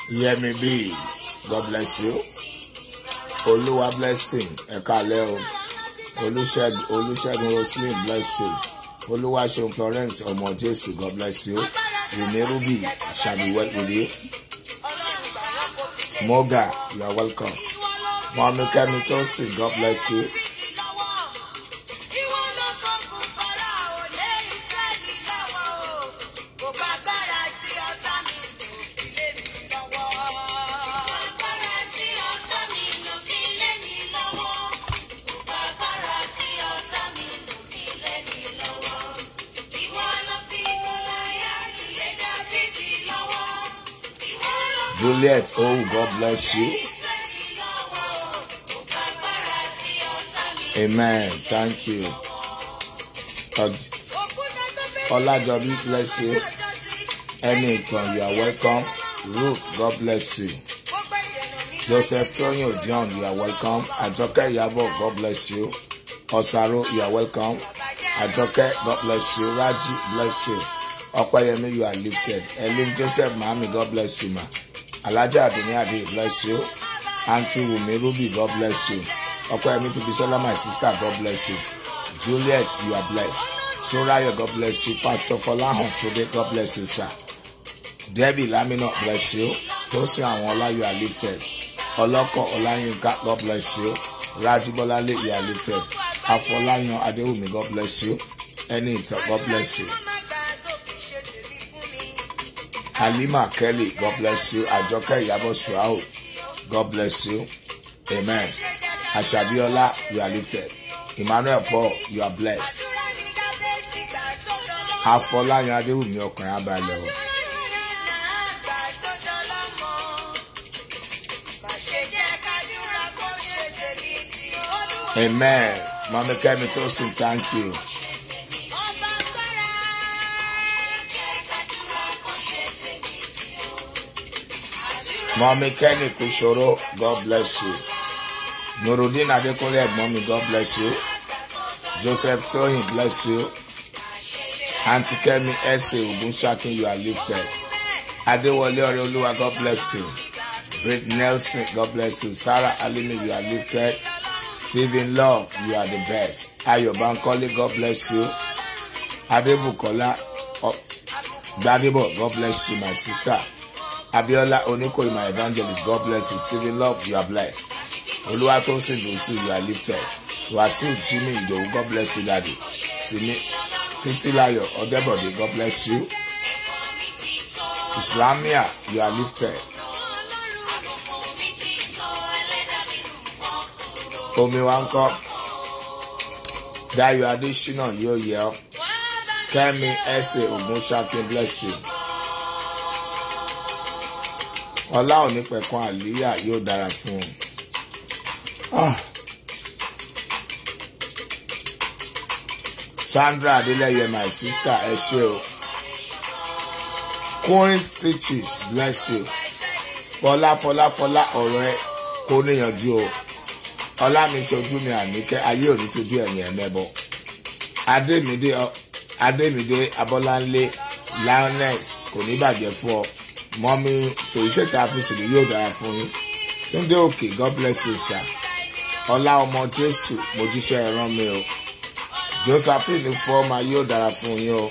Yemi B. God bless you. Olúwa blessing. Ẹ káalẹ́ o. Olúṣẹ́gun Olúṣẹ́gun Roslyn bless you. Olúwaṣeun Florence ọmọ Jésù God bless you. Rene Ruby shall be well with you. Moga, you are welcome. Mọ̀mí Kẹ́mi Tosin God bless you. Juliet, oh God bless you. Amen. Thank you. Ọj- Olajobi bless you. Anytime you are welcome. Ruth, God bless you. Joseph Toyin Odion, you are welcome. Ajoke Yabo, God bless you. Osaro, you are welcome. Ajoke, God bless you. Raji, bless you. Opayemi, you are lifted. Elin Joseph Mami, God bless you, ma. Alaja Adoni Ade, bless you. Auntie Wumi Ruby, God bless you. Opayemi Fibisola, my sister, God bless you. Juliet, you are blessed. Soraya, God bless you. Pastor Folahon, today, God bless you, sir. Debbie Lamina, bless you. Tosin Awola, you are lifted. Oloko Olayinka, God bless you. Rajibolale, you are lifted. Afolayan Adewumi, God bless you. Enita, God bless you. Halima Kelly, God bless you. Ajoke Yabo Shuao, God bless you. Amen. Ashabiola, you are lifted. Emmanuel Paul, you are blessed. Afolayan Adewumi, ọkùnrin abalẹ̀ o. Amen. Mama Kemi Tosin, thank you. Mommy Kenny Kushoro, God bless you. Nurudin Adekunle ẹ̀gbọ́n mi, God bless you. Joseph Toyin, bless you. Auntie Kemi Ese Ogunṣakin, you are lifted. Adewale Oreoluwa, God bless you. Britt Nelson, God bless you. Sarah Alimi, you are lifted. Stephen Love, you are the best. Ayo Bankole, God bless you. Adebukola oh, Gbadebo, God bless you, my sister. Abiola Onikoyi, my evangelist, God bless you. Stephen Love, you are blessed. Oluwatosin Dosu, you are lifted. Wasiu Jimmy Idowu, God bless you, daddy. Simi Titilayo Odebode, God bless you. Islamia, you are lifted. Omi wa ń kọ́. Dayo Adesina yóò yẹ ọ́. Kẹ́mi Ẹsẹ̀ Ògúnṣakin bless you. Ọlá òní pẹ̀kan àlíyà yóò dára fún un. Ah. Sandra Adeleye my sister ẹ ṣé o. Queen Stitches bless you. Fọlá Fọlá Fọlá ọ̀rọ̀ ẹ kó níyànjú o ọlámi sojú mi àníkẹ́ ayé òní tójú ẹ̀yìn ẹ̀mẹ́bọ adémídé ọ- adémídé abọ́láńlé lioness kò ní bàjẹ́ fún ọ mọ́mí fèyíṣẹ́ta àfisìlì yóò dára fún yín túndé òkè god bless you sir ọlá ọmọ jésù mojíṣẹ́ ẹ̀rán mi o josephine fọ́ọ́mà yóò dára fún yín o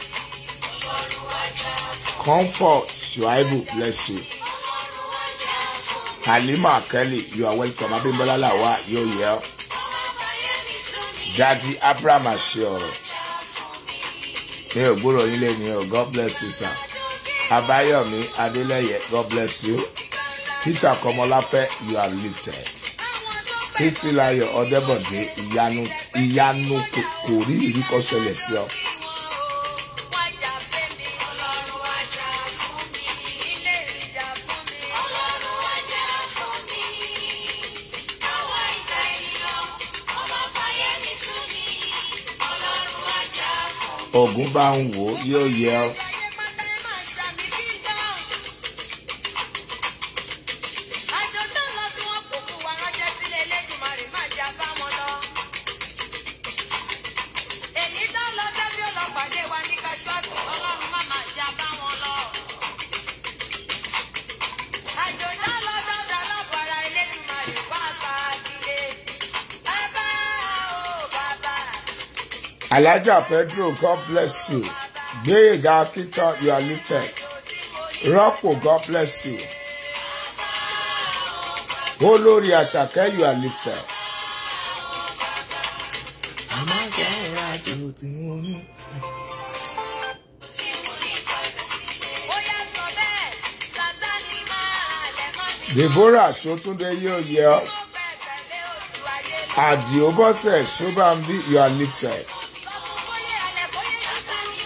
comfort shuaibu bless you. Halima Kelly, you are welcome. Abimbola Lawa, yo yeah. Daddy Abraham ṣe ọ̀rọ̀. Mi ò gbúrò yín lé ní o, God bless you sir. Abayomi Adeleye, God bless you. Peter Komolafe, you are lifted. Títílayọ̀ Ọdẹ́bọ̀dé, ìyanu ìyanu kò kò rí ìríkọ́ ṣẹlẹ̀ sí ọ. Ògún bá ń wò ó, yóò yẹ ọ. Èyí tó lọ tẹ́bí ó lọ pàdé wa ní Kashua. Ọlọ́run má máa já bá wọn lọ. Alaja Pedro, God bless you. Gbéyèga Akitan, you are lifted. Rọ́pò, God bless you. Olórí Àṣàkẹ́, you are lifted. Bóyá sọ bẹ́ẹ̀, Sátánì máa lẹ̀ mọ́ mi. Deborah Sotunde yóò yẹ ọ́. Mo gbẹ́kẹ̀lé ojú ayé lọ. Àdìó Bọ́sẹ̀ Ṣọ́bàmbí, you are lifted. Sọ fún bóyá alẹ́ bóyá Sátánì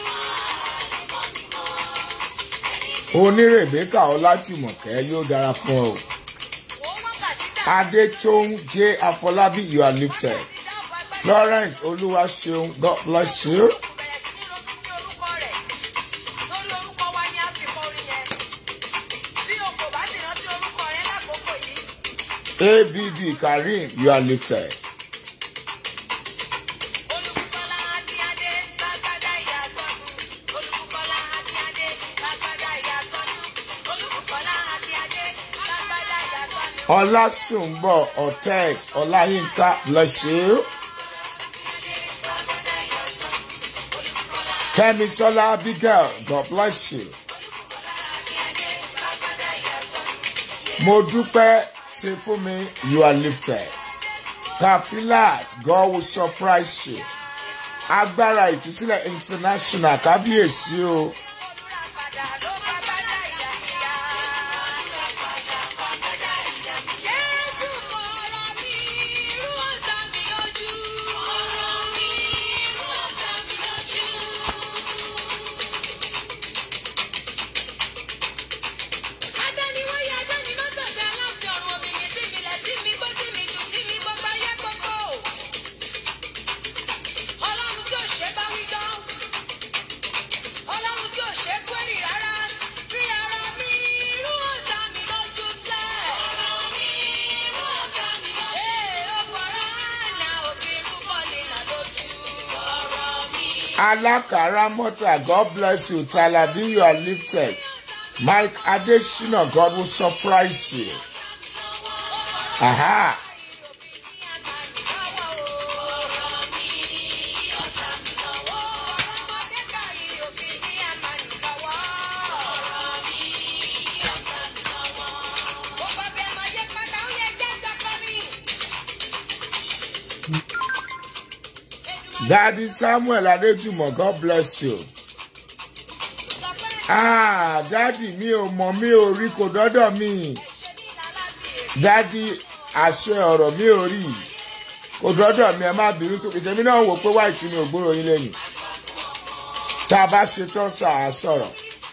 máa. Onírèbékà Ọlájùmọ̀kẹ́ yóò dára fún ọ. Wò ó wákàtí tá Adétóun J. Afọlábí, you are lifted. a ti dá ọ̀pọ̀ agbára. Florence Olúwaṣeun, God bless you. bẹ̀rẹ̀ sí ní ronú sí orúkọ rẹ̀ lórí orúkọ wa ni a fi kọ orin yẹn bí o kò bá sì rántí orúkọ rẹ̀ lákòókò yìí ABB Karim, you are lifted. olùkọ́lá adíadé lágbádá ìyá sọ́nù olùkọ́lá adíadé lágbádá ìyá sọ́nù olùkọ́lá adíadé lágbádá ìyá sọ́nù. Ọlásùnbọ̀ Ọ̀tẹ́s Ọláyínká, bless you. Kẹ́misọ́lá Abigail, God bless you. Mo dúpẹ́ ṣe fún mi, you are lifted. Kafilat, God will surprise you. Agbára ìtúsílẹ̀ international kábíyèsí o. Olùràpadà ló bá bàdá ìyá ìyá. Jésù fọ̀rọ̀ mi, irú ọ̀tá mi ojú. Fọ̀rọ̀ mi, irú ọ̀tá mi ojú. Adániwáyé adánimọ́tòṣe aláfin ọ̀run obìnrin tí mi lẹ̀ sí mi gbó tí mi jù tí mi gbogbo ayé gbogbo. Ọlọ́run tí ò ṣe bá wí dán. Ọlọ́run tí ò ṣe query rárá. Fi ara mi irú ọ̀tá mi lójú sẹ́. Ọ̀rọ̀ mi irú ọ̀tá mi lójú. Ee, ó fọ̀rọ̀ àná òfin púpọ̀ nínà lójú. Ọ̀rọ̀ mi. Alakara Mota, God bless you. Talabi, you are lifted. Mike Adeshina, God will surprise you. Aha. Daddy Samuel Adejumo, God bless you. Ah, Daddy mi ò mọ̀ mi ò rí kò dọ́dọ̀ mi. Daddy àṣẹ ọ̀rọ̀ mi ò rí. Kò dọ́dọ̀ mi ẹ má bínú tó ìtẹ̀mí náà wò pé wáìtì mi ò gbúrò yín lẹ́yìn. Tá a bá ṣe tán sọ àá sọ̀rọ̀.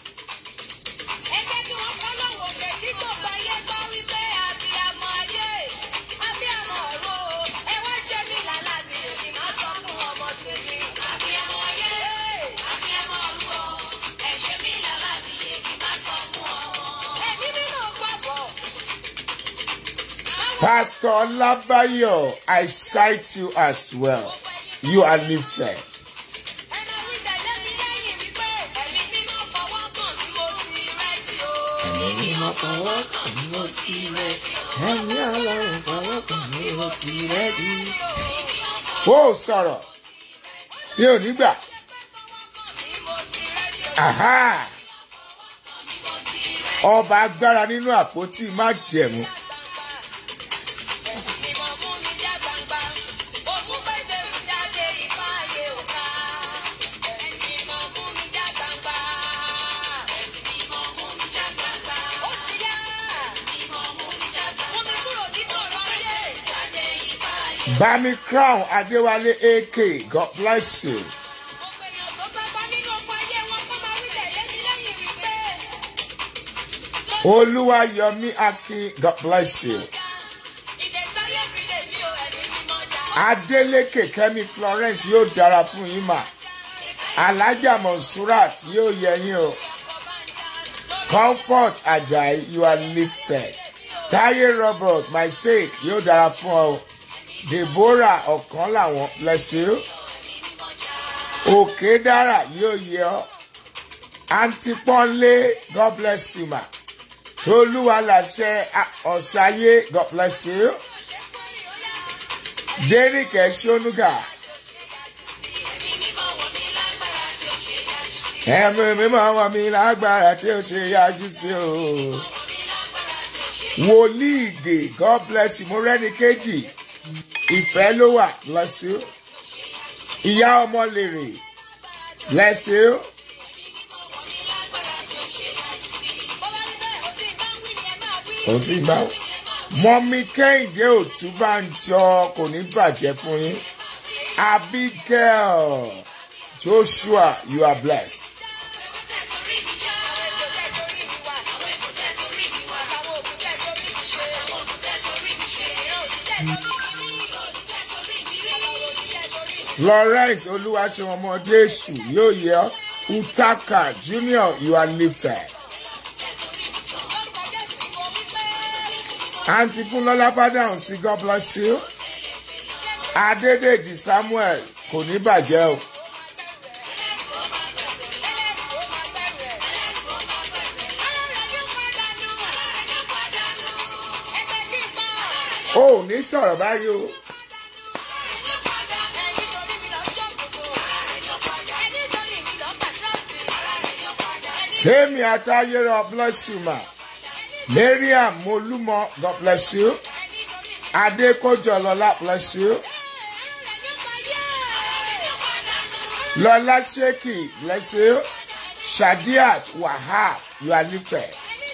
Pastor Olabayo, I cite you as well. You are lifted. Ẹ̀mí mímọ́ fọwọ́ kàn ní mo ti rẹ̀. Ẹ̀mí ọlọ́run fọwọ́ kàn ní mo ti rẹ̀ bí. Ó sọ̀rọ̀. Mi ò ní gbà. Aha! Ọba agbára nínú àpótí májẹ̀mú. Mímọ́ mú mi já gbangba. Ògùn pèsè mi jáde ipá ayé òkà. Mímọ́ mú mi já gbangba. Mímọ́ mú mi já gbangba. Ó ti yá. Mímọ́ mú mi já gbangba. Mú mi kúrò ní tọ̀rọ̀ ayé. Jáde ipá ayé. Bami Crown Adéwálé AK, God bless you. Gbogbo èèyàn tó bá bá nínú ọkọ̀ ayé wọn kọ́ máa wí tẹ̀lé mi lẹ́yìn wípé. Olúwayọ̀mí Akin, God bless you. Ìdẹ̀sáyé fi lè mí o ẹ̀mí mímọ́ já. Adélékè Kẹ́mi Florence yóò dára fún yín mà. Alájà Monsurat yóò yẹ yín o. Comfort Ajayi, you are lifted. Táyé Robert, my sake, yóò dára fún ọ. Deborah ọ̀kan làwọn, bless you. Òkè dára yóò yẹ ọ́. Aunty Pọ́nlé, God bless you ma. Tolúwa làṣẹ ọ̀ṣayé, God bless you. Derek Eshonuga. ẹ̀mí mímọ́ ọmọ mi lágbára tí ó ṣe yájú sí o. wòlíì ìgè god bless you mo rẹ́ni kejì ìfẹ́ ló wà bless you. ìyá ọmọ lèrè bless you. òun ti gbà ó. mọ́mí kẹ́hìndé òtúbànjọ kò ní bàjẹ́ fún yín. abigail joshua you are blessed. florence olúwaṣẹ́wọ̀n ọmọ jésù yóò yẹ ọ́ utaka junior you are lifted. àǹtí fúnlọ́lá fádàhùn sí god bless you. adédèjì samuel kò ní bàjẹ́ o. o ò ní sọ̀rọ̀ báyìí o. tèmi àtayérọ bless you ma. mariam molúmọ god bless you. adékòjọlọlá bless you. lọlá ṣèkì bless you. shadiat wahab you are lifted.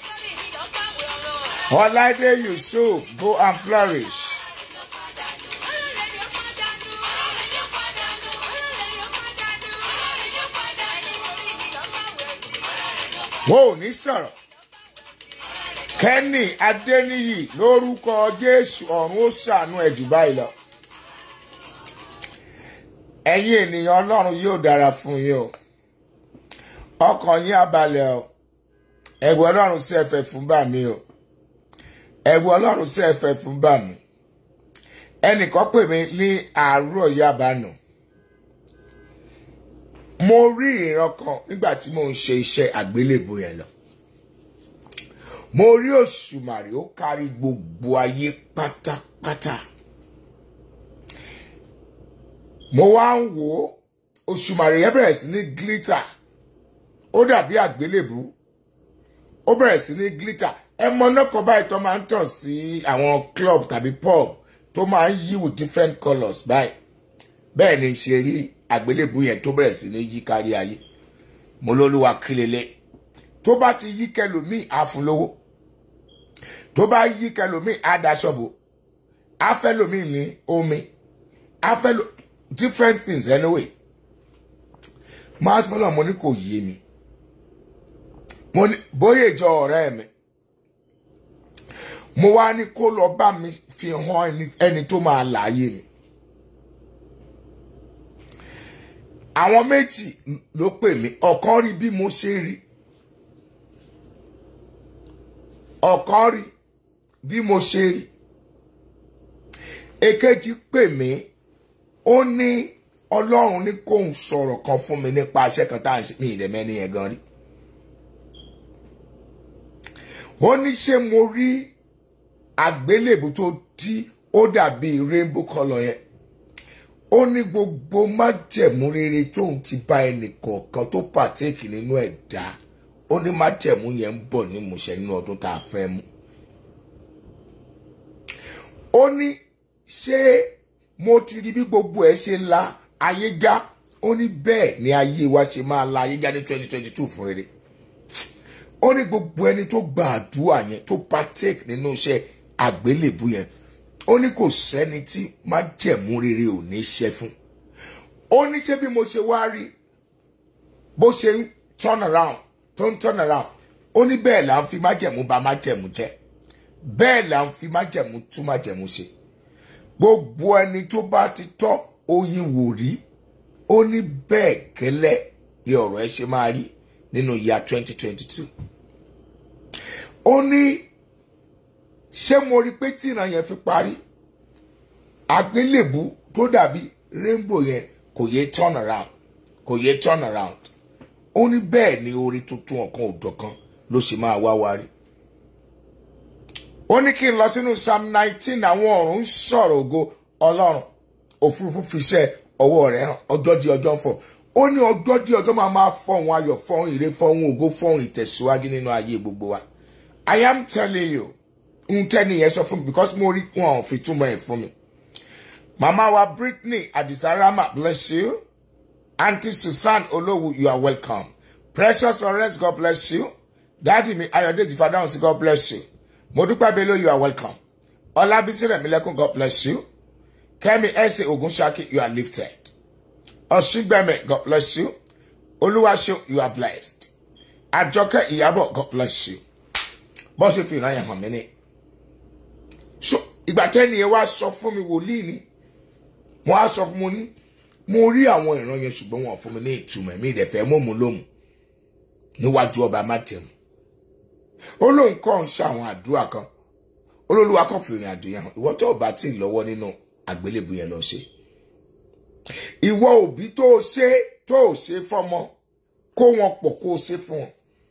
ọláìdé yusuf go and flourish. wọn ò ní sọ̀rọ̀ kẹ́nì adéníyì lórúkọ jésù ọ̀run ó ṣàánú ẹ̀ jù báyìí lọ. ẹ̀yin ènìyàn ọlọ́run yóò dára fún yín o ọkàn yín abalẹ̀ o ẹ̀rù ọlọ́run sí ẹ̀fẹ̀ fún bà mí o ẹ̀rù ọlọ́run sí ẹ̀fẹ̀ fún bà mí ẹnìkan pè mí ní àárọ̀ yabanu mo rí ìran kan nígbà tí mo ń ṣe iṣẹ́ àgbélébù yẹn lọ mo rí òṣùmàrè ó kárí gbogbo ayé pátápátá mo wá ń wò ó òṣùmàrè yẹn bẹ̀rẹ̀ sí ní glitter ó dàbí àgbélébù ó bẹ̀rẹ̀ sí ní glitter ẹ mọ náà kan báyìí tó máa ń tàn sí àwọn club tàbí pub tó máa ń yí with different colours báyìí bẹ́ẹ̀ ni ṣe rí àgbélébù yẹn tó bẹ̀rẹ̀ sí ní yí kárí ayé mo lólúwa kílélẹ̀ tó bá ti yí kẹlòmíì á fún lówó tó bá yí kẹlòmíì á daṣọ́bò á fẹ́ lòmíì ní omi á fẹ́ lò different things anyway máa fún náà mo ní kò yé mi mo ní bóyá ìjọ ọ̀rẹ́ mi mo wá ní kó lọ bá mi fi hàn ẹni tó máa láàyè mi. àwọn méjì ló pè mí ọ̀kan rí bí mo ṣe rí ọ̀kan rí bí mo ṣe rí èkejì pè mí ó ní ọlọ́run ní kóun sọ̀rọ̀ kan fún mi nípa iṣẹ́ kan tá à ń ṣe mí ìdẹ̀mẹ́ni yẹn gan rí ó ní ṣé mo rí àgbélébù tó tí ó dàbí rainbow colour yẹn ó ní gbogbo májẹ̀mú rere tóun ti bá ẹnì kọ̀ọ̀kan tó pàtẹ́kì nínú ẹ̀dá ó ní májẹ̀mú yẹn ń bọ̀ ní ìmúṣẹ nínú ọdún tá a fẹ́ mú. ó ní ṣé mo ti rí bí gbogbo ẹ ṣe la ayé já ó ní bẹ́ẹ̀ ni ayé wa ṣe máa la ayé já ní twenty twenty two fún rere. ó ní gbogbo ẹni tó gba àdúrà yẹn tó pàtẹ́kì nínú iṣẹ́ àgbélébù yẹn ó ní kò sẹ́ni tí májẹ̀mú rere ò ní ṣe fún ó ní ṣé bí mo ṣe wá rí bó ṣe ń turn around tó ń turn around ó ní bẹ́ẹ̀ là ń fi májẹ̀mú bà májẹ̀mú jẹ́ bẹ́ẹ̀ là ń fi májẹ̀mú tún májẹ̀mú ṣe gbogbo ẹni tó bá ti tọ́ oyin wò rí ó ní bẹ́ẹ̀ gẹ́lẹ́ ni ọ̀rọ̀ ẹ ṣe máa rí nínú ìyá twenty twenty two ó ní ṣé mo rí pé tí ìran yẹn fi parí àgbélébù tó dàbí rainbow yẹn kò yé turn around kò yé turn around ó ní bẹ́ẹ̀ ni orí tuntun ọ̀kan òjọ̀kan ló sì máa wá wá rí ó ní kí n lọ sínú psalm nineteen àwọn ọ̀run ń sọ̀rọ̀ ògo ọlọ́run òfurufú fi iṣẹ́ ọwọ́ rẹ̀ hàn ọjọ́ di ọjọ́ ń fọ̀ ó ní ọjọ́ dí ọjọ́ máa máa fọ̀hún ayọ̀ fọ̀hún ire fọ̀hún ògo fọ̀hún ìtẹ̀síwájú nínú ayé gbogbo wa i am telling you n tẹ́ni yẹn sọ fún mi because mo rí wọn ò fi túmọ̀ ẹ̀ fún mi mama wa britney adisarama bless you aunty susan olowu you are welcome precious florence god bless you daddy mi ayọ̀dèjì fadahunsi god bless you modúpẹ́ bello you are welcome ọlábísí rẹ̀mílẹ́kùn god bless you kẹ́mi ẹ̀sẹ̀ ogunṣaki you are lifted ọ̀ṣùgbẹ́mẹ̀ god bless you olúwaṣẹ́ you are blessed àjọkẹ́ ìyàbọ̀ god bless you bọ́ ṣe fi ìran yẹn hàn mí ní. so ìgbà tẹ́ni yẹn wá sọ fún mi wòlíì ni wọ́n á sọ fún mi ní mo rí àwọn ìran yẹn ṣùgbọ́n wọn ò fún mi ní ìtumọ̀ mi ìdẹ̀fẹ́ mọ́ mu lóhùn níwájú ọba mátẹ̀mù ó lóun kọ́ ń ṣe àwọn àdúrà kan olólùwà kan fi ìrìn àjò yẹn hàn ìwọ tó bá tí ì lọ́wọ́ nínú àgbélébù yẹn lọ ṣe ìwọ òbí tó o ṣe tó o ṣe fọmọ kó wọn pọ̀ kó o ṣe fún wọn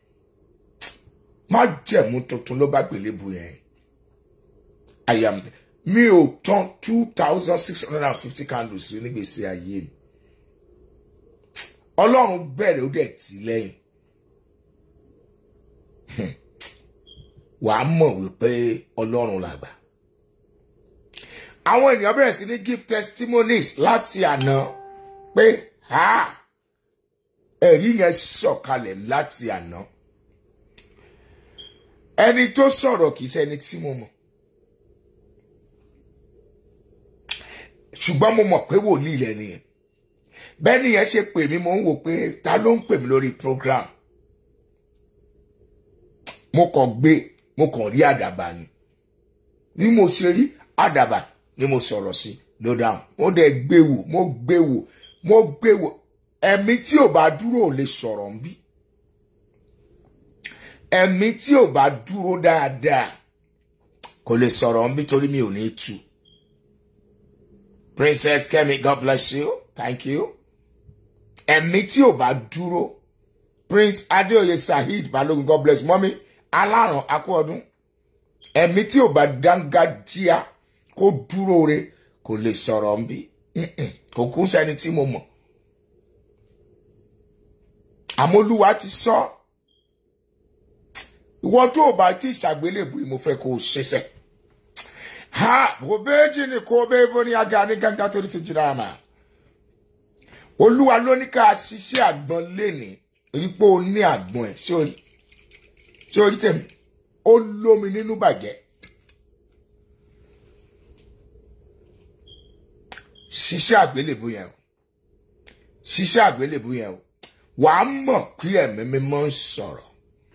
má jẹ̀mú tuntun ló bá gbélébù yẹn I am mi ò tán two thousand six hundred and fifty candles rí nígbèsí ayé mi ọlọ́run bẹ̀rẹ̀ ó dẹ̀ tì lẹ́yìn wàá mọ̀ wípé ọlọ́run làgbà àwọn ènìyàn bẹ̀rẹ̀ sí ní give testimonies láti àná pé ha ẹ̀rí yẹn sọ̀kalẹ̀ láti àná ẹni tó sọ̀rọ̀ kìí ṣe ẹni tí mo mọ̀ ṣùgbọ́n mo mọ̀ pé wòlíì lẹ́ni yẹn bẹ́ẹ̀ ni yẹn ṣe pè mí mo ń wò pé ta ló ń pè mí lórí program mo kàn gbé mo kàn rí àdàbà ni ni mo ṣe rí àdàbà ni mo sọ̀rọ̀ sí ló dáhùn mo dẹ̀ gbé wò mo gbé wò mo gbé wò ẹ̀mí tí ò bá dúró ò lè sọ̀rọ̀ ń bí ẹ̀mí tí ò bá dúró dáadáa kò lè sọ̀rọ̀ ń bí torí mi ò ní tu princess kemi god bless you thank you ẹ̀mí tí ò bá dúró prince adeoye saheed balogun god bless mọ́mí aláràn akú ọdún ẹ̀mí tí ò bá dángájíá kó dúró re kò lè sọ̀rọ̀ ń bí kò kú sẹ́ni tí mo mọ̀ àmọ́lúwa ti sọ ìwọ tó o bá ti ṣàgbélébùú mo fẹ́ kó o ṣiṣẹ́ ha kò béèjì ni kò bẹ́ẹ̀ fún ní aga ní gángan tó ní fi jìnnà àmà olúwa ló ní ká ṣiṣẹ́ àgbọn léni rí pé o ní àgbọn ẹ̀ sórí sórí tèmi ó lómi nínú bàjẹ́ ṣiṣẹ́ àgbélébùú yẹn o ṣiṣẹ́ àgbélébùú yẹn o wàá mọ̀ pé ẹ̀mí mímọ́ ń sọ̀rọ̀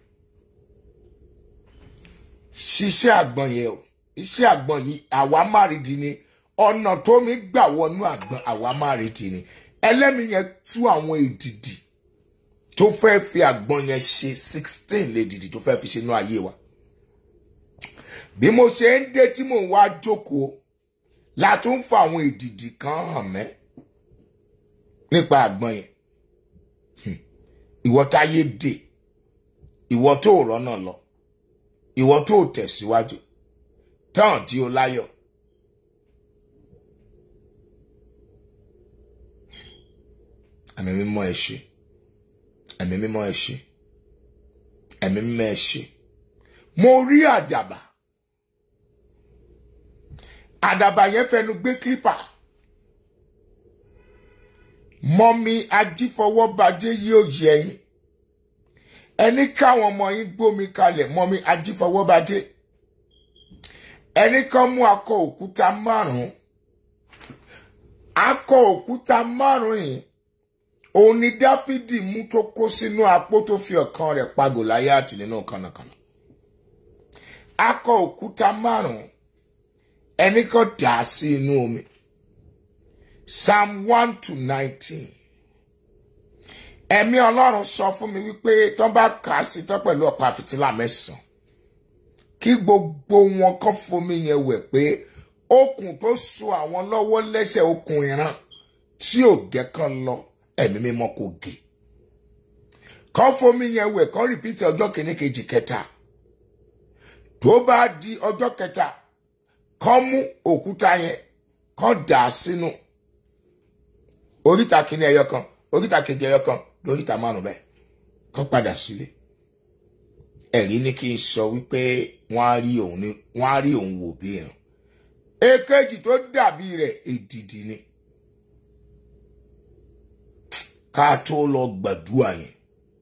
ṣiṣẹ́ àgbọn yẹn o iṣẹ́ àgbọn yìí àwa márìdì ni ọ̀nà tó mi gbà wọnú àgbọn àwa márìdì ni ẹlẹ́mi yẹn tú àwọn èdìdì tó fẹ́ fi àgbọn yẹn ṣe sixteen lédìdì tó fẹ́ fi ṣe inú ayé wa bí mo ṣe ń dé tí mò ń wá jókòó la tún fa àwọn èdìdì kan hàn mẹ́ nípa àgbọn yẹn ìwọ táyé dè ìwọ tó rọ́nà lọ ìwọ tó tẹ̀síwájú tán tí ó láyọ̀. ẹ̀mí mímọ́ ẹ ṣé ẹ̀mí mímọ́ ẹ ṣé ẹ̀mí mímọ́ ẹ ṣé mo rí àdàbà àdàbà yẹn fẹnu gbé kílípà mọ́mí ajífọwọ́badé yóò yẹ yín ẹni káwọn ọmọ yín gbómi kalẹ̀ mọ́mí ajífọwọ́badé ẹni kan mú akọ òkúta márùn-ún akọ òkúta márùn-ún yìí òun ni dáfídì mú tó kó sínú apó tó fi ọ̀kan rẹ̀ pa gòláyàtì nínú kànnàkànnà akọ òkúta márùn-ún ẹni kan dà á sí inú omi psalm one to nineteen ẹ̀mí ọlọ́run sọ fún mi wípé tó bá kà á sí tán pẹ̀lú ọ̀pá fìtílà mẹ́sàn-án kí gbogbo wọn kàn fomi yẹn wẹ̀ pé okùn tó so àwọn lọ́wọ́ lẹ́sẹ̀ okùn ìran tí ò gẹ́ kan lọ ẹ̀mí mímọ́ kò gé kàn fomi yẹn wẹ̀ kàn rìpítì ọjọ́ kìíní kejì kẹta tó bá di ọjọ́ kẹta kàn mú òkúta yẹn kàn dà á sínú oríta kìíní ẹyọ kan oríta kejì ẹyọ kan lóríta márùn bẹ́ẹ̀ kọ́ padà sílé ẹ̀rí ní kí n sọ wípé wọ́n á rí òun ní wọ́n á rí òun wò bí ìrìn èkejì tó dàbí rẹ̀ èdìdì ni ká tó lọ gbàdúrà yẹn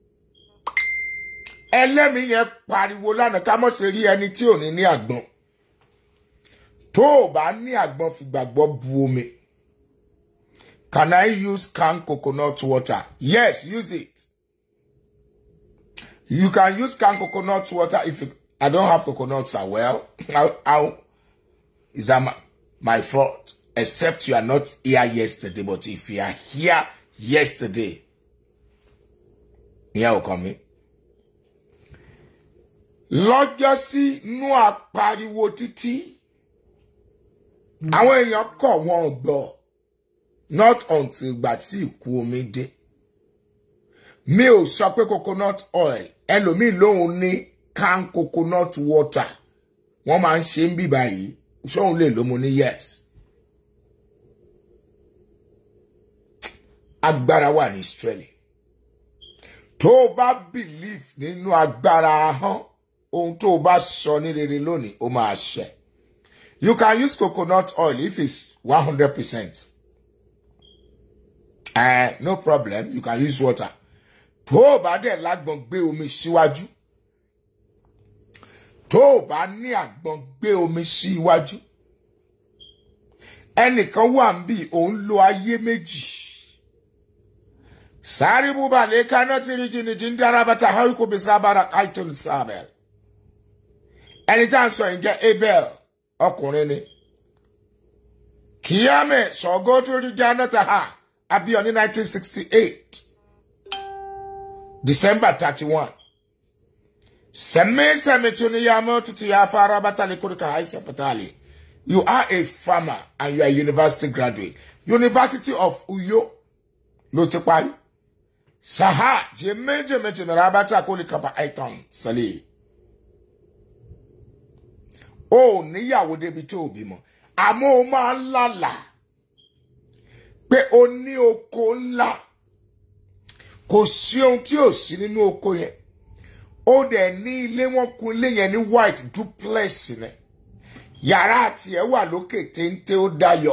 ẹlẹ́mìí yẹn pariwo lánàá ká mọ̀ sí rí ẹni tí ò ní ní àgbọn tó o bá ní àgbọn fìgbàgbọ́ bu omi can I use canned coconut water yes use it you can use canned coconut water if you, I don't have coconuts as well how, how is that my, my fault except you are not here yesterday but if you are here yesterday ìyẹn ò kàn mí lọ́jọ́ sí inú àpariwo títí àwọn èèyàn kọ̀ wọ́n gbọ́ not until ìgbà tí ìkú omi dé mi ò sọ pé coconut oil ẹlòmíì lòun ní can coconut water wọ́n máa ń ṣe ń bì báyìí ṣóun lè ló mo ní yes agbára wà ní Israeli tó o bá believe nínú agbára ahọ́n ohun tó o bá sọ ní rere lónìí ó máa ṣẹ you can use coconut oil if it's one hundred percent uh, no problem you can use water tó o bá dẹ̀ lágbọ̀n gbé omi síwájú tó o bá ní àgbọ̀n gbé omi sí iwájú ẹnìkan wà ń bì òun lo ayé méjì sáré búba lè kaná tí ríjìnìjì ń dára bàtà haríkò bí sábàrà kaitun sábẹl ẹni tá à ń sọ yìí jẹ́ abel ọkùnrin ni kíámẹ sọgọ tó rí jẹ anata ha abíọ́ ní 1968 december 31 sẹmẹsẹmẹ tí o ní yàmọ tuntun yà fara bàtàlẹ kórìkà àìsàn pàtàlẹ you are a farmer and you are a university graduate university of uyo ló ti parí saha jẹmẹjẹmẹ jẹmẹrẹ abata kórìkà àìtàn sẹlẹ o níyàwó débi tó o bímọ àmọ́ o máa ń lálà pé o ní oko ńlá kò sí ohun tí ò sí nínú oko yẹn ó dẹ̀ ní ilé wọn kun ilé yẹn ní white duplex ni yàrá àti ẹ̀ wà lókè téńté ó dayọ̀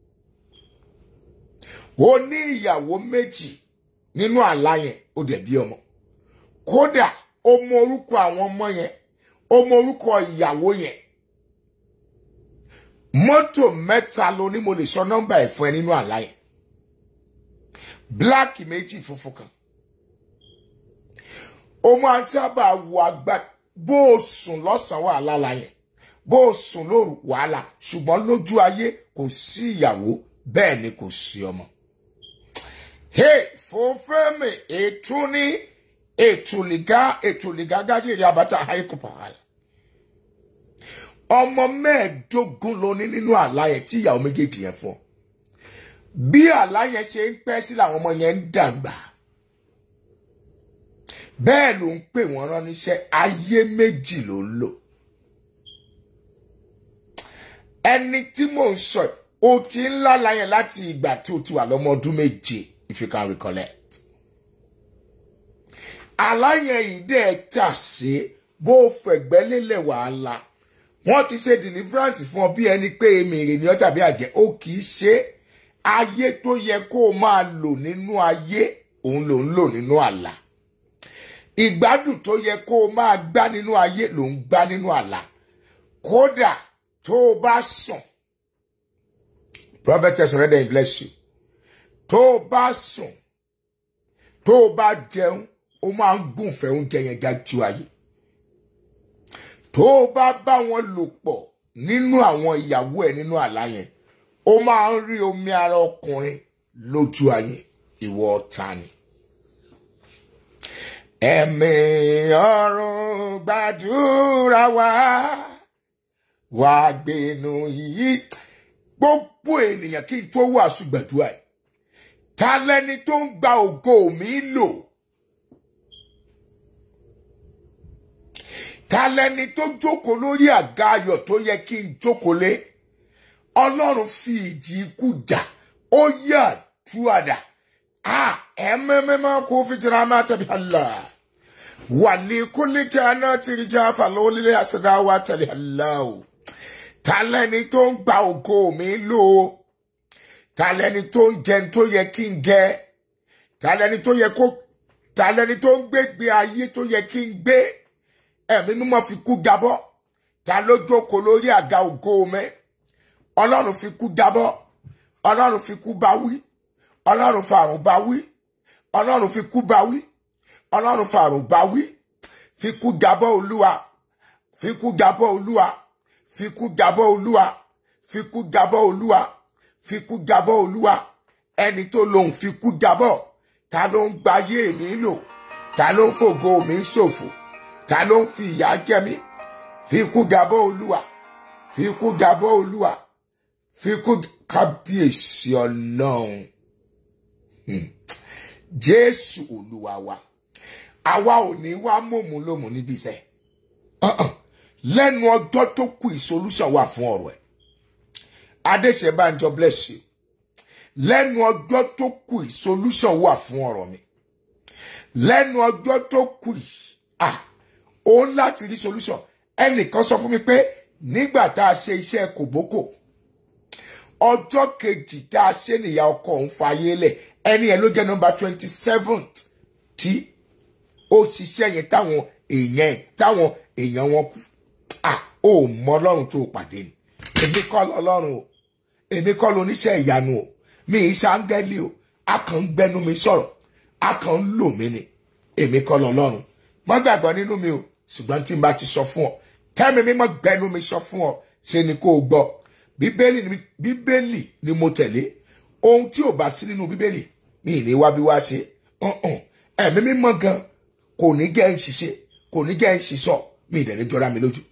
o ní ìyàwó méjì nínú àlá yẹn ó dẹ̀ bí ọmọ kódà o mọ orúkọ àwọn ọmọ yẹn o mọ orúkọ ìyàwó yẹn mọ́tò mẹ́ta ló ní mo lè sọ nọ́mbà ẹ̀ fún ẹ nínú àlá yẹn bíláàkì méjì funfun kan o máa ń sábà wo àgbà bó o sùn lọ́sàn-án wàhálà la yẹn bó o sùn lóru wàhálà ṣùgbọ́n lójú ayé kò sí ìyàwó bẹ́ẹ̀ ni kò sí ọmọ. hey fòfẹ́mi ètò ní ètòlìgá ètòlìgá gájìrì abata haikupa àyà ọmọ mẹ́ẹ̀ẹ́dógún ló ní nínú àlá yẹn tí ìyàwó méjèèjì yẹn fún ọ bí àlá yẹn ṣe ń pẹ́ sí làwọn ọmọ yẹn ń dàgbà bẹ́ẹ̀ ló ń pè wọ́n rán níṣẹ́ ayé méjì ló ń lò ẹni tí mò ń sọ o ti ń lálá yẹn láti ìgbà tí o ti wà lọ́mọ ọdún méje if you can recollect àlá yẹn yìí dẹ̀ tà sí bó o fẹ̀gbẹ́ lélẹ̀ wàhálà wọ́n ti ṣe deliverance fún ọ bí ẹni pé èmi rè ní ọ tàbí àjẹ́ ó kì í ṣe ayé tó yẹ kó o máa lò nínú ayé òun ló ń lò nínú àlá ìgbádùn tó yẹ kó o máa gbá nínú ayé ló ń gbá nínú àlá kódà tó o bá sùn prophetess rẹ̀ bless you tó o bá sùn tó o bá jẹun o máa ń gùnfẹ́ oúnjẹ yẹn ga ju ayé tó o bá bá wọn lò pọ̀ nínú àwọn ìyàwó ẹ̀ nínú àlá yẹn o máa ń rí omi ara ọkùnrin lójú ayé ìwọ ọ̀tá ni. ẹ̀mí ọ̀run gbàdúrà wá wá gbénu yìí gbogbo ènìyàn kí n tó wàásù gbàdúrà yìí ta lẹni tó ń gba ògo mi lò. ta lẹni tó jókòó lórí àga ayọ̀ tó yẹ kí n jókòó lé ọlọ́run fi ìjì ikú jà ó yà túwàdà Ah, ememema ko fitira ma tabi Allah. Wali kulli tana tirja faloli asadawa tali Allah. Talẹni tó ń gba ògo mi lò. Talẹni tó ń jẹun tó yẹ kí n jẹ. Talẹni tó yẹ kó talẹni tó ń gbégbé ayé tó yẹ kí n gbé. Ẹ̀mí mímọ́ fi kú gabọ́. Ta ló jókòó lórí àga ògo mi? Ọlọ́run fi kú gabọ́. Ọlọ́run fi kú bá wí ọlọ́run fa àrùn bá wí ọlọ́run fi kú bá wí ọlọ́run fa àrùn bá wí fi kú gabọ́ olúwa fi kú gabọ́ olúwa fi kú gabọ́ olúwa fi kú gabọ́ olúwa fi kú gabọ́ olúwa ẹni tó lòun fi kú gabọ́ ta ló ń gbayé mi lò ta ló ń fògo mi ṣòfò ta ló ń fi ìyà jẹ mí fi kú gabọ́ olúwa fi kú gabọ́ olúwa fi kú kábíyèsí ọlọ́run jésù olúwa wa àwa ò ní wá mòmù lómù níbi iṣẹ́ lẹ́nu ọjọ́ tó kù ìsolúṣàn wà fún ọ̀rọ̀ ẹ̀ adéṣẹ́bánjọ bless you lẹ́nu ọjọ́ tó kù ìsolúṣàn wà fún ọ̀rọ̀ mi lẹ́nu ọjọ́ tó kù yìí ah ó ń láti rí solution ẹnìkan sọ fún mi pé nígbà tá a ṣe iṣẹ́ kòbókò ọjọ́ kejì tá a ṣe nìyá ọkọ òun fàyè lẹ̀ ẹni ẹ ló jẹ́ nọ́mbà twenty seventh tí ó ṣiṣẹ́ yẹn táwọn èèyàn ẹ̀ táwọn èèyàn wọn kú à ó mọ ọlọ́run tó pàdé ni èmi kọ́ lọ́lọ́run o èmi kọ́ lóníṣẹ́ ìyanu o mi ì sáńgẹ́lì o a kàn ń gbẹnu mi sọ̀rọ̀ a kàn ń lò mí ni èmi kọ́ lọ́lọ́run má gbàgbọ́ nínú mi o ṣùgbọ́n tí n bá ti sọ fún ọ tẹ́mi mímọ́ gbẹnu mi sọ fún ọ ṣe ni kó o gbọ́ bíbélì ni bíbélì ni mo tẹ̀lé ohun tí ò bá sí nínú bíbélì mi ì ní wá bí wá ṣe ẹ̀mí mímọ́ gan kò ní gẹ́ ń ṣiṣẹ́ kò ní gẹ́ ń ṣiṣọ́ mi ì dẹ̀ni jọra mi lójú.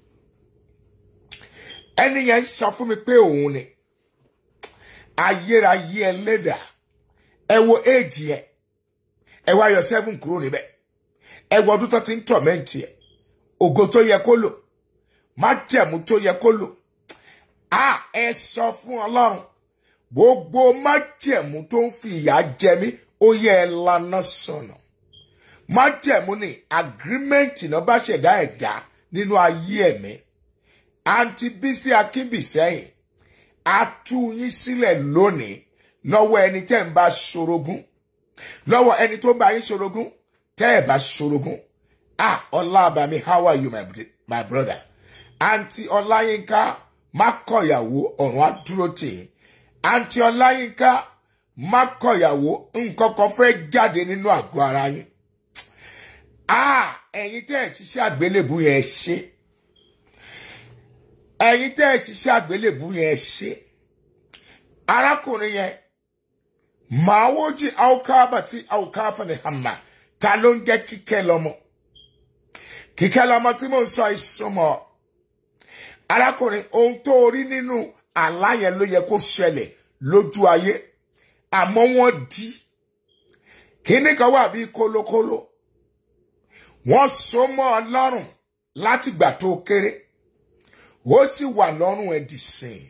ẹni yẹn sọ fún mi pé òun ni ayérayé ẹlẹ́dà ẹ wo éèdì ẹ ẹ wá yọ seven kúrò níbẹ̀ ẹ wo ọdún tó ti ń tọ̀mẹ́ǹtì ẹ ògo tó yẹ kó lò májẹ̀mú tó yẹ kó lò a ẹ sọ fún ọlọ́run gbogbo májẹ̀mú tó ń fi ìyà jẹ mí ó yẹ ẹ lana sọnà májẹ̀mú ni agirímẹ́ǹtì náà bá ṣẹ̀dá ẹ̀dá nínú ayé ẹ̀mí àǹtí bísí akínbísẹ́yìn a tú yín sílẹ̀ lónìí lọ́wọ́ ẹni tẹ́ ń bá ṣorogún lọ́wọ́ ẹni tó ń bá yín ṣorogún tẹ́ ẹ̀ bá ṣorogún ah ọlábàmí how are you my, my brother àǹtí ọláyínká má kọ̀yàwó ọ̀run á dúró tì í àǹtí ọláyínká má kọ̀yàwó nǹkan kan fẹ́ jáde nínú àgọ́ ara yín ah ẹ̀yin tẹ́ ẹ̀ ṣiṣẹ́ àgbélébù yẹn ṣe ẹ̀yin tẹ́ ẹ̀ ṣiṣẹ́ àgbélébù yẹn ṣe arákùnrin yẹn màá wójì àwòkábà tí àwòkáfà ní hàmà ta ló ń jẹ́ kíkẹ́ lọ́mọ kíkẹ́ lọ́mọ tí mò ń sọ ìsúnmọ́ arákùnrin ohun tó rí nínú àlá yẹn ló yẹ kó ṣẹlẹ̀ lójú ayé àmọ́ wọ́n di kíní kan wà bíi kólókóló wọ́n so mọ́ ọ lọ́rùn látìgbà tó kéré ó sì wà lọ́rùn ẹ̀ dì sìn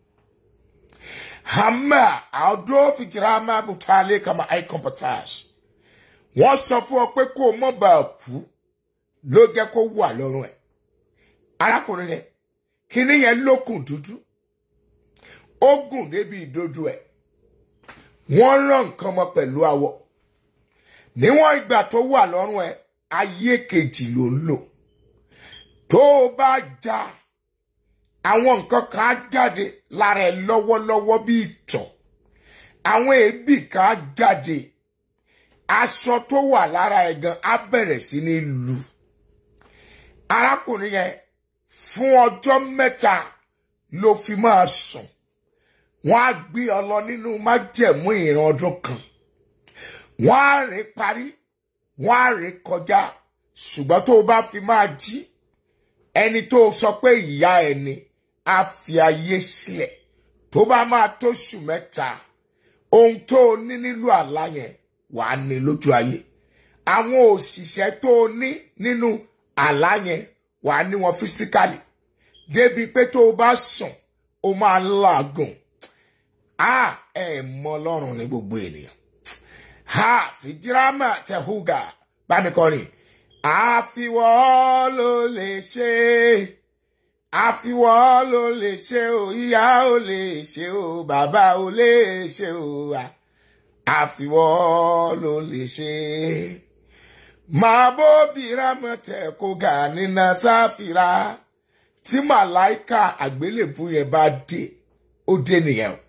hama àdó fìkìrámà bùtálẹ̀ kàmá àìkọ́mpọ̀tàṣ wọ́n sọ fún ọ pé kó o mọ̀ bá a kú ló jẹ́ kó wà lọ́rùn ẹ̀ arákùnrin yẹn kíní yẹn lókùn dúdú ó gùn débi ìdodo ẹ̀ wọ́n rán nǹkan mọ́ pẹ̀lú awọ níwọ̀n ìgbà tó wà lọ́rùn ẹ̀ ayé kejì ló ń lò tó o bá ja àwọn nǹkan kan á jáde lára ẹ lọ́wọ́lọ́wọ́ bí ìtọ̀ àwọn èébì kan á jáde aṣọ tó wà lára ẹ gan á bẹ̀rẹ̀ sí ní lu arákùnrin yẹn fún ọjọ́ mẹ́ta ló fi máa sùn wọ́n á gbé ọ lọ nínú májẹ̀mú ìran ọdún kan wọ́n á rìn parí wọ́n á rìn kọjá ṣùgbọ́n tó o bá fi máa jí ẹni tó sọ pé ìyá ẹni á fi ayé sílẹ̀ tó bá máa tó oṣù mẹ́ta ohun tó o ní nílò àlá yẹn wàá ní lójú ayé àwọn òṣìṣẹ́ tó o ní nínú àlá yẹn wàá ní wọn físíkàlì débi pé tó o bá sùn o máa ń làágùn a ẹ mọ Ọlọ́run ní gbogbo ènìyàn ha fìdírámà tẹ̀húgà bámi kọrin àfiwọ́ ló lè ṣe àfiwọ́ ló lè ṣe o ìyá ò lè ṣe o bàbá ò lè ṣe o àfiwọ́ ló lè ṣe máa bó bírámà tẹ̀kúgà nínú sáfìrà tí màláìka àgbélébù yẹn bá dé ó dé nìyẹn o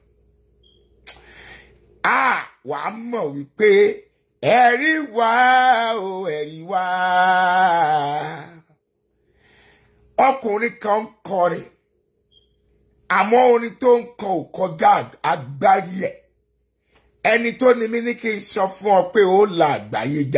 a wà á mọ̀ wípé ẹ̀rí wá o ẹ̀rí wá. ọkùnrin kan ń kọrin àmọ́ orin tó ń kọ ò kọjá àgbáyé ẹ̀ ẹni tó ní mí ní kí n sọ fún ọ pé ó la àgbáyé jà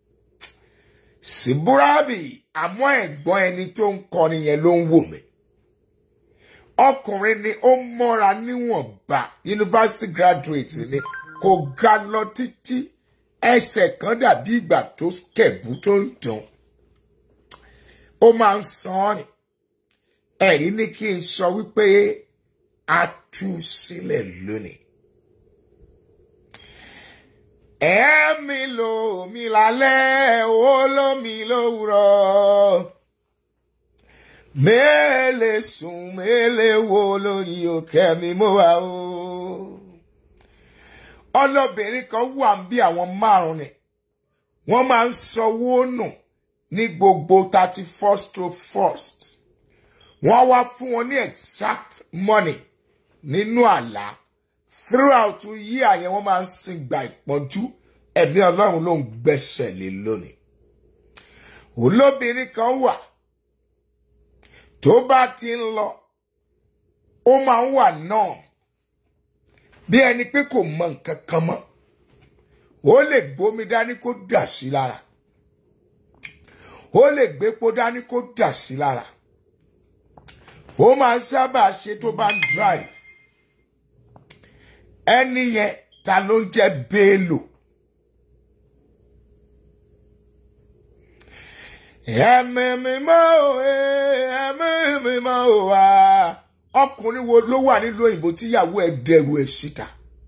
síbúrábì àmọ́ ẹ̀gbọ́n ẹni tó ń kọrin yẹn ló ń wò mí ọkùnrin ni ó mọ́ra níwọ̀nba university graduate ni kò ga lọ títí ẹsẹ̀ kan dàbí ìgbà tó kẹ̀bú tó ń dùn ó máa ń san ọ́ ni ẹ̀rí ní kí n sọ wípé a tú sílẹ̀ lónìí. ẹ̀mí ló mi lálẹ́ ó ló mi lówùrọ̀ mẹ́lẹ̀ sùn mẹ́lẹ̀ wo lórí òkè mi mo wà o. ọlọ́bìnrin kan wà ń bí àwọn márùn-ún ni wọ́n máa ń sanwó nù ní gbogbo thirty first to first wọ́n wá fún wọn ní exact money nínú àlá throughout year yẹn wọ́n máa ń sin gba ìpọ́njú ẹ̀mí ọlọ́run ló ń gbẹ́sẹ̀ lé lónìí olóbìnrin kan wà tó bá ti ń lọ ó máa ń wà náà bí ẹni pé kò mọ nǹkan kan mọ́ ó lè gbómi dání kó dà sí lára ó lè gbépo dání kó dà sí lára ó máa ń sábà ṣe tó bá ń drive ẹni yẹn ta ló ń jẹ́ Bello ẹ̀mí mi mọ́ o ẹ̀mí mi mọ́ o wá ọkùnrin wo ló wà nílùú òyìnbó tíyàwó ẹ̀ dẹrù ẹ̀ síta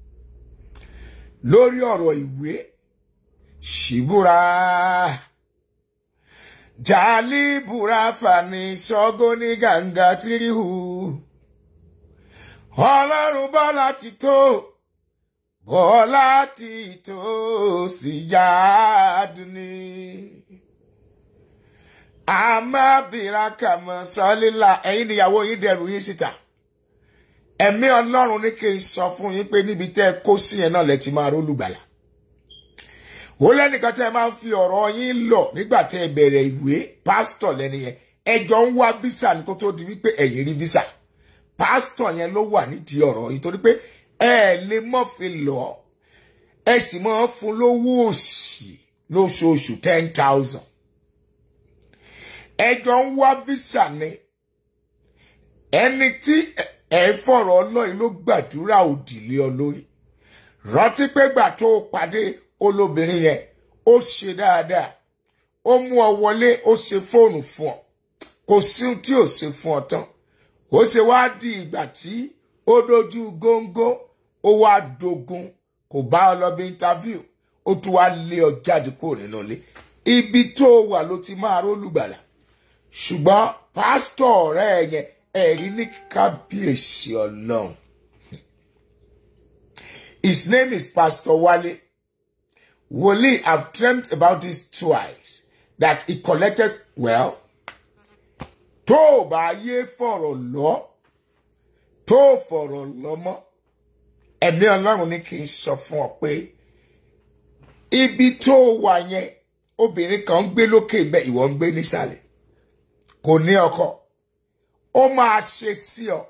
lórí ọ̀rọ̀ ìwé ṣìbúra jálíbúra fani ṣọ́gó ní gàǹgà tìrìhù ọlọ́run bọ́lá ti tó bọ́lá ti tó sí yáàdùn ni àmàbìrakàmọ sọlílà ẹ̀yin níyàwó yín dẹrù yín síta ẹ̀mí Ọlọ́run ní kí n sọ fún yín pé níbi tẹ́ ẹ kó sí yẹn náà lẹ ti máa rólùgbàlà ó lẹ́nìkan tẹ́ ẹ máa ń fi ọ̀rọ̀ yín lọ nígbà tẹ́ ẹ bẹ̀rẹ̀ ìwé pásítọ̀ lẹ́ni yẹn ẹjọ́ ń wá visa ní kó tó di wípé ẹ̀yin rí visa pásítọ̀ yẹn ló wà nídìí ọ̀rọ̀ yìí torí pé ẹ lè mọ́ fi lọ ẹ sì máa fún lówó òṣì lóṣooṣù ten thousand ẹjọ́ ń wá visa ni ẹni tí ẹ fọ̀rọ̀ ọlọ́yin ló gbàdúrà òdìlé olórí rántí pé gbà tó o pàdé olóbìnrin yẹn ó ṣe dáadáa ó mú ọ wọlé ó ṣe fóònù fún ọ kò sí ohun tí ò ṣe fún ọ tán ó ṣe wá di ìgbà tí ó dojú góńgó ó wá dogun kò bá ọ lọ bí interview ó tún wá lé ọ jáde kúrò nínú ilé ibi tó wà ló ti máa rólùgbàlà ṣùgbọ́n pásítọ̀ ọ̀rẹ́ yẹn ẹ̀rí ní kábíyèsí ọlọ́run his name is pastor wale wòlíì have dreamt about this twice that he collected well tó o bá yé fọ̀rọ̀ lọ tó o fọ̀rọ̀ lọ mọ́ ẹ̀mí ọlọ́run ní kí n sọ fún ọ pé ibi tó o wà yẹn obìnrin kan ń gbé lókè bẹ́ẹ̀ ìwọ ń gbé nísàlẹ̀ kò ní ọkọ ó máa ṣe sí ọ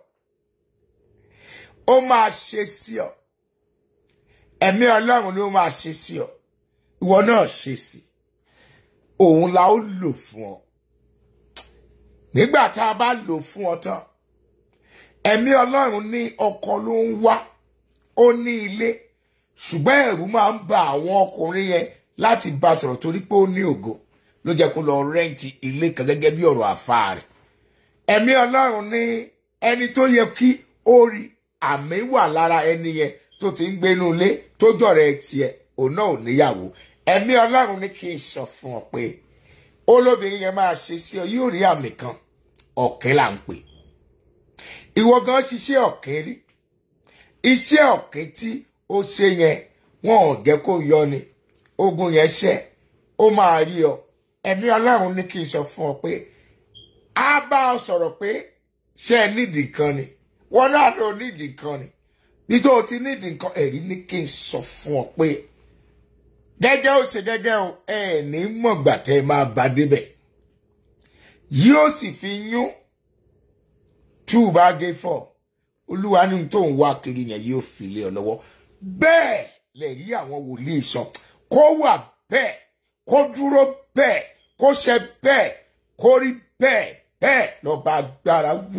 ó máa ṣe sí ọ ẹ̀mí ọlọ́run ni ó máa ṣe sí ọ ìwọ náà ṣe sí òun la ó lò fún ọ nígbà tá a bá lò fún ọ tán ẹ̀mí ọlọ́run ní ọkọ ló ń wá ó ní ilé ṣùgbọ́n ẹ̀rù máa ń ba àwọn ọkùnrin yẹn láti bá a sọ̀rọ̀ torí pé ó ní ògo ló jẹ́ kó lọ rẹ́ǹtì ilé kan gẹ́gẹ́ bí ọ̀rọ̀ àfáà rẹ̀ ẹ̀mí ọlọ́run ní ẹni tó yẹ kí ó rí àmì wà lára ẹni yẹn tó ti ń gbénú ilé tó jọ̀rọ̀ ẹ tiẹ̀ òun náà ò níyàwó ẹ̀mí ọlọ́run ní kí n sọ fún ọ pé olóbìnrin yẹn máa ṣe sí ọ yóò rí àmì kan ọ̀kẹ́ là ń pè ìwọ gan ṣiṣẹ́ ọ̀kẹ́ rí iṣẹ́ ọ̀kẹ́ tí ó ṣe yẹn wọn ò jẹ́ kó yọ ni ogun yẹn ṣẹ́ ó máa rí ọ ẹ̀mí ọlọ́run ní kí n sọ fún ọ pé á bá ọ sọ̀rọ̀ pé ṣé ẹ nídìí kan ni wọn náà ló nídìí kan ni bí tó o ti nídìí nǹkan ẹ̀rí ní kí n sọ fún ọ pé gẹ́gẹ́ ó ṣe gẹ́gẹ́ o ẹ ní mọ̀gbà tẹ́ ẹ máa bá débẹ̀ yóò sì fi yún tú u bá gé fọ́ olúwa ní tó ń wá kiri yẹn yóò fi lé ọ lọ́wọ́ bẹ́ẹ̀ lè rí àwọn wòlíì sọ kó wà bẹ́ẹ̀ kó dúró bẹ́ẹ̀ kó ṣe bẹ́ẹ̀ kó rí bẹ́ẹ̀ bẹ́ẹ̀ lọ́ba agbára wí.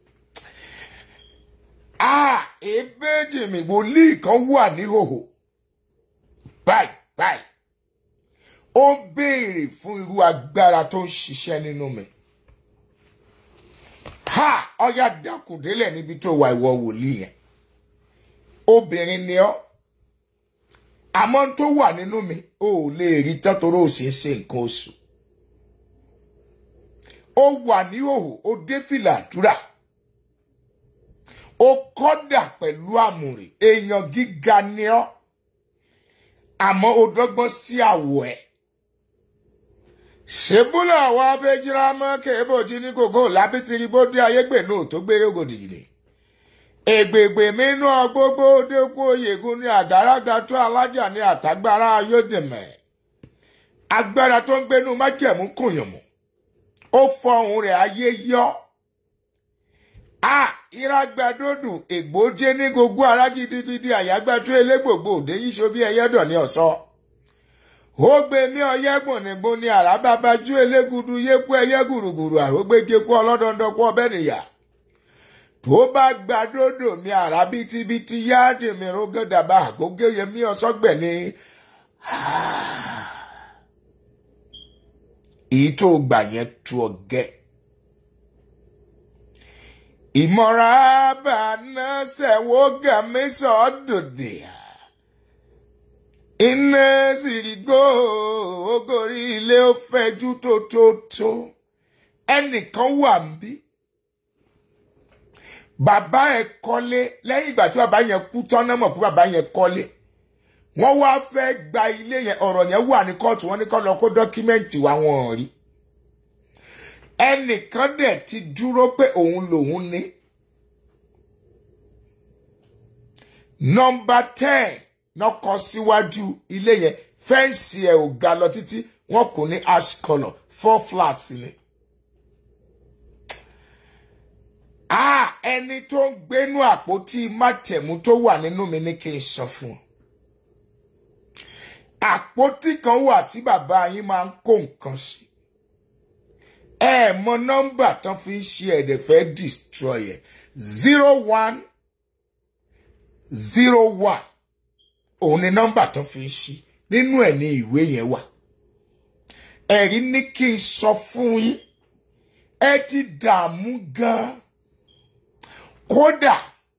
a èbéjì mi wòlíì kan wà níhòhò báyìí báyìí ó béèrè fún irú agbára tó ń ṣiṣẹ́ nínú mi. ha ọya dákùndélẹ̀ níbi tó wà ìwọ wòlíì yẹn obìnrin ni ọ́ àmọ́ tó wà nínú mi ò lè rí tán torí ò sì ń ṣe nǹkan oṣù ó wà ní òhò ó dé fìlà àdúrà ó kọ́dà pẹ̀lú àmùrè èèyàn gíga ni ọ́ àmọ́ ó dọ́gbọ́n sí àwọ̀ ẹ̀ ṣébúlà àwọn afẹ́jìrá mọ́ kébò tí ní kòkó lábítiri bó dé ayégbè náà tó gbére ògòdì ni ègbègbè mínú gbogbo dẹ́kun oyègùn ní àgárága tó alájà ní àtàgbára ayódèmẹ̀ agbára tó ń gbénú májẹ̀mú kùnyànmù ó fọhùn rẹ̀ ayé yọ a ìrágbádódù ègbójé ní gbogbo ara gidigidi àyágbátó elégbògbò òde yíṣo bí ẹyẹdọ ní ọ̀sán ó gbé ní ọyẹgbọn nígbó ní àràbàbájú elégudu yékú ẹyẹ gùrùgùrù àrógbégékú ọlọ́dọ̀ndọ́kú ọbẹ̀ nìyà tó bá gbàdódò mi àrà bítíbitì yáàdì mi rógódàbà àgógé yẹmí ọsọgbẹ ní èyí tó gbà yẹn tu ọgẹ ìmọ̀ra bàánà sẹ̀wó gàmísọ̀ ọ̀dọ̀dẹ̀ iná sìrìgò ogórí ilé ó fẹjú tó tó tó ẹnìkan wà ń bí bàbá ẹ̀ kọ́lé lẹ́yìn ìgbà tí bàbá yẹn kú tán náà mọ̀ pé bàbá yẹn kọ́lé wọ́n wá fẹ́ gba ilé yẹn ọ̀rọ̀ yẹn wà ní kóòtù wọ́n ní kó lọ kó dọ́kímẹ́ǹtì wá wọn rí ẹnìkan dẹ̀ ti dúró pé òun lòun ní. nọmba ten náà kọ síwájú ilé yẹn fẹ́ǹsì ẹ̀ ò ga lọ títí wọ́n kò ní ash colour four flats ni. ah ẹni tó ń gbénú àpótí mátẹ̀mú tó wà nínú mi ní kí n sọ fún ọ àpótí kan wà tí bàbá yín máa ń kó nǹkan sí ẹ mọ nọ́mbà tán fi ń ṣe ẹ̀dẹ̀ fẹ́ destroy ẹ̀ zero one zero one òun ni nọ́mbà tán fi ń ṣí nínú ẹ̀ ní ìwé yẹn wà ẹ̀rí ní kí n sọ fún yín ẹ ti dààmú gan kódà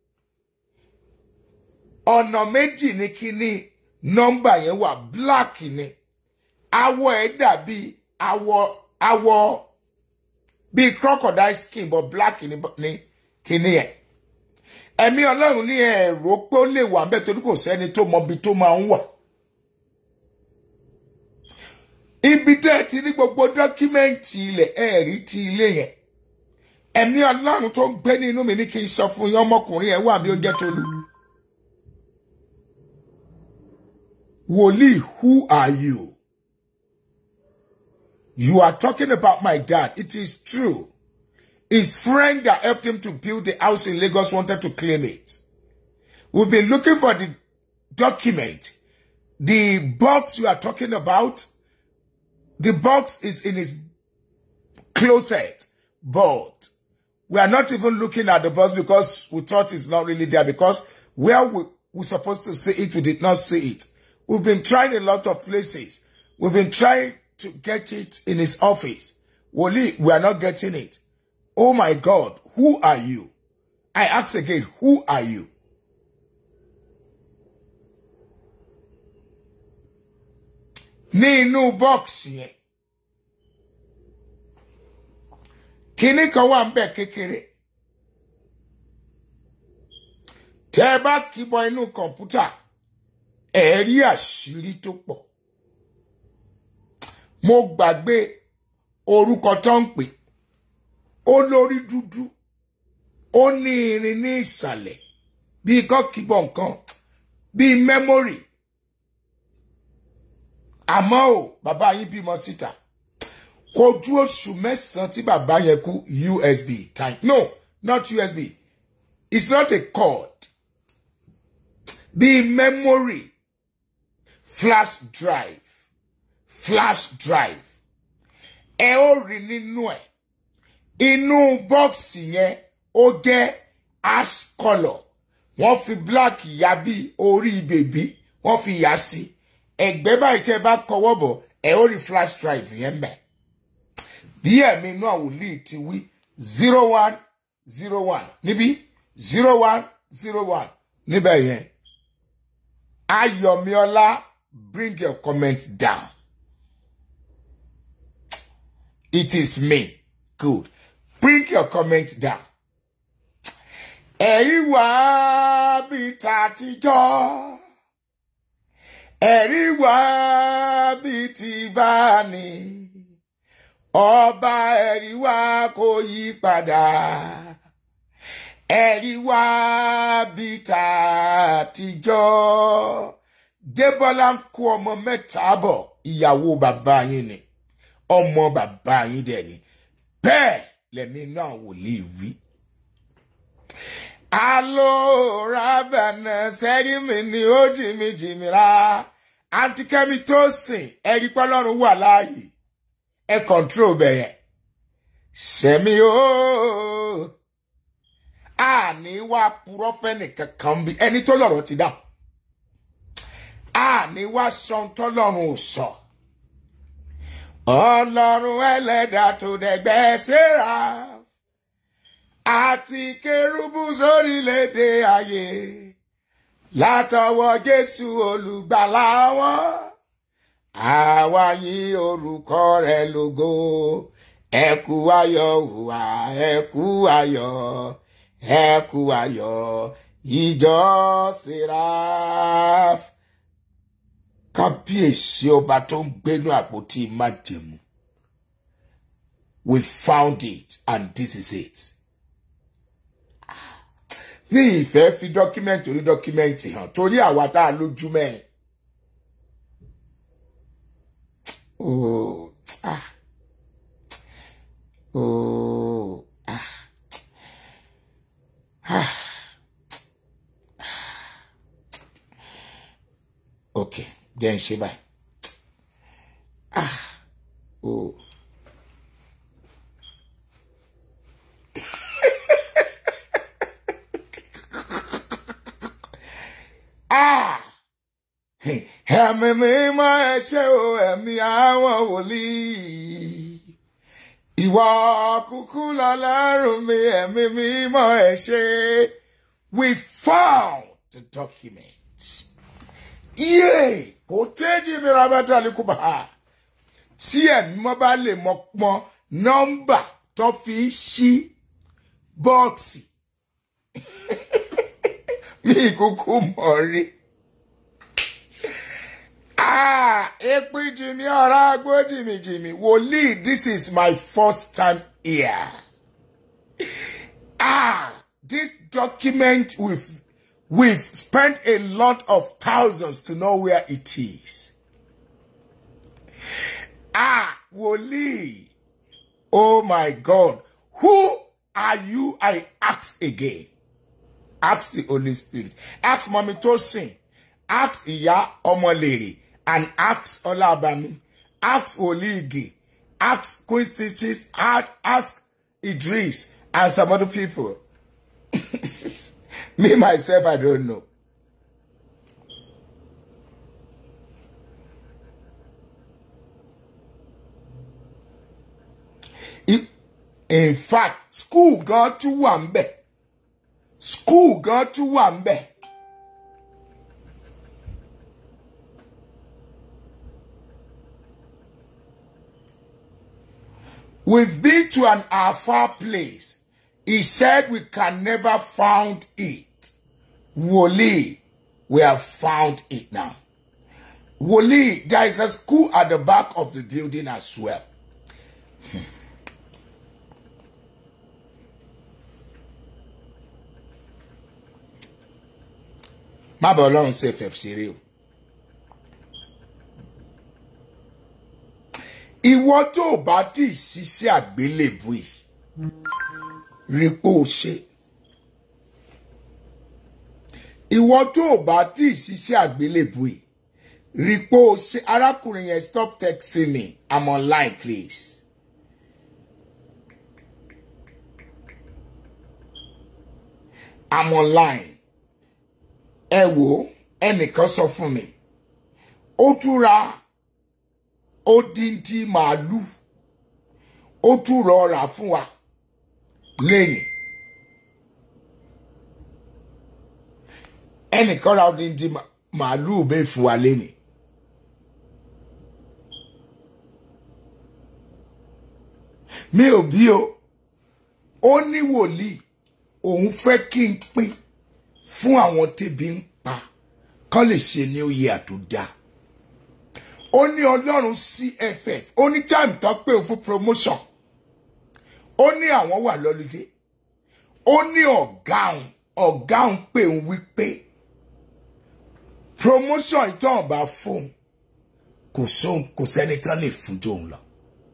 ọ̀nà méjì ní kíní nọ́mbà yẹn wà black ni awọ ẹ̀ dàbí awọ awọ bíi crocodile skin but black ni ni kíní yẹn ẹ̀mí ọlọ́run ní ẹ̀rọ pé ó lè wà ńbẹ̀ torí kò sẹ́ni tó mọ ibi tó máa ń wà ibi tẹ́ ẹ ti ní gbogbo dọ́kímẹ́ǹtì ilẹ̀ ẹ̀rí ti ilé yẹn ẹ̀mí ọlọ́run tó ń gbé nínú mi ní kí n sọ fún yín ọmọkùnrin ẹ̀ wà bí oúnjẹ tó lù. Wòlíì, who are you? You are talking about my dad. It is true. His friend that helped him to build the house in Lagos wanted to claim it. We've been looking for the document. The box you are talking about, the box is in his closet, but we are not even looking at the box because we thought it's not really there because where we we're supposed to see it, we did not see it. We've been trying a lot of places. We've been trying to get it in his office. Woli, we are not getting it. Oh my God, who are you? I ask again, who are you? ní inú bọ́ọ̀sì yẹn kinní kan wà ń bẹ̀ kékeré tẹ́ ẹ bá kíbọ inú kọ̀ǹpútà ẹ rí àṣírí tó pọ̀ mo gbàgbé orúkọ tó ń pè ó lórí dúdú ó ní irin ní ìsàlẹ̀ bíi kọ́kíbọ̀ nǹkan bíi mẹ́mórì àmọ́ ò bàbá yín bímọ síta kò ju oṣù mẹ́sàn-án tí bàbá yẹn kú usb time no not usb it's not a cord bíi memory flash drive flash drive ẹ ó rí nínú ẹ inú bọ́ọ̀sì yẹn ó jẹ́ ash colour wọ́n fi black yà bí orí bèbí wọ́n fi yà sí ẹ̀gbẹ́ báyìí tẹ́ bá kọwọ́ bọ̀ ẹ ó rí flash drive yẹn bẹ̀ bí ẹ̀mí inú àwòlíì ti wí zero one zero one níbí zero one zero one níbẹ̀ yẹn ayọ̀míọ́lá bring your comment down it is me good bring your comment down ẹ̀rí wá bí tàtijọ́ ẹ̀rí wá bí ti bá ní ọba ẹ̀rí wá kò yí padà ẹ̀rí wá bí tàtijọ́ débọ́lá ń kó ọmọ mẹ́ta bọ̀ ìyàwó bàbá yín ni ọmọ bàbá yín dẹ̀ ni bẹ́ẹ̀ lẹ́mí náà wòlíì wí. alóòrábànà sẹ́rí mi ni ó jìmí jìmí ra àǹtí kẹ́mi tó sìn ẹ̀rí pọ́lọ́run wà láàyè ẹ kọ̀ǹtró bẹ̀yẹn sẹ́mi ó àní wá purọ́ fẹ́ni kankan bí ẹni tó lọ́rọ̀ ti dá àní wá sọ tọ́lọ́run ò sọ ọlọ́run ẹlẹ́dàá tó dẹ̀gbẹ́ síra àti kérúbù sórílẹ̀-èdè ayé látọwọ́ jésù olùgbàlà wọn àwa yìn orúkọ rẹ̀ lógo ẹkú ayọ̀ hùwà ẹkú ayọ̀ ẹkú ayọ̀ ìjọ seraph kábíyèsí ọba tó ń gbénú àpótí májẹ̀mú we found it and this is it ní ìfẹ́ fi dọ́kímẹ́ǹtì orí dọ́kímẹ́ǹtì hàn torí àwa tá a lójú mẹ́rin. Oh, ah. Oh, ah. Ah. Ok, jẹ́ ń ṣe báyìí. Ah. Oh. Ah! Ẹ̀mí mímọ́ ẹ ṣé o, ẹ̀mí àwọn wòlíì. Ìwọ kúkú lọ́lọ́run mi, ẹ̀mí mímọ́ ẹ ṣé. We found the document. Yé! Kò téjì mi ra bàtà likuba. Tí ẹ̀mí mọ́ bá lè mọ pọn nọ́mbà tó fi ń ṣí bọ́ọ̀sì. Mi kúkú mọ̀ rí. Ah, epi Jimmy Oragbo Jimmy Jimmy. Wòlíì, this is my first time here. Ah, this document we've we've spent a lot of thousands to know where it is. Ah, Wòlíì. Oh my God. Who are you? I ask again. Ask the Holy Spirit. Ask Mommy Tosin. Ask Iya Omolere. And ask Olabami. Ask Oligi. Ask Queen Stitches. Ask, ask Idris. And some other people. Me, myself, I don't know. I- In fact, school gan tún wà ń bẹ̀. School gan tún wà ń bẹ̀. We've been to an our far place. He said we can never found it. Woli, we have found it now. Woli, there is a school at the back of the building as well. má bàa ọlọ́run ṣe fẹ̀ ṣeré o. ìwọ tó o bá tí ì ṣiṣẹ́ àgbélébù yìí rí pé o ṣe. ìwọ tó o bá tí ì ṣiṣẹ́ àgbélébù yìí rí pé o ṣe arákùnrin yẹn stop texting me i'm online please. i'm online ẹ wò ẹnìkan sọ fún mi ó tún ra odindi màálù ó tún rọ rà fún wa lẹ́yìn ẹnìkan ra odindi ma- màálù bẹ́ẹ̀ fún wa lẹ́yìn mi ò bí o ó ní wòlíì òun fẹ́ kí n pín fún àwọn tẹ́bi ń pa kán lè ṣe ní oyè àtúndà ó ní ọlọ́run cff ó ní time tó pé òun fún promotion ó ní àwọn wà lọ́lùdé ó ní ọ̀gá òun ọ̀gá òun pé òun wípé promotion ìtàn bá fóun kò sóhun kò sẹ́ni tán lè fún tóun lọ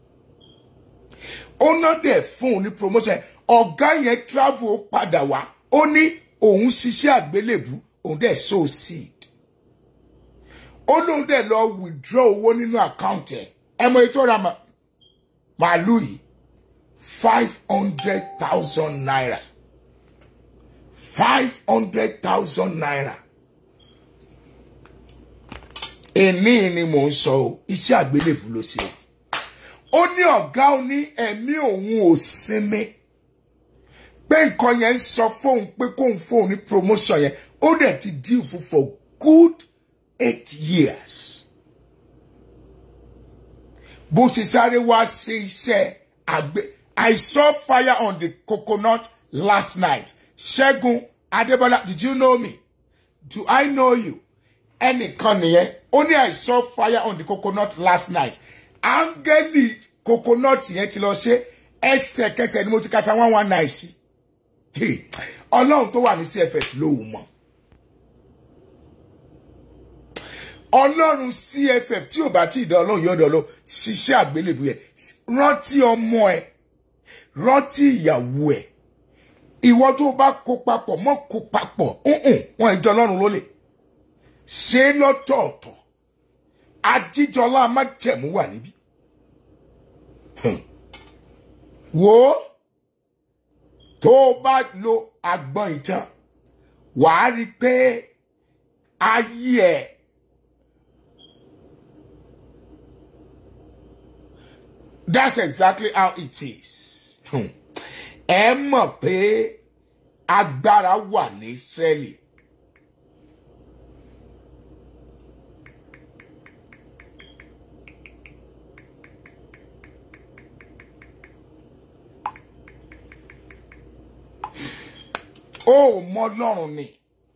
ó ná dẹ̀ fún un ní promotion ọ̀gá yẹn travel ó padà wá ó ní òun ṣiṣẹ́ àgbélébù òun dẹ̀ sow seed ó lóun dẹ̀ lọ withdraw owó nínú àkáǹtì ẹ̀ ẹ mọ ètò ra ma- màálù yìí five hundred thousand naira five hundred thousand naira èní ni mò ń sọ o iṣẹ́ àgbélébù ló ṣe o ó ní ọ̀gá ó ní ẹ̀mí òun ò sinmi pé nǹkan yẹn ń sọ fóun pé kóun fóun ní promotion yẹn ó dẹ̀ ti deal fún for good eight years. bó ṣe sáré wá ṣe iṣẹ́ àgbẹ̀ I saw fire on the coconut last night Ṣẹ́gun Adébọ́lá did you know me do I know you ẹnìkan nìyẹn ó ní I saw fire on the coconut last night áńgẹ́lì coconut yẹn ti lọ ṣe ẹsẹ̀kẹsẹ̀ ni mo ti kasa one one nine sí Hey, ọlọ́run tó wà ní cff ló wù mọ́ ọlọ́run cff tí ò bá tí ì dán ọlọ́run yóò dán ọlọ́run ṣiṣẹ́ àgbélébù yẹn rántí ọmọ ẹ rántí ìyàwó ẹ ìwọ tó bá kó papọ̀ mọ́ kó papọ̀ ǹǹ, wọn ìjọ ọlọ́run ló lè ṣe é lọ́tọ̀ọ̀tọ̀ ajíjọlá májẹ̀mú wà níbí Hmm. wò ó tó o bá lo agbọ́n ìtàn wàá rí i pé ayé ẹ̀ that's exactly how it is. Hmm. ẹ mọ̀ pé agbára wà ní Ísírẹ́lì. ó mọ Ọlọ́run ni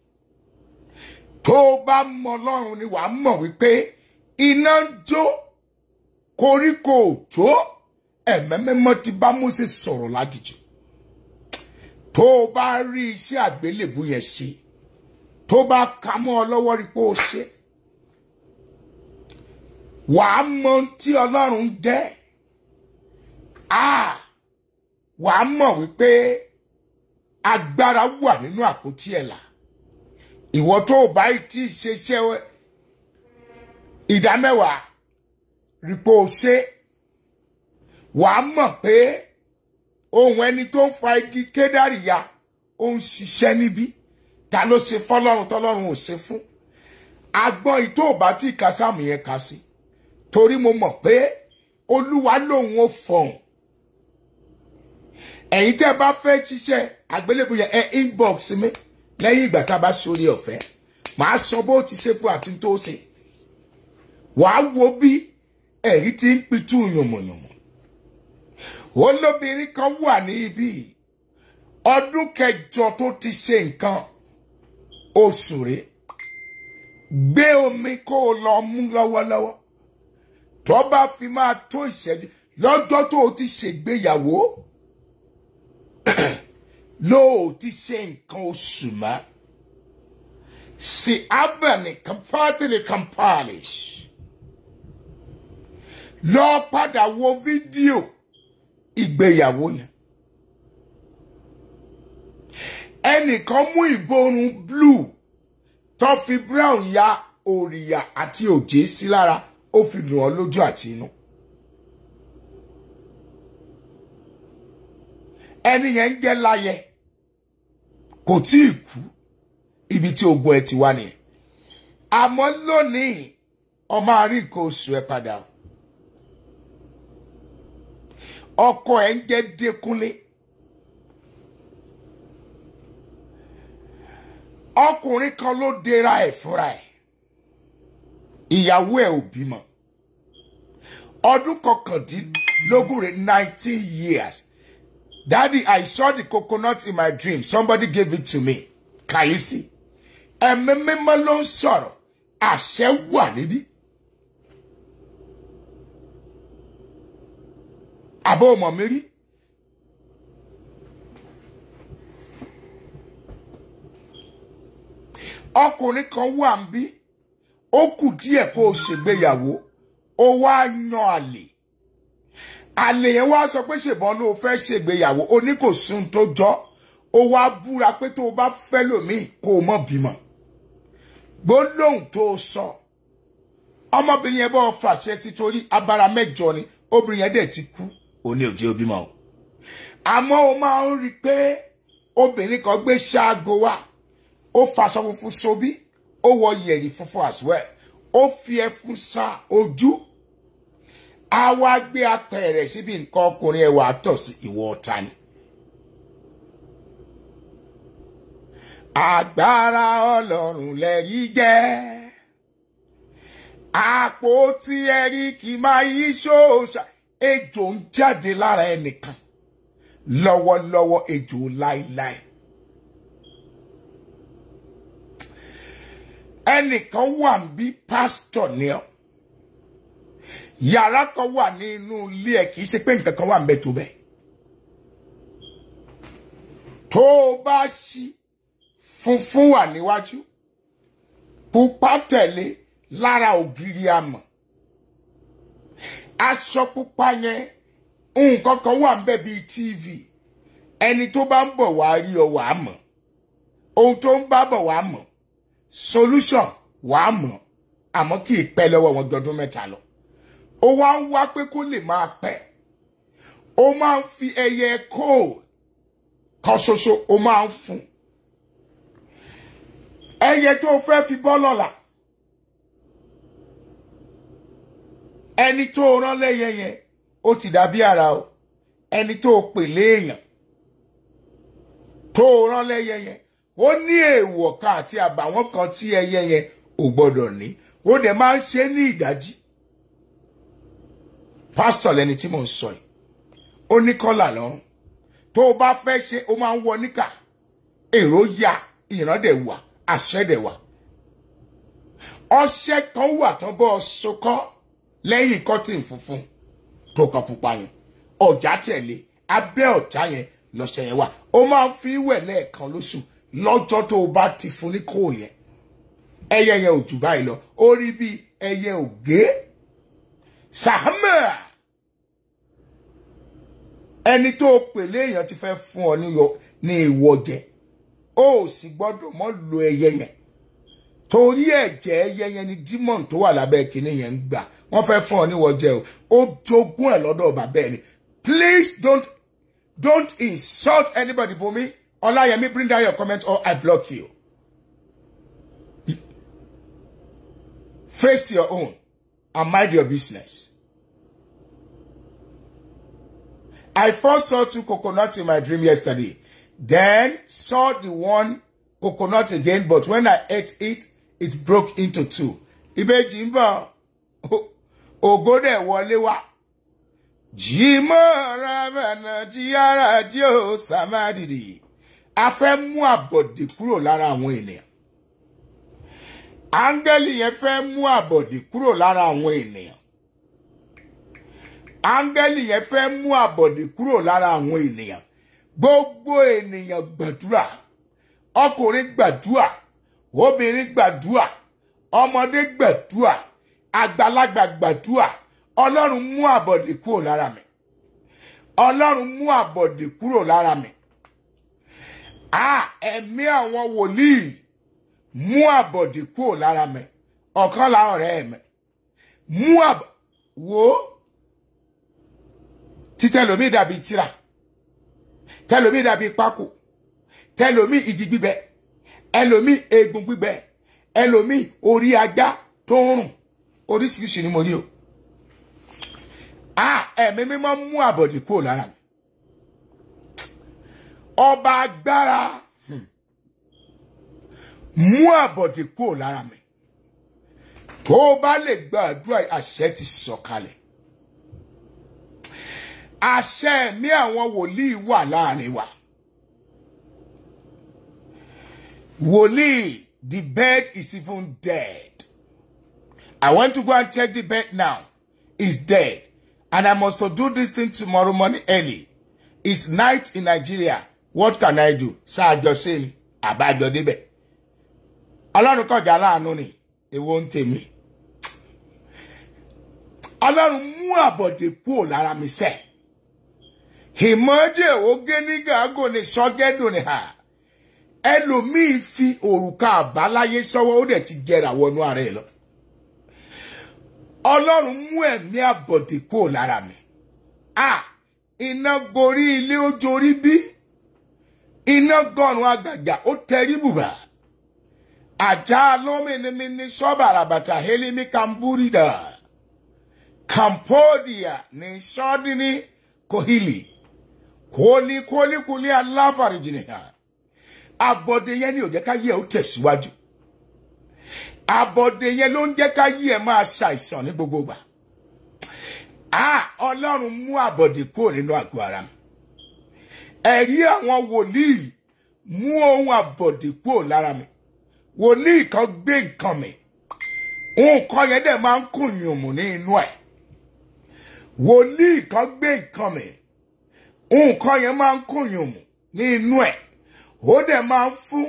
tó o bá mọ Ọlọ́run ni wàá mọ̀ wípé iná ń jó koríko ò tó ẹ̀mẹ́mẹ́mọ́ ti bá Mósè sọ̀rọ̀ lágìjì tó o bá rí iṣẹ́ àgbélébù yẹn ṣe tó bá ka mọ́ ọ lọ́wọ́ rí pé ó ṣe wàá mọ ohun tí Ọlọ́run jẹ́ ah wàá mọ̀ wípé agbára wà nínú àpótí ẹ̀là ìwọ tó o bá ti ṣeṣẹ́ ìdámẹ́wàá rí pé o ṣe wàá mọ̀ pé ohun ẹni tó ń fa igi kédàrí ya ó ń ṣiṣẹ́ níbí ta ló ṣe fọlọ́run tọ́lọ́run ò ṣe fún agbọ́n ìtò ò bá tí ì ka sáàmù yẹn kà sí torí mo mọ̀ pé olúwa lòun ò fọ̀hún ẹ̀yin tẹ́ bá fẹ́ ṣiṣẹ́ àgbélébùú yẹn ẹ inbox mi lẹ́yìn ìgbà tá a bá sórí ọ̀fẹ́ màá sọ bó ti ṣe fún àti tó ṣe wàá wo bí ẹ̀rí ti ń pitú yànmọ̀yànmọ̀ olóbìnrin kan wà ní ibi ọdún kẹjọ tó ti ṣe nǹkan oṣù rẹ̀ gbé omi kó o lọ mú lọ́wọ́lọ́wọ́ tó bá fi máa tó ìṣẹ́jú lọ́jọ́ tó o ti ṣègbéyàwó ló o ti ṣe nǹkan oṣù mọ́ si abani kampatili kampalish lọ padà wo fídíò ìgbéyàwó yẹn ẹnìkan mú ìborun blue tó fi brown ya òrìyà àti òjé sí lára ó fi nù ọ lójú àti inú. ẹni yẹn ń jẹ́ láyẹ kò tí ì kú ibi tí ogun ẹ ti wá nìyẹn àmọ́ lónìí ọmọ àrí nǹkan oṣù ẹ padà o. ọkọ ẹ ń jẹ́ Dékúnlé ọkùnrin kan ló dera ẹ̀ fúnra ẹ̀ ìyàwó ẹ̀ ò bímọ ọdún kọkàndínlógún rẹ̀ nineteen years daddy I saw the coconut in my dream somebody gave it to me kàyésì ẹ̀mí mímọ́ ló ń sọ̀rọ̀ àṣẹ wà níbí. àbọ̀ ọmọ mi rí. ọkùnrin kan wà ń bí ó kù díẹ̀ kó o ṣègbéyàwó ó wá yan àlè àlè yẹn wá sọ pé ṣèbọn ló fẹ́ ṣègbéyàwó ó ní kò sún tó jọ́ ó wá búra pé tó o bá fẹ́ lòmíì kó o mọ̀ bímọ gbólóhùn tó o sọ ọmọbìnrin yẹn bọ́ fàṣẹ títorí abara mẹ́jọ ni obìnrin yẹn dẹ̀ ti kú òní òjé obìmọ o àmọ́ o máa ń rí i pé obìnrin kan gbé ṣáàgó wá ó faṣọ funfun sobí ó wọ yẹ̀rì funfun as well ó fi ẹfun sa ojú á wá gbé apẹ̀rẹ̀ síbi nǹkan ọkùnrin ẹwà tọ̀ sí ìwọ ọ̀tá ni. agbára ọlọ́run lẹ́yìn jẹ́ àpótí ẹ̀rí kì máa yí ṣóòṣà ejò ń jáde lára ẹnìkan lọ́wọ́lọ́wọ́ ejò láíláí. ẹnìkan wà ń bí pásítọ̀ ni ọ́ yàrá kan wà ní inú ilé ẹ̀ kì í ṣe pé nǹkan kan wà ń bẹ tó bẹ́ẹ̀. tó o bá ṣí funfun wà níwájú pupa tẹ̀lé lára ògiri amọ̀ aṣọ pupa yẹn nǹkan kan wà ń bẹ bíi tv ẹni tó bá ń bọ̀ wá rí ọ wàá mọ̀ ohun tó ń bá bọ̀ wàá mọ̀ solution wàá mọ̀ àmọ́ kì í pẹ́ lọ́wọ́ wọn gbọdún mẹ́ta lọ ó wá ń wá pé kó lè máa pẹ́ ó máa ń fi ẹyẹ kóòl kan ṣoṣo ó máa ń fún ẹyẹ tó fẹ́ fi bọ́ lọ́la ẹni tó rán lẹ́yẹ yẹn ó ti dàbí ara o ẹni tó pè léèyàn tó rán lẹ́yẹ yẹn ó ní èèwọ̀ kan àti àbàwọ́n kan tí ẹyẹ yẹn ò gbọ́dọ̀ ní ó dẹ̀ máa ń ṣe ní ìdájí pásítọ̀ lẹni tí mò ń sọ yìí ó ní kọ́là lọ́rùn tó o bá fẹ́ ṣe ó máa ń wọ níkà èrò ya ìran dẹ̀ wà àṣẹ dẹ̀ wà ọṣẹ kan wà tán bọ́ sokọ́ lẹ́yìn kọ́tìn funfun tó kan pupa yẹn ọ̀já tẹ̀lé abẹ́ ọ̀já yẹn lọ́ṣẹ yẹn wà ó máa ń fi wẹ̀ lẹ́ẹ̀kan lóṣù lọ́jọ́ tó o bá ti fún ní kóòlù yẹn ẹyẹ yẹn ò jù báyìí lọ ó rí bí ẹyẹ ògé sàhámà ẹni tó pèlè èèyàn ti fẹ́ fún ọ ní ìwọ jẹ ó sì gbọ́dọ̀ mọ́ lo ẹyẹ yẹn torí ẹ̀jẹ̀ ẹyẹ yẹn ni dímọ̀n tó wà lábẹ́ kínní yẹn ń gbà wọ́n fẹ́ fún ọ níwọ jẹ o ó jogún ẹ̀ lọ́dọ̀ bàbá ẹ̀ ni please don't don't insult anybody bomi ọláyẹmí bring down your comment or I block you face your own and mind your business. I first saw two coconuts in my dream yesterday. Then saw the one coconut again, but when I ate it, it broke into two. Ìbejì ń bọ̀, ògo dẹ̀ wọlé wá. jìmọ̀ rabana jíyára jí ó sàmádìdì a fẹ́ mú àbọ̀dè kúrò lára àwọn ènìyàn áńgẹ́lì yẹn fẹ́ mú àbọ̀dè kúrò lára àwọn ènìyàn áńgẹ́lì yẹn fẹ́ mú àbọ̀dè kúrò lára àwọn ènìyàn gbogbo ènìyàn gbàdúrà ọkùnrin gbàdúrà obìnrin gbàdúrà ọmọdé gbàdúrà àgbàlagbà gbàdúrà ọlọ́run mú àbọ̀dè kúrò lára mi ọlọ́run mú àbọ̀dè kúrò lára mi a ẹ̀mí àwọn wòlíì mú àbọ̀dè kúrò lára mi ọ̀kan láwọn ọ̀rẹ́ mi mú àbọ̀ wo títẹ̀lómi dàbí tírà tẹ̀lómi dàbí pákó tẹ̀lómi igi gbígbẹ ẹlòmí eegun gbígbẹ ẹlòmí orí ajá tó ń rùn oríṣiríṣi ni mo rí o a ẹ̀mí mímọ́ mú àbọ̀dè kúrò lára mi ọba agbára hmm, mú àbọ̀dè kúrò lára mi tó o bá lè gbàdúrà àṣẹ ti sọ̀kalẹ̀ àṣẹ ẹ̀mí àwọn wòlíì wà láàrin wa wòlíì the bed is even dead I want to go and check the bed now it's dead and I must to do this thing tomorrow morning early it's night in Nigeria what can I do ṣáàjọ sí ni àbájọ débẹ̀ ọlọ́run kọjá láàánú ni èwo ń tèmi ọlọ́run mú àbọ̀dè kúrò lára mi sẹ́ ìmọ̀jẹ̀ oge ní gàgò ní sọ́gẹ́dùn ní ha ẹlòmíì fi òrùka àbáláyé sọ́wọ́ ó dẹ̀ ti jẹrà wọnú ara ẹ̀ lọ ọlọ́run mú ẹ̀mí àbọ̀dè kúrò lára mi a iná gorí ilé ó jorí bí iná gọ̀rùn àgàgà ó tẹrí bùbà àjà lómìnirini sọ́bàràbàtà helimi kamburida cambodia ní sọ́dínní kohili kólikólikóli aláfàrìjìnì hàn abọ́dé yẹn ni ò jẹ́ ká yẹ ó tẹ̀síwájú abọ́dé yẹn ló ń jẹ́ ká yẹ máa ṣàìsàn ní gbogbo ìgbà ah ọlọ́run mú àbọ̀dé kúrò nínú àgọ́ ara mi ẹ̀rí àwọn wòlíì mú ohun àbọ̀dé kúrò lára mi wòlíì kan gbé nǹkan mi nǹkan yẹn dẹ̀ máa ń kùn yùnmù ní inú ẹ̀ wòlíì kan gbé nǹkan mi nǹkan yẹn máa ń kùn yùnmù ní inú ẹ̀ ó dẹ̀ máa ń fún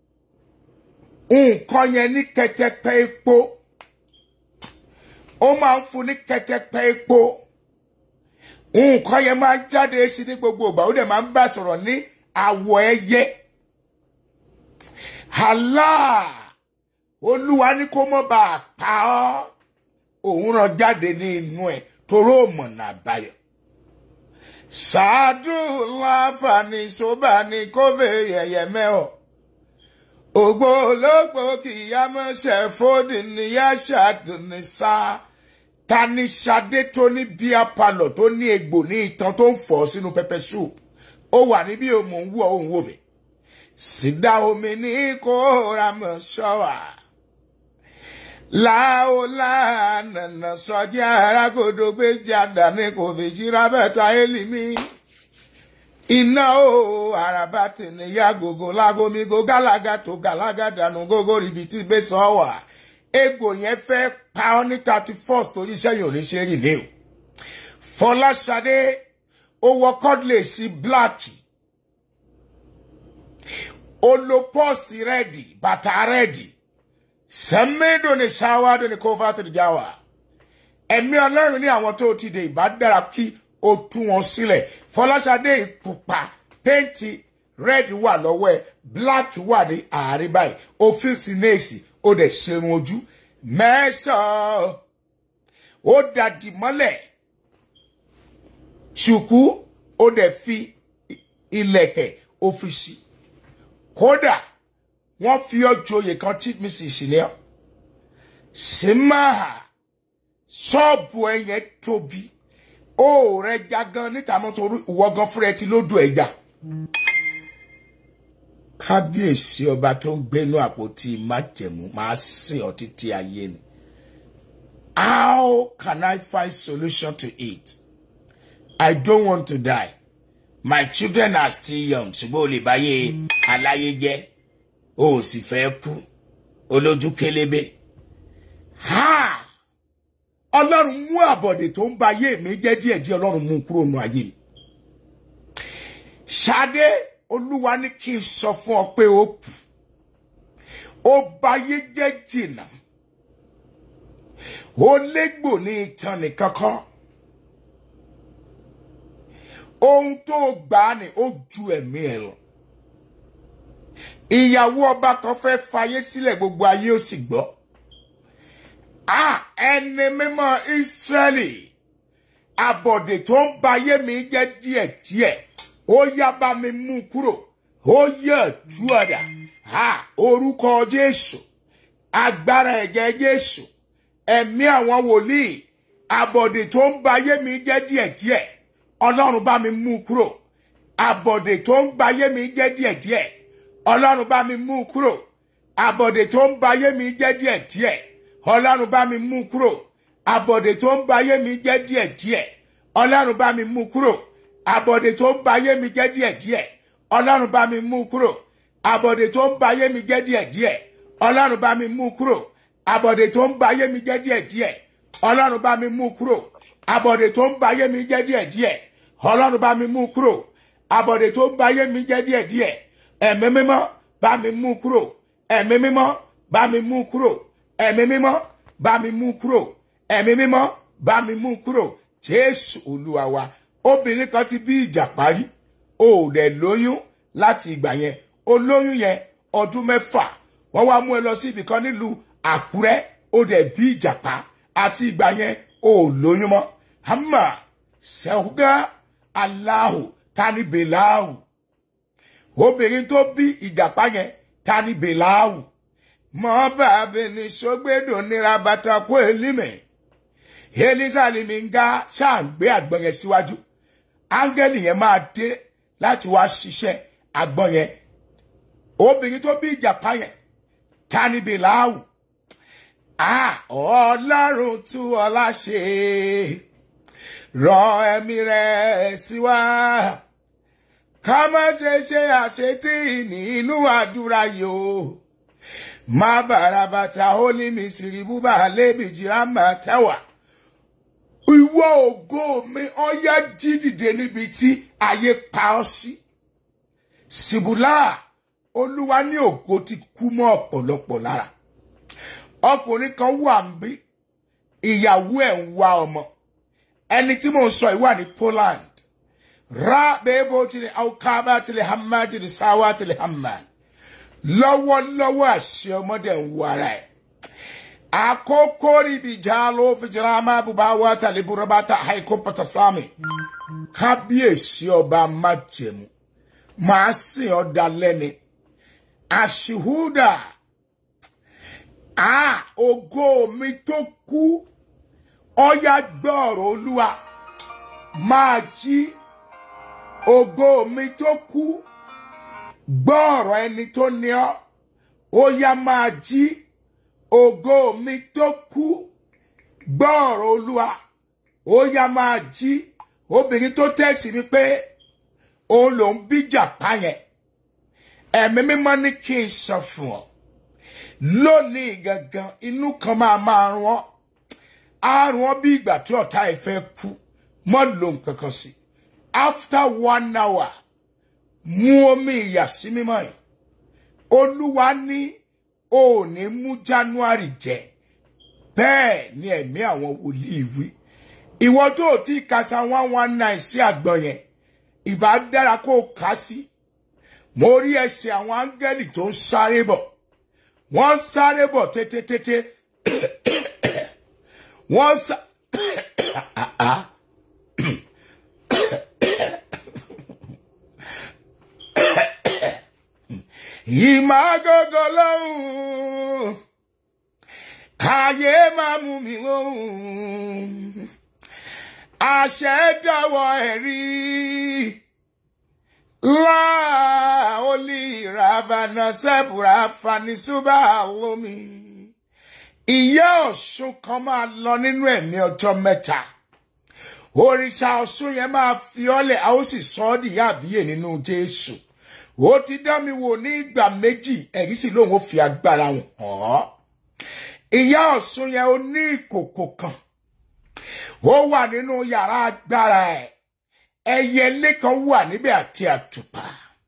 nǹkan yẹn ní kẹtẹpẹ epo ó máa ń fún ní kẹtẹpẹ epo nǹkan yẹn máa ń jáde sí ní gbogbo ìgbà ó dẹ̀ máa ń bá sọ̀rọ̀ ní àwọ̀ ẹyẹ Allah olúwa ní kó mọ́ bá a pa ọ́ òun ràn jáde ní inú ẹ̀ toró mọ̀nà àbáyọ. ṣáàdù láǹfààní sóbà ní kófè yẹ̀yẹ̀ mẹ́ọ̀ ògbó ológbò kìyàmọ́sẹ̀ fódì níyà ṣàdùnní sáà ta ni Ṣadé tó ní bíá palọ̀ tó ní egbò ní itan tó ń fọ̀ sínú pẹpẹ soup ó wà níbí o mò ń wú ọ òun wò mí sídá omi ní kóra mọ̀ ṣọ́wà láòlá nànà sọjá arákòdó gbé jáda ní kò fi jíra bẹ́ta élimi iná o àràbà tìníyà gògó lágómígó gálágà tó gálágà dànù gógó ríbi tí gbé sọ wà egbò yẹn fẹ́ pa ọ́ ní thirty first torí iṣẹ́ yìí ò ní ṣe rìn ní o Fọláṣadé ó wọ kọ́dlẹ̀ sí bíláàkì ó lo pọ́ọ̀sì rẹ́ẹ̀dì bàtà rẹ́ẹ̀dì sẹ́mẹ́dò ní ṣáwádò ní kófà tó dìjà wà ẹ̀mí ọlọ́run ní àwọn tó ti dé ìbá dára kí ó tú wọn sílẹ̀ Fọláṣadé ìpupa pẹ́ǹtì rẹ́ẹ̀dì wà lọ́wọ́ ẹ̀ bíláàkì wà ní àárín báyìí ó fi sí néèsì ó dẹ̀ ṣerun ojú mẹ́sàn-án ó dàdí mọ́lẹ̀ ṣùkú ó dẹ̀ fi ilẹ̀kẹ̀ ó fi sí kódà wọ́n fi ọ́ joyè kan tí mi sì sí ní ọ́ símáà ṣọ́ọ̀bù ẹ̀yẹn tóbi ó rẹ̀ já gan níta mọ́ torí ìwọ gan fúnra ẹ ti lódò ẹ̀jà kábíyèsí ọba tó ń gbénú àpótí májẹ̀mú máa sìn ọ́ títí ayé ni how can I find solution to it I don't want to die. My children are still young. Ṣùgbọ́n o lè báyé aláyé jẹ́. O ò sì fẹ́ kú. Olójú kélébé. Ha! Ọlọ́run mú àbọ̀dè tó ń ba ayé mi jẹ́ díẹ̀díẹ̀ Ọlọ́run mú kúrò nù ayé mi. Ṣadé Olúwa ní kí n sọ fún ọ pé ó kù. Ó ba ayé jẹ́ jìnnà. Ó légbò ní ìtàn nìkan kan ohun tó gbà á ní ó ju ẹ̀mí ẹ̀ lọ. ìyàwó ọba kan fẹ́ fayé sílẹ̀ gbogbo ayé ó sì gbọ́. a ẹni mímọ́ Ísírẹ́lì àbọ̀dè tó ń ba ayé mi jẹ́ díẹ̀díẹ̀ ó yá bá mi mú kúrò ó yẹ tú ọ̀dà a orúkọ Jésù agbára ẹ̀jẹ̀ Jésù ẹ̀mí àwọn wòlíì àbọ̀dè tó ń ba ayé mi jẹ́ díẹ̀díẹ̀ ọlọ́run bá mi mú kúrò àbọ̀dè tó ń gbayé mi jẹ́ díẹ̀díẹ̀ ọlọ́run bá mi mú kúrò àbọ̀dè tó ń gbayé mi jẹ́ díẹ̀díẹ̀ ọlọ́run bá mi mú kúrò àbọ̀dè tó ń gbayé mi jẹ́ díẹ̀díẹ̀ ọlọ́run bá mi mú kúrò àbọ̀dè tó ń gbayé mi jẹ́ díẹ̀díẹ̀ ọlọ́run bá mi mú kúrò àbọ̀dè tó ń gbayé mi jẹ́ díẹ̀díẹ̀ ọlọ́run bá mi mú kúrò àbọ̀dè tó ń gbayé mi jẹ́ díẹ̀díẹ̀ ọlọ́run bá mi mú kúrò àbọ̀dè tó ń bayé mi jẹ́ díẹ̀díẹ̀ ọlọ́run bá mi mú kúrò àbọ̀dè tó ń bayé mi jẹ́ díẹ̀díẹ̀ ẹ̀mí mímọ́ bá mi mú kúrò ẹ̀mí mímọ́ bá mi mú kúrò ẹ̀mí mímọ́ bá mi mú kúrò ẹ̀mí mímọ́ bá mi mú kúrò jésù olúwa wa obìnrin kan ti bí ìjà parí o ò dẹ̀ lóyún láti ìgbà yẹn o lóyún yẹn ọdún mẹ́fà wọ́n wá mú ẹ lọ sí ibìkan nílùú àkúrẹ́ o dẹ̀ bí ìjàpá àti ìgbà yẹn o ò lóyún mọ́ hama sẹ́wọ́gá aláhù tani bèláhù obìnrin tó bí ìjàpá yẹn tani bèláhù mọ́ bàbá ní sọgbẹ́dọ̀ nira bàtà kó elímẹ̀ elísàlìmí ń ga ṣáàgbé àgbọn yẹn síwájú áńgẹ́lì yẹn máa dé láti wá ṣiṣẹ́ àgbọn yẹn obìnrin tó bí ìjàpá yẹn tani bèláhù ọlọ́run tú ọlá ṣe rán ẹ̀mí rẹ̀ sí wa ká má ṣe ṣe àṣetí nínú àdúrà yìí o má bàrà bàtà ó ní mi sì búbà lébi jìrá mà tẹ́wà ìwọ ògo mi ọyá jí dìde níbi tí ayé pa ọ́ sí síbùlà olúwa ní ògo ti kú mọ́ ọ̀pọ̀lọpọ̀ lára ọkùnrin kan wà ń bí ìyàwó ẹ̀ ń wá ọmọ ẹni tí mò ń sọ yìí wà ní Poland ra bẹ́ẹ̀bọ̀ tilẹ̀ aukaba tilẹ̀ hama tilẹ̀ sáwá tilẹ̀ hama lọ́wọ́lọ́wọ́ àṣẹ ọmọdé ń wọ ara ẹ̀ àkókò ríbi jaalo fìjìlámà bubawa tàlẹ́ burabata haiko patasami kábíyèsí ọba májẹ̀mú màá sìn ọ́ dalẹ́ni àṣìhúdà ah ògo mi tó kú ọyá gbọ́ọ̀rọ̀ olúwa máa jí ògo mi tó kú gbọ́ọ̀rọ̀ ẹni tó ní ọ́ ó yá máa jí ògo mi tó kú gbọ́ọ̀rọ̀ olúwa ó yá máa jí obìnrin tó tẹ́sí mi pé òun lòún bíjà pa yẹn ẹ̀mí mímọ́ ní kí n sọ fún ọ lónìí gangan inú kan máa máa rún ọ á rún ọ bí ìgbà tí ọ̀tá ẹ̀ fẹ́ kú mọ́ lò nǹkan kan sí after one hour mú omi ìyàsí mímọ́ yìí olúwa ní o ò ní mú january jẹ bẹ́ẹ̀ ni ẹ̀mí àwọn wòlíì wí ìwọ tó o ti kasa one one nine sí àgbọn yẹn ìbá dára kó o kà sí mo rí ẹsẹ̀ àwọn áńgẹ́lì tó ń sáré bọ̀ wọ́n sáré bọ̀ tètètètè wọ́n sá. ìmágógó lóhùn káyé máa mú mi lóhùn àṣẹ dọwọ́ ẹ̀rí láà olè ìràbànà sẹ́bùrà fanisúbà lómi ìyá ọ̀ṣun kan máa lọ nínú ẹ̀mí ọjọ́ mẹ́ta òrìṣà ọ̀ṣun yẹn máa fi ọ́lẹ̀ a ó sì sọ ọ́ dìyà àbíyè nínú jésù ó ti dá mi wò ní ìgbà méjì ẹ̀rí sì lóun ó fi agbára hàn ọ́ ìyá ọ̀ṣun yẹn ó ní ìkòkò kan ó wà nínú yàrá agbára ẹ̀ ẹyẹlé kan wà níbẹ̀ àti àtùpà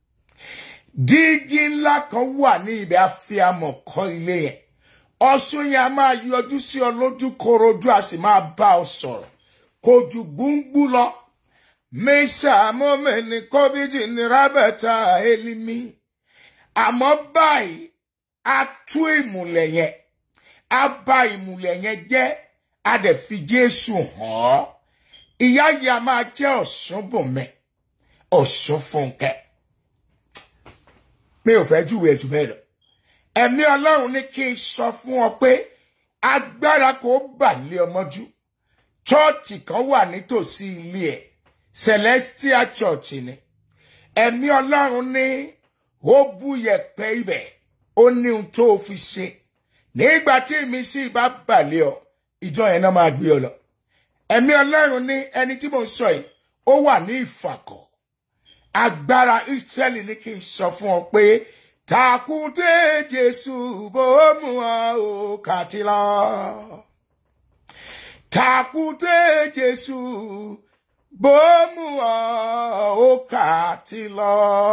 dígí ńlá kan wà ní ibẹ̀ àfihàmọ̀ kọ́ ilé yẹn ọ̀ṣun yẹn a máa yọjú sí ọ lójú korojú a sì máa bá ọ sọ̀rọ̀ kò ju gbúngbú lọ mẹ́sà mọ́mẹ́ni kọ́bíjì ní rábẹ́tà elimi àmọ́ báyìí a tú ìmùlẹ̀ yẹn a bà ìmùlẹ̀ yẹn jẹ́ a dẹ̀ fi Jésù hàn ọ́ ìyá yìí a máa jẹ́ ọ̀ṣun bùnmẹ́ ọ̀ṣun fúnkẹ́ mi ò fẹ́ júwèé jù bẹ́ẹ̀ lọ ẹ̀mí ọlọ́run ní kí n sọ fún ọ pé agbára kò bà lé ọmọjú chọ́ọ̀chì kan wà nítòsí ilé ẹ̀ celestial church ni ẹ̀mí ọlọ́run ní ó bú yẹ̀pẹ̀ ibẹ̀ ó ní ohun tó fi ṣe nígbà tí ìmísí bá bà lé ọ ìjọ yẹn náà máa gbé ọ lọ ẹ̀mí ọlọ́run ní ẹni tí mò ń sọ yìí ó wà ní ìfàkọ̀ agbára Ísírẹ́lì ní kí n sọ fún ọ pé takùté Jésù bó mú ọ ò kàtí lọ takùté Jésù bó mú ọ ò kàtí lọ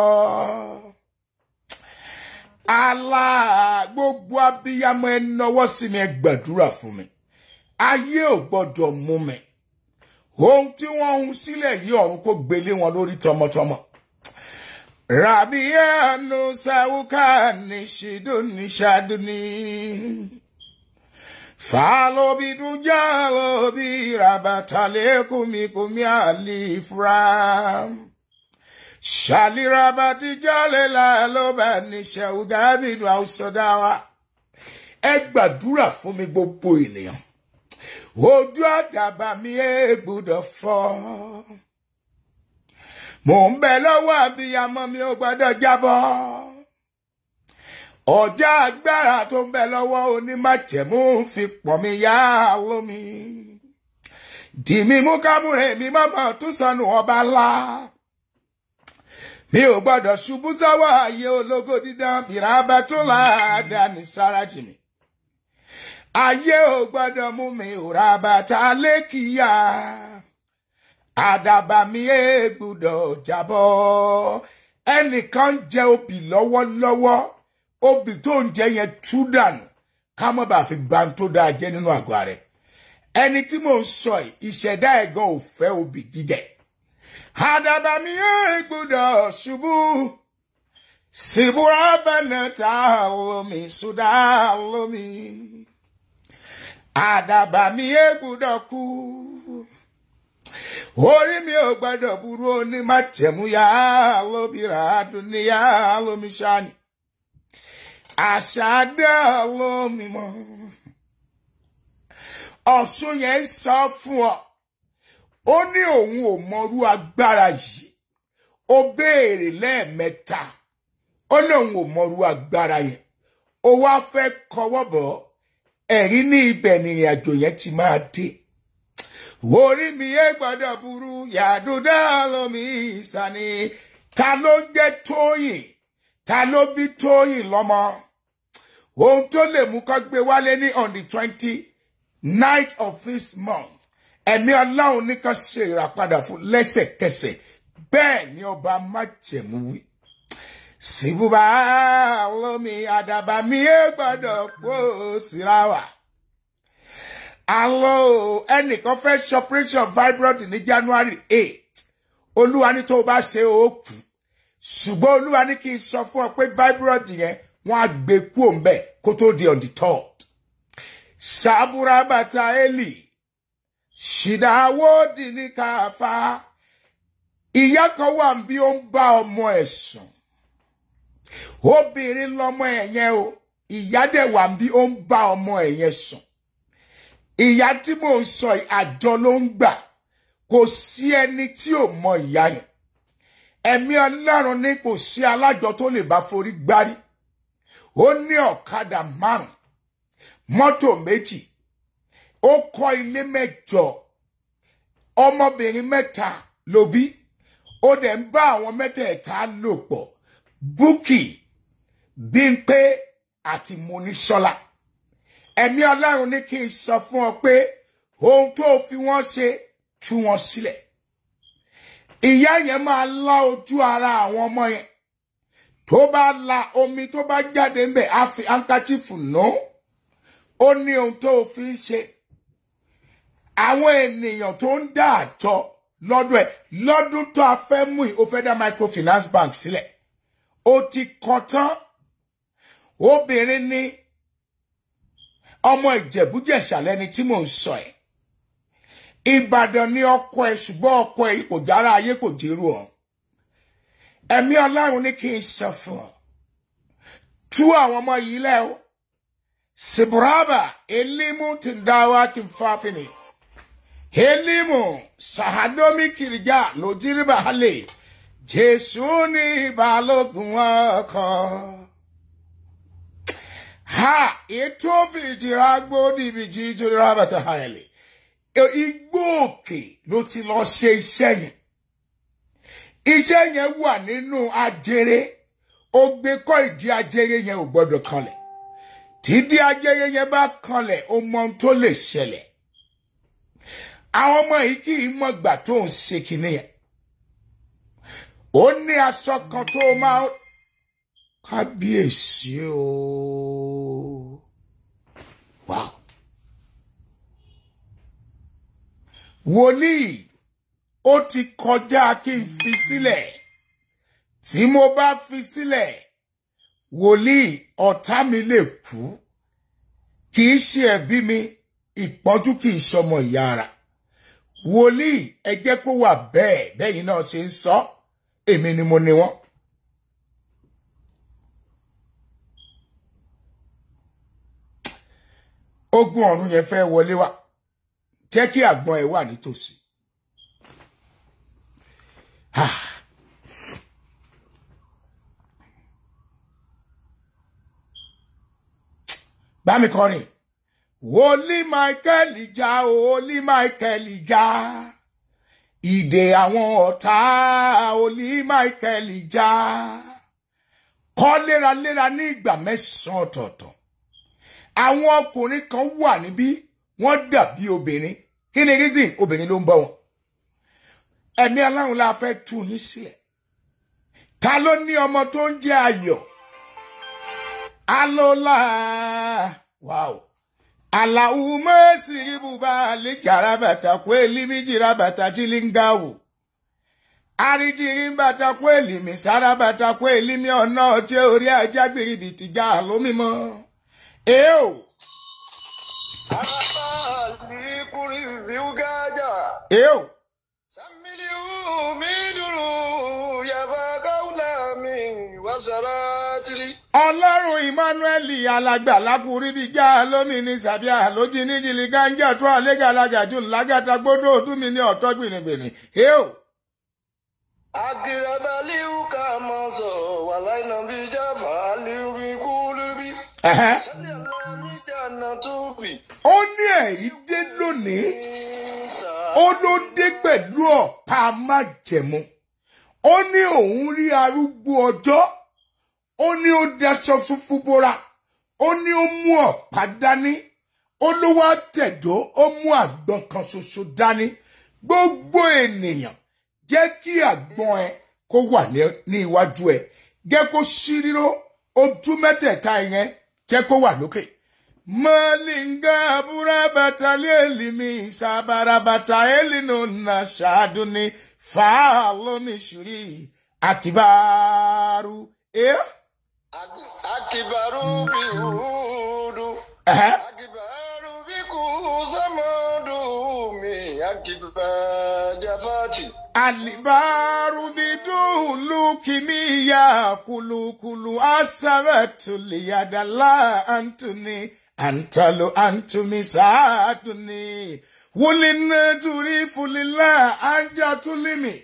alá gbogbo abiyamọ ẹ nọwọ́ sí mi ẹ gbàdúrà fún mi ayé ò gbọ́dọ̀ mú mi ohun tí wọ́n ń sílẹ̀ yìí ọ̀run kó gbélé wọn lórí tọmọtọmọ rabianu sawuka ni shiduni shaduni falobidunja lobi rabatale kumi kumi alifram shalirabati jalela loba ni shawugabinu ausodawa ẹ gbàdúrà fún mi gbogbo ènìyàn ojú àdàbà mi ẹ gbọ́dọ̀ fọ́ mò ń bẹ lọ́wọ́ àbíyamọ mi ò gbọ́dọ̀ jábọ́ ọjà agbára tó ń bẹ lọ́wọ́ onímọ̀tẹ̀mú fi pọ̀ mi yá lómi dì mí mú kámúrè mi mọ́mọ́ tún sọnù ọba ńlá mi ò gbọ́dọ̀ ṣubú sọ́wọ́ ayé ológo dídán bìràbà tó láàdá ní sárájì mi ayé ò gbọ́dọ̀ mú mi ò ra bàtà lékìyà àdàbà mi ẹ gbọ́dọ̀ jábọ́ ẹnìkan ń jẹ obì lọ́wọ́lọ́wọ́ obì tó ń jẹ yẹn tú dànù ká má bàa fi gbà tó dáa jẹ nínú àgọ́ rẹ̀ ẹni tí mò ń sọ yìí ìṣẹ̀dá ẹ̀gàn ò fẹ́ obì jíjẹ àdàbà mi ẹ gbọ́dọ̀ ṣubú síbúra bẹ́ẹ̀ ta lómi sódà lómi àdàbà mi ẹ gbọ́dọ̀ kú orí mi ò gbọ́dọ̀ burú ní mátẹ̀mú yá lóbìrà dùn yá lómi ṣáni àṣà dá lómi mọ́ ọ̀ṣun yẹn sọ fún ọ ó ní òun ò mọrú agbára yìí ó béèrè lẹ́ẹ̀mẹ́ta ó ní òun ò mọrú agbára yẹn ó wá fẹ́ kọwọ́ bọ̀ ẹ̀rí ní ibẹ̀ nìrìn àjò yẹn ti máa dé orí mi yé gbọ́dọ̀ burú yàdúdá lómi ìsàní ta ló ń jẹ́ tóyìn ta ló bí tóyìn lọ́mọ ohun tó lè mú kó gbé wálé ní on the twenty night of this month ẹ̀mí ọlọ́run ní kan ṣe ìràpadà fún lẹ́sẹ̀kẹsẹ̀ bẹ́ẹ̀ ni ọba májẹ̀mú wí síbúbà lómi àdàbà mi yé gbọ́dọ̀ pọ̀ síra wà. Àlọ́ ẹnìkan fẹ́ ṣe operation fibroid ní January eight. Olúwa ní tó o bá ṣe ó kù. Ṣùgbọ́n Olúwa ní kí n sọ fún ọ pé fibroid yẹn wọ́n á gbé kú òǹbẹ̀ kó tó di on the third. Ṣàbúrà bàtà Eli. Ṣìdáwó dì ní káfá. Ìyá kan wà bí ó ń bá ọmọ ẹ̀ sùn. Obìnrin lọmọ ẹ̀ yẹn o. Ìyá dẹ̀ wà bí ó ń bá ọmọ ẹ̀ yẹn sùn ìyá tí mò ń sọ àjọ ló ń gbà kò sí ẹni tí ò mọ ìyá yẹn ẹ̀mí ọlọ́run ní kò sí alájọ tó lè bá forí gbárí ó ní ọ̀kadà márùn mọ́tò méjì ó kọ́ ilé mẹ́jọ ọmọbìnrin mẹ́ta ló bí ó dẹ̀ ń bá àwọn mẹ́tẹ̀ẹ̀ta lò pọ̀ búkì bímpé àti monísọ́lá ẹ̀mí ọlọ́run ní kí n sọ fún ọ pé ohun tó fi wọ́n ṣe tú wọn sílẹ̀ ìyá yẹn máa lá ojú ara àwọn ọmọ yẹn tó bá la omi tó bá jáde ń bẹ̀ á fi hankachifu nù ó ní ohun tó fi ń ṣe àwọn ènìyàn tó ń dá àjọ lọ́dún ẹ̀ lọ́dún tó a fẹ́ mú yìí ó fẹ́ dá microfinance bank sílẹ̀ ó ti kàn tán obìnrin ní ọmọ ìjẹ̀bújẹ̀ṣà lẹni tí mò ń sọ ẹ̀ ìbàdàn ní ọkọ ẹ̀ ṣùgbọ́n ọkọ ẹ̀ kò jára ayé kò dérú ọ ẹ̀mí ọlọ́run ní kí n sọ fún ọ tú àwọn ọmọ yìí lẹ́ o sibraba elimu tindawa kimfafini elimu sahadomi kirija lojiriba hale jésù ní balógun ọkọ ha ètò fìdíra gbòdì ìbìjì ìjọba bàtà hayẹlẹ igbó òkè ló ti lọ ṣe iṣẹ́ yẹn iṣẹ́ yẹn wà nínú ajere ó gbé kọ́ ìdí ajere yẹn ò gbọ́dọ̀ kanlẹ̀ tídí ajere yẹn bá kanlẹ̀ ó mọ ohun tó lè ṣẹlẹ̀ àwọn ọmọ yìí kì í mọ̀ gbà tó ń ṣe kinní yẹn ó ní aṣọ kan tó máa kábíyèsí o wow wòlíì ó ti kọjá kí n fi sílẹ̀ tí mo bá fi sílẹ̀ wòlíì ọ̀tá mi lè kú kì í ṣe ẹ̀bí mi ìpọ́njú kì í ṣọmọ ìyá ara wòlíì ẹ jẹ́ kó wà bẹ́ẹ̀ bẹ́yìn náà ṣe ń sọ èmi ni mo ní wọn. ogun ọ̀run yẹn fẹ́ wọlé wá jẹ́ kí àgbọn ẹ̀ wà nítòsí. Ah. bá mi kọrin wòlí michael já wòlí michael já ìdè àwọn ọ̀tá wòlí michael já kọ́ léraléra ní ìgbà mẹ́sàn-án ọ̀tọ̀ọ̀tọ̀ àwọn ọkùnrin kan wà níbí wọ́n dàbí obìnrin kí ni reason obìnrin ló ń bọ́ wọn ẹ̀mí aláwọn la fẹ́ tú yín sílẹ̀ ta ló ní ọmọ tó ń jẹ́ ayọ̀ alola wow alaume siribuba lijarabata kweli mijirabata jilingawu arijirimbata kweli misarabata kweli mi ọ̀nà ọjẹ́ orí ajá gbèrìbì tìjà lómímọ́ eo Alikuri viugaja eo Samiliu midulu yabagaula mi wasaratili ọlọ́run emmanuel alàgbà lákùrí bíi já lómi ní sàbíà lójì ní jìlì gánjà tó àlégàlagàjù ńlágàtà gbódò ọdún mi ní ọ̀tọ́ gbìnìgbìnì eo Agirabaliu kamaso walaina bijaba aliu kulubi ẹ̀hẹ́. Sallallahu jana tubi ó ní ẹ̀rí dé lónìí ó ló dé pẹ̀lú ọ̀pá májẹ̀mú ó ní òun rí arúgbó ọjọ́ ó ní ó daṣọ funfun bóra ó ní ó mú ọ̀pá dání ó ló wá tẹ̀dó ó mú àgbọn kan ṣoṣo dání gbogbo ènìyàn jẹ́ kí àgbọn ẹ kó wà ní- ní iwájú ẹ jẹ́ kó ṣí ríró ojú mẹ́tẹ̀ẹ̀ta yẹn jẹ́ kó wà lókè. Malinga burabata lelimi sabarabata elino na shaduni falomi shuri akibaru. Eh? Akibaru biudu Eh? Akibaru bikusamadu mi akibajafati Alibaru bidulu kimiya kulukulu asabatu liyadala antuni antalu antumi saatuni wulina turi fulila anjatulimi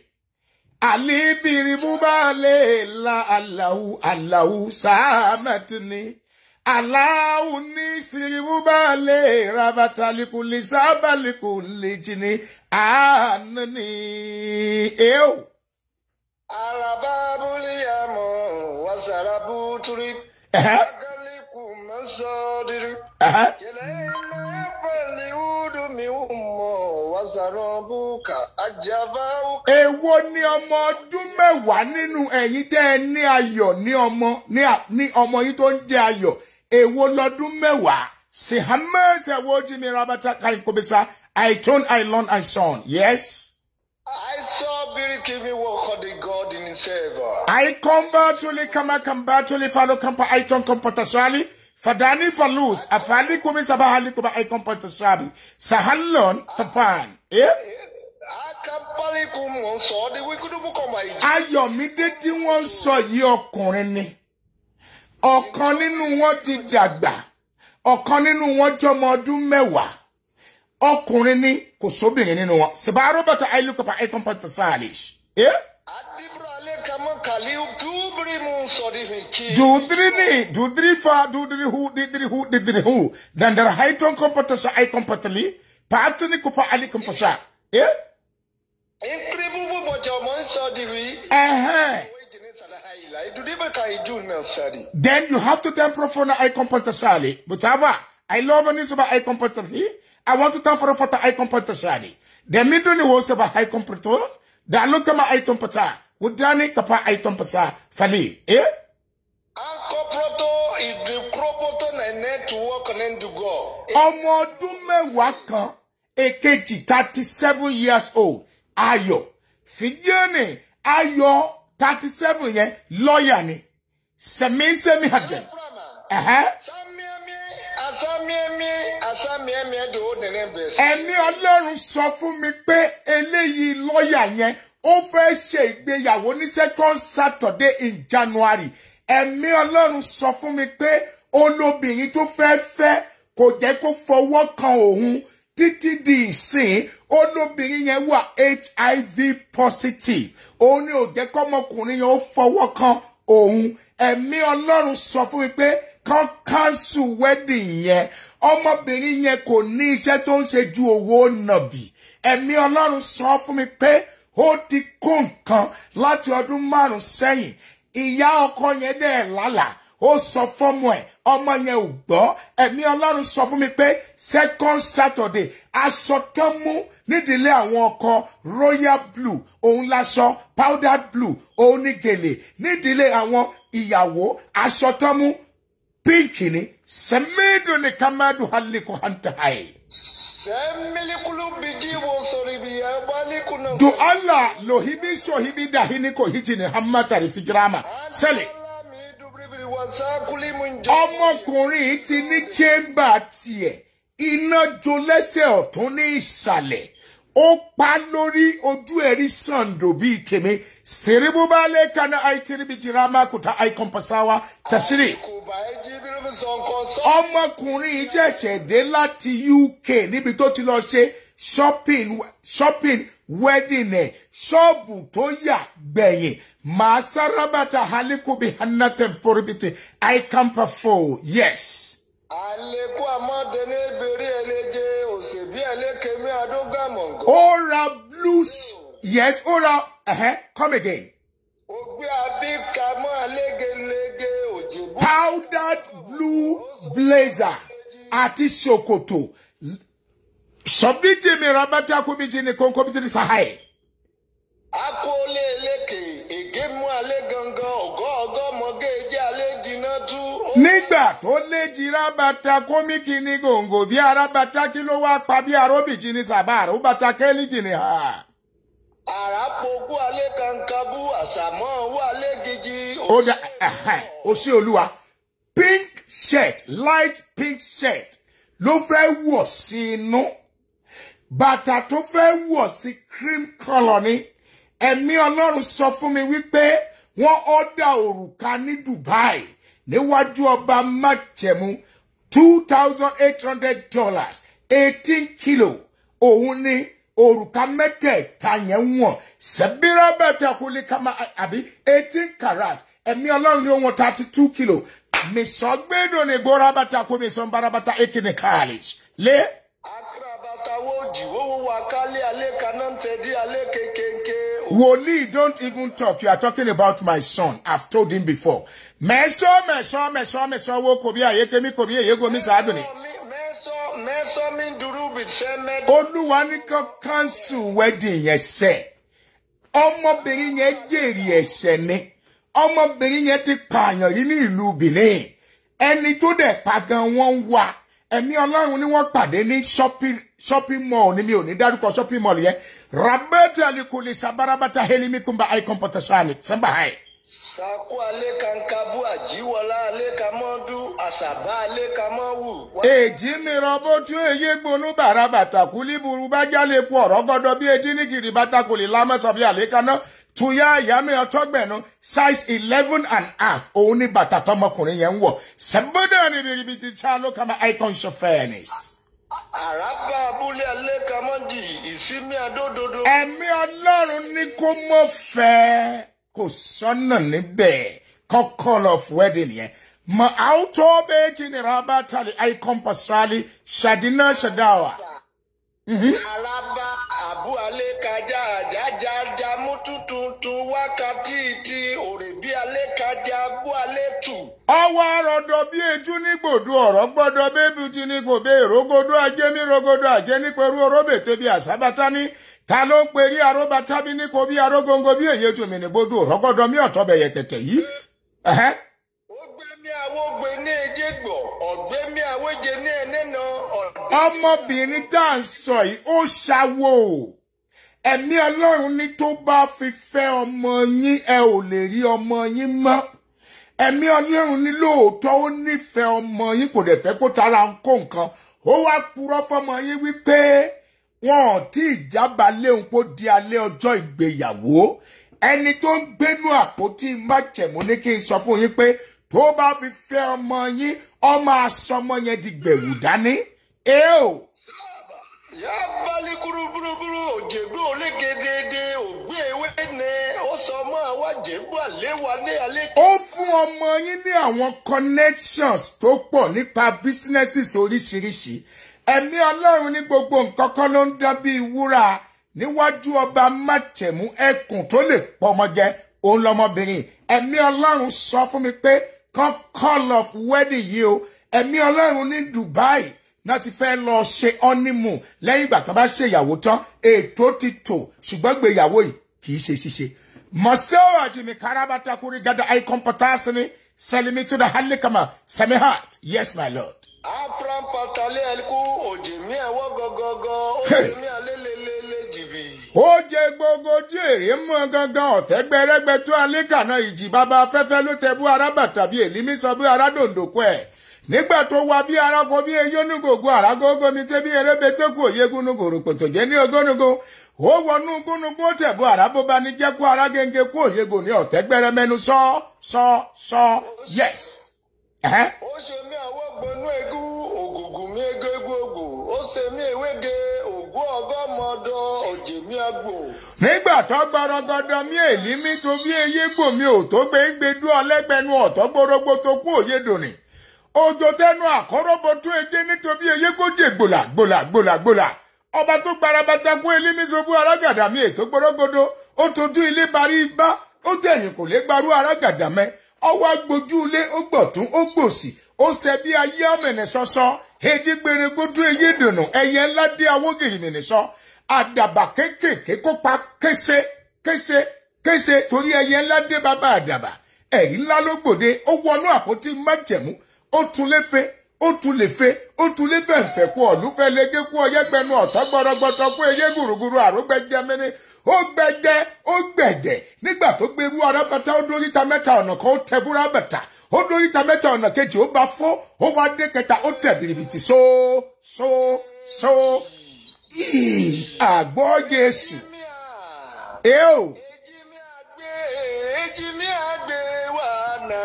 alibiri bubale la alahu alahu samatuni aláwo ní siribúbalẹ̀ rabatalikuli sábàlikuli jìnnì ànání eo. Araba buliyamo wasarabu turi. Ẹ̀hẹ́, Agaliku masodiri. ẹ̀hẹ́. Yelena pali udu mi umo wasarobuka ajavauka. Èwo ni ọmọ ọdún mẹ́wàá nínú ẹ̀yin tẹ́ ẹ ní ayọ̀ ní ọmọ ní à- ní ọmọ yín tó ń jẹ́ ayọ̀? Èwo lọ́dún mẹ́wàá? Sihamẹ́sẹ̀ wo jí mi rabata káyikobisa? I turn, I learn, I son. Yes. I saw Birikimi walk on the God in himself. I kombatuli kama kambatuli falo kampa I turn kompotasali. Fadani falus. Afali kumi sabahali kuba I kompotasabi. Sahallon tapan. Eh? Akampaliku mo sọ di wikudubu kọma ìdí. Ayọ̀mídé tí wọ́n ń sọ yìí ọkùnrin ni. Ọ̀kan nínú wọn ti dàgbà. Ọ̀kan nínú wọn jọmọ ọdún mẹ́wàá. Ọkùnrin ni kò sóbìnrin nínú wọn. Sìbáàrú bàtà àìlùkọ̀pá àìkọ́mpọ̀tà sáàlìṣ. Adibra ale kama kaliu tubiri mo sọ di fi ki. Dudiri ni, dudiri fa, dudiri hu, didiri hu, didiri hu. Dandara haiton kompọ̀tà sa àìkọ́mpọ̀tà li. Paatu ni kọ̀pá àìkọ́mpọ̀sà. Nkiri bubu bọjọ mo ń sọ di wi. Ẹ̀hẹ́n. Wéjì ní sàdáhà ìlà ìdúdí bẹ ka ìjú náà sáré. Then you have to tell profona I comporta sali. Butava, I love any suba I comporta hi. I want to tell for fota I comporta sali. The middle ni wo suba I comporta. Da look kama I comporta. Udani kapa I comporta fali. Eh? Ankọpọtọ ìdíkúrọpọtọ na nẹtiwọk ní ndùgọ. Ọmọ ọdún mẹ́wàá kan èkejì thirty seven years old Ayọ̀. Fìdíọ́nì Ayọ̀ thirty seven yẹn lọ́ọ̀yà ni. Sẹ̀mí-sẹ́mi hàgẹ̀. Ẹ̀hẹ́. Samiami asamiami asamiami de o nene bẹ sí. ẹ̀mí ọlọ́run sọ fún mi pé eléyìí lọ́ọ̀yà yẹn ó fẹ́ ṣe ìgbéyàwó ní second saturday in january ẹ̀mí ọlọ́run sọ fún mi pé olóbìnrin tó fẹ́ fẹ́ kò jẹ́ kó fọwọ́ kan òun títí di ìsìn olóbìnrin yẹn wà hiv positive òun ni ò jẹ́ kọ́mọkùnrin yẹn ó fọwọ́ kan òun ẹ̀mí ọlọ́run sọ fún mi pé kán cancel wedding yẹn ọmọbìnrin yẹn kò ní iṣẹ́ tó ń ṣe ju owó nàbì ẹ̀mí ọlọ́run sọ fún mi pé ó ti kó nǹkan láti ọdún márùn sẹ́yìn ìyá ọkọ yẹn dẹ̀ lálàá ó sọ fọ́mọ ẹ̀ ọmọ yẹn ò gbọ́ ẹ̀mí ọlọ́run sọ fún mi pé second saturday aṣọ tán mú nídìílé àwọn ọkọ royal blue òun láṣọ powdered blue òun ní gèlè nídìílé àwọn ìyàwó aṣọ tán mú pink ni sẹ́mẹ́dùn ní kamadu haliko hanta hayi. Sẹ́milikulu bìjí wo sọ̀rọ̀ ibi ẹ̀ baliku náà. Do Allah lohibi sohibi dahini ko hijini hammatari fijirama. Sẹ́lẹ̀. Alami dubiribiri wasakuli mu njẹ. ọmọkùnrin yìí ti ní chamber tiẹ̀ iná jó lẹ́sẹ̀ ọ̀tún ní ìsàlẹ̀ ó pa lórí ojú ẹ̀rí sàǹdò bíi tèmi sèrébúbálẹ̀ kaná àìtìrìbì jìrámà kùtà àìkọ́mpasáwá tẹ̀sírì. Kùbà ẹ̀ jí biribi sọ̀nkọ sọ. ọmọkùnrin yìí ṣẹ̀ṣẹ̀ dé láti uk níbi tó ti lọ ṣe shopping shopping wedding ẹ̀ ṣọ́ọ̀bù tó yà gbẹ̀yìn màá sárábàtà halikubi hanatem poribiti àìkàmpafo yes. Àlékún àmọ́dé ní ebèrè ẹlẹ́jẹ̀ òṣèbí ẹlẹ́kẹ̀mí àdógàmọ̀ngọ̀. ó ra blues yes ó ra uh-huh, come again Ògbé àbíkà mọ́ àlégelege òjèbú. powdered blue blazer àti ṣòkòtò sọbíjì mi rabata kúbíjì ní kónkó bíjì ní sahai Akólé eléke ègé mú alẹ́ gangan ọ̀gọ́ ọgọ́ mọ́gẹ́ ẹjẹ́ alẹ́ jiná tú. nígbà tó léjì rabata kómìkì ní gòǹgò bí arabata kí ló wá pa bí aróbìjì ní sàbáàrò ó bàtà kẹ́líjì ní ha. Àràpọ̀kú alẹ́ kankanbú àsàmọ́ wà alẹ́ gidi. ó dá ẹ̀hẹ́n, ó sí olúwa pink shirt light pink shirt ló fẹ́ wọ̀ sí inú bàtà tó fẹ́ wọ̀ sí cream colour ni ẹ̀mí ọlọ́run sọ fún mi wípé wọ́n ọ́dà òrùka ní dubai níwájú ọba májẹ̀mú two thousand eight hundred dollars eighteen kilo òun ni òrùka mẹ́tẹ̀ẹ̀ta yẹn wọ̀n sẹ́bírà bẹ́tẹ̀ kò lè ká máa àbí eighteen carat ẹ̀mí ọlọ́run ni ó wọ̀n thirty two kilo misogbedo ne gorabata ko misombarabata ekine college le akrabata wo di wo wo wakale ale kanantedi ale kekenke. Woli, don't even talk. You are talking about my son. I've told him before. Meso, meso, meso, meso, wo kobi aye kemi kobi ye go mi saduni. mẹ́sọ́ mẹ́sọ́ mi dúró bí sẹ́mẹ́. Olúwa ní kan cancel wedding yẹn sẹ́. Ọmọbìnrin yẹn jèrè ẹ̀ṣẹ̀ ni. Ọmọbìnrin yẹn ti pààyàn yìí ní ìlú Benin. Ẹni tó dẹ̀ pa gan wọ́n ń wá. Ẹ̀mí Ọlọ́run ni wọ́n pàdé ní shopping shopping mall ni mi ò ní dárúkọ shopping mall yẹn. Rabẹ́tẹ̀ alikuli sabarabata helimi kumba icon potasani. Sẹ́mbà háì. sako ale kankabu ajiwọlá ale kamọdú àṣàbá ale kamọwù. èjì mi rọbó tún èyí gbónú bàrà bàtà kúlí burú bá jálè kú ọ̀rọ̀ gọ́dọ̀ bí etí ní kiri bàtà kò lè lámọ́sọ̀ bí àlékaná tuya ìyá mi ọtọ́gbẹ̀nu size eleven and half òun ní bàtà tọmọkùnrin yẹn ń wọ̀ sẹ́gbọ́dọ̀ ní biribiti tí a ló kama icon show fairness. àràbà abúlé ale kamọdì ìsinmi adódodo. ẹ̀mí ọlọ́run ní kó mọ̀ fẹ́ kò sọ́nà níbẹ̀ kọ́kọ́ of wedding yẹn mọ àwùjọ bẹ́ẹ̀ tí ní rabatali icon pasali shadina shadawa. àràbà àbú ale kájà àjájájá mútú tuntun wákàtí ti òrèbí ale kájà abú ale tù. ọwọ́ àròdọ̀ bí ejú ní gbòdo ọ̀rọ̀ gbọ́dọ̀ bébí ti ní kò bẹ́ ìrógódó ajé ní rogodo ajé ní pẹ̀lú oróbètè bí àsábátá ní ta ló ń perí aróbátá bí ní kò bí arógóńgó bí èyí tún mi ní gbòdo ọ̀rọ̀ gbọ́dọ̀ mí ọ̀tọ̀ bẹ̀yẹ tẹ̀tẹ̀ yìí. Ẹ̀hẹ́. ó gbé mi àwo gbé ní ejé gbọ̀ ọ̀gbẹ́ mi àwéje ní ẹnẹ́nà ọ̀dọ́. ọmọbìnrin tá à ń sọ yìí ó ṣàwò ẹ̀mí ọlọ́run ní tó bá fi fẹ́ ọmọ yín ẹ ò lè rí ọmọ yín mọ́ ẹ̀mí ọlọ́run ní lóòótọ́ ó nífẹ̀ẹ́ ọmọ yín kò dẹ̀ fẹ́ kó tara ń kó nǹkan ó wá purọ́ fọmọ yín wípé wọn ò tí ì jábà léhùn kó di alẹ́ ọjọ́ ìgbéyàwó ẹni tó ń gbénú àpótí májẹ̀mú ní kí n sọ fún yín pé tó bá fi fẹ́ ọmọ yín ọmọ asọmọ yẹn di gbẹ̀wù dání ẹ ò yá balẹ̀ kúrúburúburú òjègbè olégedede ògbé ewé ni ó sọ mọ́ àwọn àjẹgbò àléwà ní alẹ́. ó fún ọmọ yín ní àwọn connections tó pọ̀ nípa businesses oríṣiríṣi ẹ̀mí ọlọ́run ní gbogbo nǹkan kan ló ń dán bíi wúrà níwájú ọba mátẹ̀mú ẹkùn tó lè pọmọ jẹ òun lọmọbìnrin ẹ̀mí ọlọ́run sọ fún mi pé kan call of wedding yìí o ẹ̀mí ọlọ́run ní Dubai náà ti fẹ́ lọ ṣe honeymoon lẹ́yìn ìgbà tó bá ṣe ìyàwó tán ètò ti tò ṣùgbọ́n gbéyàwó yìí kì í ṣe ṣíṣe. Masewa jimi karabata kuri gada icon potasini selimi to the halikama semihat. Yes, my lord. abraham patale ẹlikú òjèmí ẹwọ gọgọgọ òjèmí alélelele jìbì. ó jẹ gbogbo jèrè mọ gangan ọ̀tẹ́ gbẹrẹgbẹ tó alẹ́kànnà ìjì bàbá afẹ́fẹ́ ló tẹ bú arábàtà bí èlímí sọ bí arádòǹdòkọ ẹ̀ nígbà tó wá bí arákọ bí eyónúgògó àrágógó mi tẹ́ bí erébété kò yé gúnugò rògbòtò jẹ́ ní ogónugò ó wọnú gúnugò ó tẹ̀bú àrábóbá ní jẹ́ kó arágéńgé kó yégò ní ọ̀tẹ́ gbẹrẹmẹnu sọ sọ sọ yes. Ẹ̀hẹ́. ó ṣe mí àwọ̀ gbọnú egú ògùngùn mi ego egú ògbò ó ṣe mí ewége ògún ọgọ́mọdọ òjèmí àgbò. nígbà tó gbọrọgọdọ mi èlí mi tó bí eyé gbò mi ò tó gbé ń gbé dú ọlẹgbẹnu ọtọ gbórógbó tó kú òye dòní òjò tẹnu àkọrọbọ tó edé nítorí eyé kó jẹ gbòlà gbòlà gbòlà gbòlà ọba tó gbarabata kú elí mi sobú arágàdà mi ètò gbọrọgọdọ ó tójú ilé barí ibà ó tẹ̀yìn kò lè gbarú arágàdà mẹ́ ọwọ́ agbójú ilé ó gbọ̀tún ó gbòsì ó ṣe bí ayé ọ̀mẹ̀nẹ̀ sọ́sọ́ èdè gbèrègbòdú eyé dùnú ẹyẹ ńlá dé awógìrì mìíràn sọ àdàbà kéékèèké kó pa kése kése kése torí ẹyẹ ńlá dé bàbá àdàbà ẹ̀rí ńlá ló gbòde ó wọnú àpótí májẹ̀mú ó tún léfe ó tún léfe ó tún léfe ǹfẹ̀ kú ọ̀lúfẹ́ légé kú ọyẹ́gbẹ́nu ọ̀tọ́ gbọ́rọ́gbọ́tọ́ kú eyé gùrùgùrù àrógbẹ́jẹ́ mẹ́rin ó gbẹgbẹ ó gbẹ̀dẹ̀ nígbà tó gbẹrú arábàtà ó dóríta mẹ́ta ọ̀nà kan ó tẹ búra bàtà ó dóríta mẹ́ta ọ̀nà kejì ó bá fó ó wá dé kẹta ó tẹ̀ bìrìbìtì so so so yìí àgbọ̀ Jésù ẹ o Ejimi agbe, ejimi agbe wana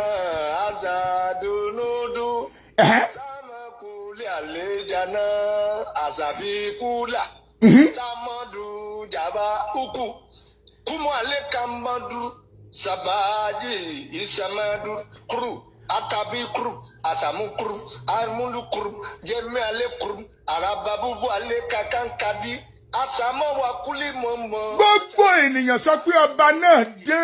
azadunudu. ẹ̀hẹ́, Samakuli alejana azabikula. Tamadu jaba uku. Kumu ale kamadu sabaji isamadu kuru. atabi kurum asamu kurum amulu kurum jẹmi ale kurum arababubu ale kakankadi asamọ wakuli mọmọ. gbogbo ènìyàn sọ pé ọba náà dé.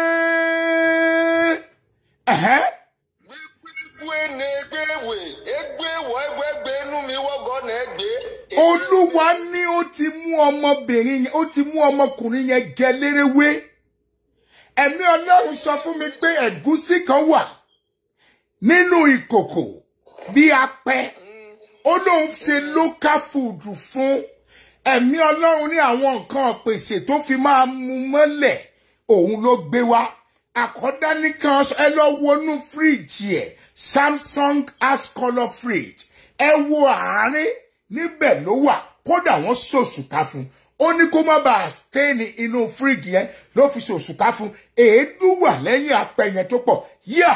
Ẹ̀hẹ́. gbẹgbẹ ne gbẹwẹ egbẹwọ egbẹgbẹ inú mi wọgọ na ẹgbẹ. olúwa ní ó ti mú ọmọbìnrin yẹn ó ti mú ọmọkùnrin yẹn gẹ lérewé ẹ̀mí ọlọ́run sọ fún mi pé ẹ̀gúsí kan wà nínú ìkòkò bí apẹ ó lóun ṣe local food fún ẹ̀mí ọlọ́run ní àwọn nǹkan pèsè tó fi máa mú mọ́lẹ̀ òun ló gbé wá àkọ́dá nìkan ẹ lọ wọnú fíríjì ẹ̀ samsung ash colour fridge ẹ wo àárín níbẹ̀ ló wà kódà wọ́n ṣòṣùká fún ó ní kó má bàa stain inú fíríjì yẹn ló fi ṣòṣùká fún èédú wà lẹ́yìn apẹ yẹn tó pọ̀ yíà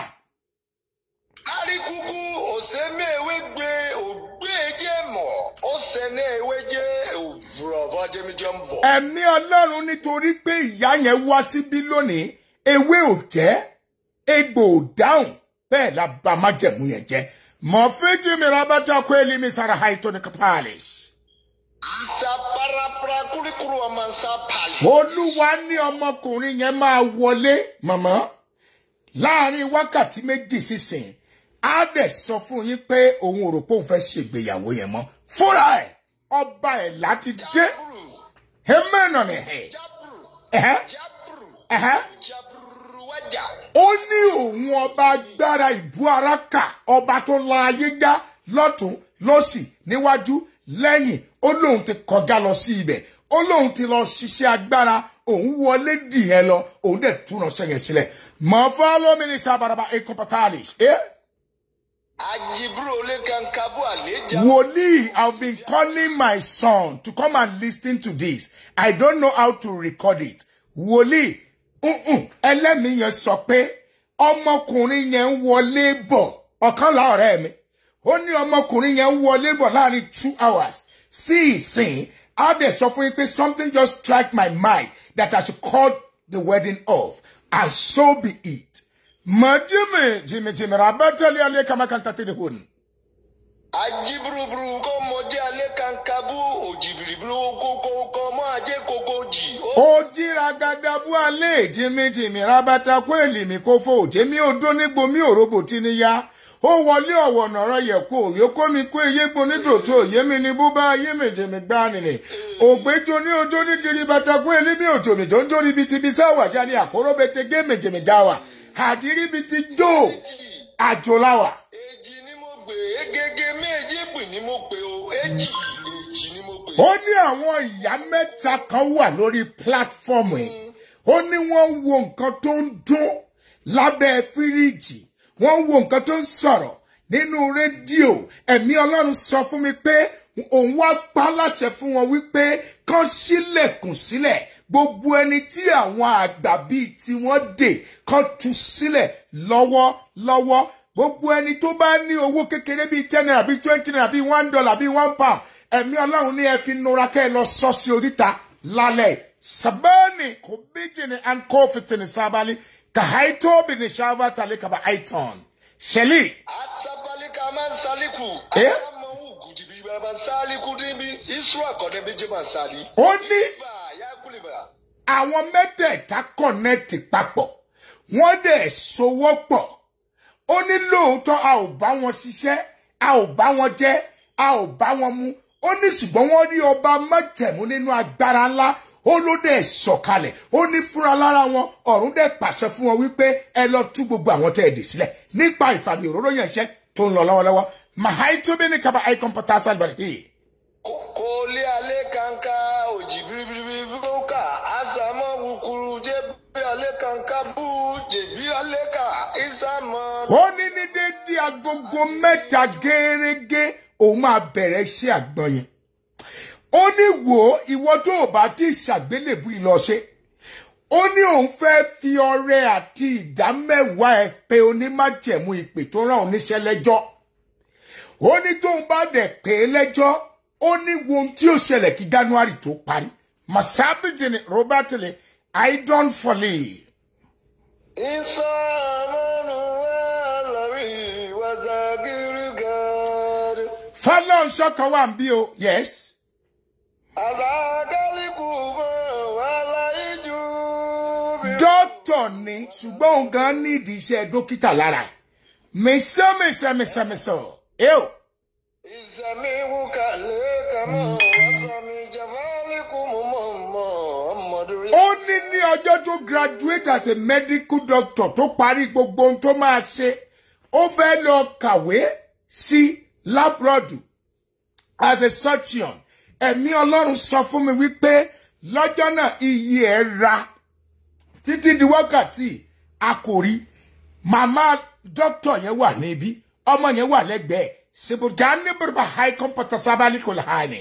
arikuku osemewe gbe ogbeje mọ osene eweje òwúrọ̀ fọdémíjọ ń bọ̀. ẹ̀mí ọlọ́run nítorí pé ìyá yẹn wá síbí lónìí ewé ò jẹ́ egbò ò dáhùn bẹ́ẹ̀ la bá májẹ̀mú yẹn jẹ́ mọ̀fíjì mi rábàtà kó èlì mi sára haito ní kapaalis. asa parapara kurikuru ọmọ nsa pali. olúwa ní ọmọkùnrin yẹn máa wọlé màmá láàrin wákàtí méjì sísìn á dẹ̀ sọ fún yín pé òun ò rò pé òun fẹ́ ṣègbéyàwó yẹn mọ́ fúnra ẹ̀ ọba ẹ̀ láti dé jaburu hẹ́mẹ́nà nìhẹ́ jaburu ẹ̀hẹ́ jaburu ẹ̀hẹ́. jaburu wájà. ó ní òun ọba agbára ìbú ara kà ọba tó la ayé já lọ́tún lọ́sì níwájú lẹ́yìn ó lóun ti kọjá lọ sí ibẹ̀ ó lóun ti lọ ṣiṣẹ́ agbára òun wọlé dìyẹn lọ òun dẹ̀ tún ránṣẹ́ yẹn sílẹ̀ mọ̀ fọ́lọ́mì ní sábàràbà ekopatalis ẹ́ ajiburu ole kankabu aleja. wòlíì i have been calling my son to come and listen to this i don't know how to record it wòlíì ǹǹ ẹlẹ́mìí yẹn sọ pé ọmọkùnrin yẹn ń wọlé bọ̀ ọ̀kan la ọ̀rẹ́ mi ó ní ọmọkùnrin yẹn ń wọlé bọ̀ láàrin two hours sí ìsìn á dẹ̀ sọ fún yín pé something just strike my mind that i should call the wedding off and so be it. mà jimmy jimmy jimmy rabatali alẹ́ kàmákàntà tẹ̀lé hòn. ajiburuburu kò mọdé ale kankabu òjìbìrìbìrì kókó kọ mọ ajé kókó jì. ó jíra gadabu alẹ́ jìmìjìmì rabata kó èlìmí kó fò jẹ́mi odó nígbò mi òrobo tí ni ya ó wọlé ọ̀wọ̀ nọ̀rọ̀ yẹ kó òye kó mi kó eyé gbo nítòótó òye mi ni bó bá ayé méjèmí gbá nìní ògbéjo ní ojó ní kiri bata kó èlìmí òjòmí tó ń jó níbi tí bisá wà jáde àkóró bete gé méjèmí dá wà àdírí bi ti jó àjòláwà. èjì ni mo gbé egege méjì pè ní mo pè o èjì èjì ni mo pè. ó ní àwọn ìyá mẹ́ta kan wà lórí pílátífọ́ọ̀mù yìí ó ní wọ́n ń wo nǹkan tó ń dún lábẹ́ fíríjì wọ́n ń wo nǹkan tó ń sọ̀rọ̀ nínú rédíò ẹ̀mí ọlọ́run sọ fún mi pé òun wá pa láṣẹ fún wọn wípé kán sílẹ̀kùn sílẹ̀ gbogbo ẹni tí àwọn àgbà bíi tiwọn dè kán tú sílẹ̀ lọ́wọ́lọ́wọ́ gbogbo ẹni tó bá ní owó kékeré bíi ten naira bíi twenty naira bíi one dollar bíi one pound ẹ̀mí ọlọ́run ní ẹ fi nura kẹ́ ẹ lọ sọ sí oríta lálẹ́ sabani kò bíjì ní ankó fìtìní sábàlì kàháìtó bìnní sábà tàlẹ́ kaba aiton ṣẹlí atabalika máa ń saliku. Eh? àmọ́ ògùdìbí bàbá saliku níbi isra kọ́ni bí jẹ́ máa sali. ó ní bá a yá kúlìbà. àwọn mẹ́tẹ̀ẹ̀ta kọ̀nẹ́ẹ̀tì papọ̀ wọ́n dẹ̀ sowọ́ pọ̀ ó ní lóòótọ́ a ò bá wọn ṣiṣẹ́ a ò bá wọn jẹ́ a ò bá wọn mú ó ní ṣùgbọ́n wọ́n rí ọba mọ́tẹ̀mú nínú agbára ńlá ó ló dẹ̀ sọ̀kalẹ̀ ó ní fúnra lára wọn ọ̀run dẹ̀ pàṣẹ fún wọn wípé ẹ lọ tú gbogbo àwọn tẹ́ ẹ dì sílẹ̀ nípa ìfàmì òróró yẹn ṣẹ́ tó ń lọ lọ́wọ́lọ́wọ́ mahaitobi ní kaba icon potasal bẹ̀rẹ̀ kò lé alẹ́ kanka òjì biribiri fúnka àsàmọ́ wukuru jẹ́bi alẹ́ kanka bú jẹ̀bi alẹ́ ka ìsàmọ́. ó ní ní déédéé agogo mẹ́ta gẹ́rẹ́gẹ́ òun máa bẹ̀rẹ̀ iṣẹ́ àgbọn yẹn ó ní wò ó ìwọ tó o bá ti ṣàgbélébù ìlọṣẹ ó ní òun fẹ́ fi ọrẹ àti ìdá mẹ́wàá ẹ pé onímájẹ̀mú ìpè tó rán oníṣẹ́ lẹ́jọ́ ó ní tóun bá dẹ̀ pé é lẹ́jọ́ ó ní wo ohun tí ó ṣẹlẹ̀ kí january tó parí masabiji ni robert le idon foley ìsàmọ́nù wà lórí fọlọ́nṣọ́ kan wà ń bí o yes. àzàkálíkù mọ́ wàhálà ìjú. dókítà ni ṣùgbọ́n òun gan nídìí iṣẹ́ dókítà lára ẹ̀ mẹsàn mẹsàn mẹsàn mẹsàn ẹ o. ìsẹ̀mí wúkà lẹ́ẹ̀kanmọ́ wàsàmì jàfálíkù mọ́ mọ́ ọmọdé. ó ní ní ọjọ́ tó graduate as a medical doctor tó parí gbogbo ohun tó máa ṣe ó fẹ́ lọ kàwé sí labrodu as a surgeon ẹ̀mí ọlọ́run sọ fún mi wípé lọ́jọ́ náà iye ẹ̀ ra títí di wákàtí àkòrí màmá dókítà yẹn wà níbí ọmọ yẹn wà lẹ́gbẹ̀ẹ́ sibujá ní bùrùbà high computer sábàlì kò láàánì.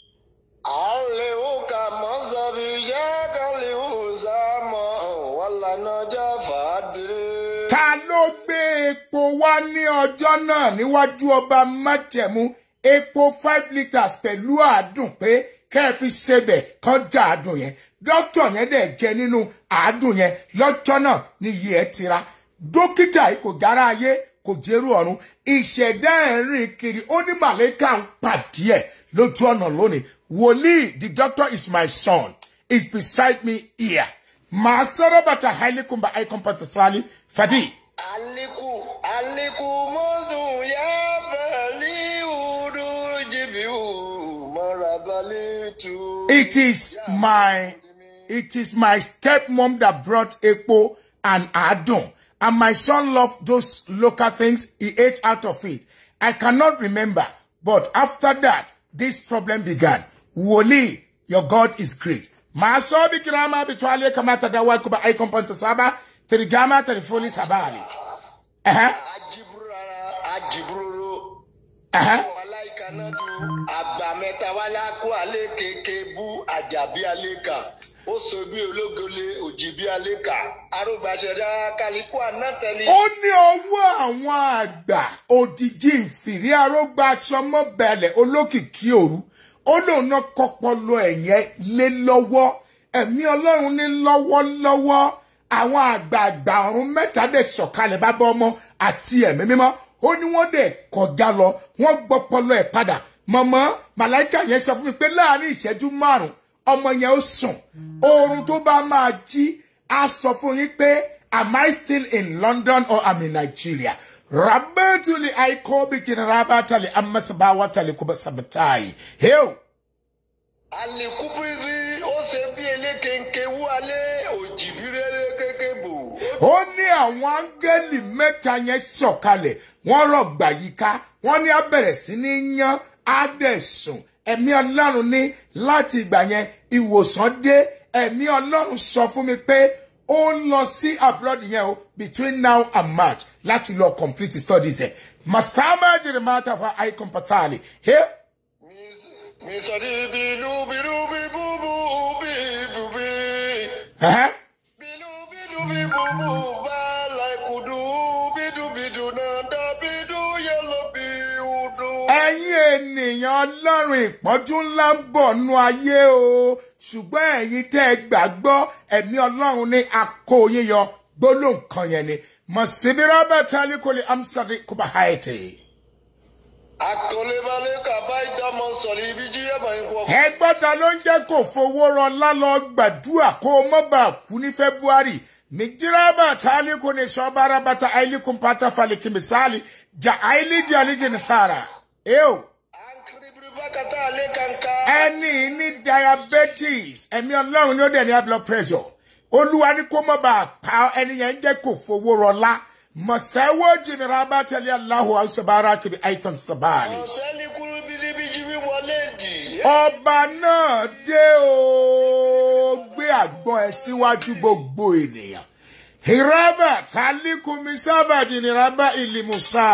àlèwúkà mọ́sàbí yákàlíwù sámọ́ wàlànà jáfàdìrí. ta ló gbé epo wá ní ọjọ́ náà níwájú ọba májẹ̀mú epo five litres pẹ̀lú àádùn pé kẹ́ ẹ fi ṣebẹ̀ kán já àádùn yẹn dókítà yẹn dẹ̀ jẹ nínú àádùn yẹn lọ́jọ́ náà ní iye ẹ̀ tira dókítà yìí kò jára ayé kò jẹ́rú ọ̀run ìṣẹ̀dá ẹ̀rín kiri ó ní màlẹ́kà ń pàdé ẹ̀ lójú ọ̀nà lónìí wòlíì the doctor is my son is beside me here màá sọ̀rọ̀ bàtà hailekumba aikompatasali fadi. aliku aliku mọ́sùn yá bẹ̀lí wùdú jìbìwù mọ́rabalẹ̀ tù. It is my it is my stepmom that brought Epo and Adon. And my son loved those local things. He ate out of it. I cannot remember. But after that, this problem began. Woli, your God is great. Masobi kirama bitwale kamata dawa kuba icon ponto saba. Tirigama telefoni sabali. Uh-huh. ajiburu rara ajiburoro. Uh-huh. Wàláìka náà ju àgbà mẹ́ta wálé akó alẹ́ kéèké bú àjàbí alẹ́ kà. Ó so bí ológole òjì bí alẹ́ kà. Arúgbàṣẹ́dá kálíkù ànátẹ̀lé. ó ní ọwọ́ àwọn àgbà òdìjí ìfìrí arógbá sọmọbẹ̀lẹ̀ olókìkí òru ó lóun náà kọpọlọ ẹ̀yẹn lé lọ́wọ́ ẹ̀mí ọlọ́run ní lọ́wọ́lọ́wọ́ àwọn àgbààgbà ọ̀run mẹ́ta dẹ̀ sọ̀kalẹ̀ bábá ọmọ àti ẹ̀mí mímọ́ ó ní wọ́n dẹ̀ kọjá lọ wọ́n gbọ́pọlọ ẹ̀ padà mọ̀mọ́ màláìka yẹn sọ fún mi pé láàrin ìṣẹ́jú márùn-ún ọmọ yẹn ó sùn oorun tó bá máa jí a sọ fún yín pé am I still in London or am in Nigeria? Rabatuli aikobi kinarabatali amasabawatali kubasabatai. Heo. Àlékúbírí ó ṣe bí elékenke wú alẹ́ òjì bí rere kéke bò. Ó ní àwọn áńgẹ́lì mẹ́ta yẹn sọ̀kalẹ̀, wọ́n rọ̀gbà yíká, wọ́n ní á bẹ̀rẹ̀ sí ní yán Adẹ̀sùn. Ẹ̀mí Ọlọ́run ní láti ìgbà yẹn ìwòsàn dé. Ẹ̀mí Ọlọ́run sọ fún mi pé ó ń lọ sí abroad yẹn o between now and March láti lọ complete studies ẹ̀. Masama Jeremata fa Icon Patali. Hey. Mi sọ ní bílú bílú bí búbú bí búbí. Uh-huh. Bílú bílú bí búbú bá láìkùdú bídú bídú náà dá bídú yẹlò bí udú. ẹ̀yin ènìyàn ọlọ́run ìpọ́njú ńlá ń bọ̀ nú ayé o ṣùgbọ́n ẹ̀yin tẹ́ ẹ gbàgbọ́ ẹ̀mí ọlọ́run ní akó yíyọ gbólóhùn kan yẹn ni mọ̀sibírà bàtà alikoli amsari kubahaiti. Àkọlébálẹ̀ kàbá ìdámọ̀ sọ̀rọ̀ ibi jí ẹ̀bà ń kọ́. ẹgbọ́ta ló ń jẹ́ kó fowó rọ lálọ́ gbàdúrà kó o mọ́ bá kú ní february mijiraba taliko ne shobara bata ailikun pata faliki misali ja ailiji aliji nisara ew Ànkìrìbìrì bákàtà alẹ́ kànká. ẹni ní diabetes ẹ̀mí ọlọ́run ní ó dẹ̀ ní high blood pressure olúwa ní kó mọ̀ bá a pa ẹni yẹn ń jẹ́ kó fowó rọlá mọ̀sẹ́wó jìnnìrà bá tẹ̀lé aláhùn àṣọbára kiri aitan sabali. Ọ̀sẹ́ni kúrú bíbí jí wíwọlé dì. ọba náà dé o gbé àgbọn ẹ síwájú gbogbo ènìyàn hiraba talikumi sábàjì níraba ìlímùsà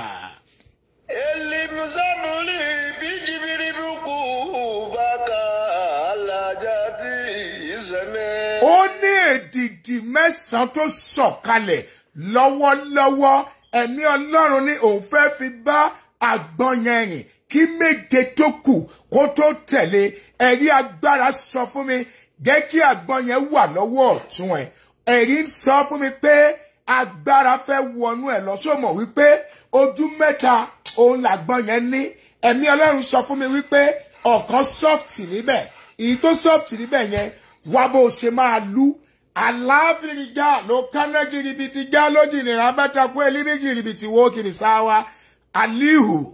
Elimusamuli bí jìbìrì bukú bàkà alájà tí ìsẹ̀mẹ́. ó ní èdìdì mẹ́sàn-án tó sọ̀kalẹ̀ lọ́wọ́lọ́wọ́ ẹ̀mí ọlọ́run ní òun fẹ́ fi bá àgbọn yẹn rìn kí méje tó kù kó tó tẹ̀lé ẹ̀rí agbára sọ fún mi jẹ́ kí àgbọn yẹn wà lọ́wọ́ ọ̀tún ẹ̀ ẹ̀rí ń sọ fún mi pé agbára fẹ́ wọnú ẹ̀ lọ sómọ̀ wípé ojú mẹ́ta òun làgbọn yẹn ní ẹ̀mí ọlọ́run sọ fún mi wípé ọ̀kan soft níbẹ̀ èyí tó soft níbẹ̀ yẹn wá bó o ṣe máa lú àláfíìgá ló kánná jìrìbìtì já lójì ní rábàtàkú ẹlíbí jìrìbìtì wó kìrì sáwá alihu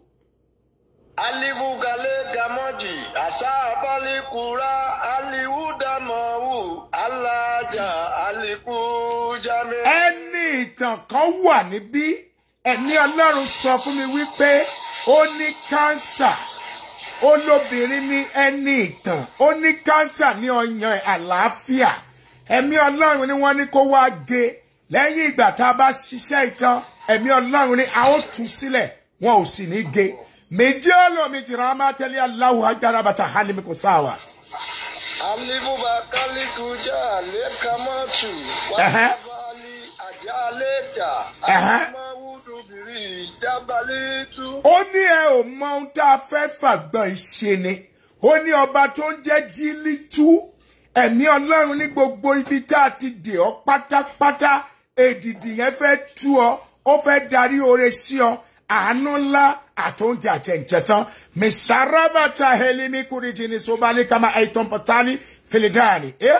alivu gale gamoji asa abali kura aliwu damawu alaja aliku jame. ẹni ìtàn kan wà níbí ẹni ọlọ́run sọ fún mi wípé ó ní kánsà ó lóbìnrin ní ẹni ìtàn ó ní kánsà ní ọyàn àlàáfíà ẹ̀mí ọlọ́run ni wọ́n ní kó wá gé lẹ́yìn ìgbà tá a bá ṣiṣẹ́ ìtàn ẹ̀mí ọlọ́run ni a ó tú sílẹ̀ wọn ò sì ní gé méjì ọlọ́mi jìnnà á máa tẹ́lẹ̀ aláwọ̀ agbára bàtà hálímì kò sáwà. alivu bakali kuja ale kamatu Ẹhẹ́. wàhálì àjà aleka Ẹhẹ́. alimawudu biri jabali tu. ó ní ẹ ò mọ ohun tá a fẹ́ fàgbọ́n ìṣe ni ó ní ọba tó ń jẹ́ jílítú ẹ̀mí ọlọ́run ní gbogbo ibi tá a ti dè ọ́ pátápátá èdìdì yẹn fẹ́ tú ọ ó fẹ́ darí oore sí ọ àánú ńlá àtúntì àtẹ̀ǹtẹ̀tàn mẹsàrábàtà helimi kúrìjì ní sobali kama aiton patali filidani. Eh?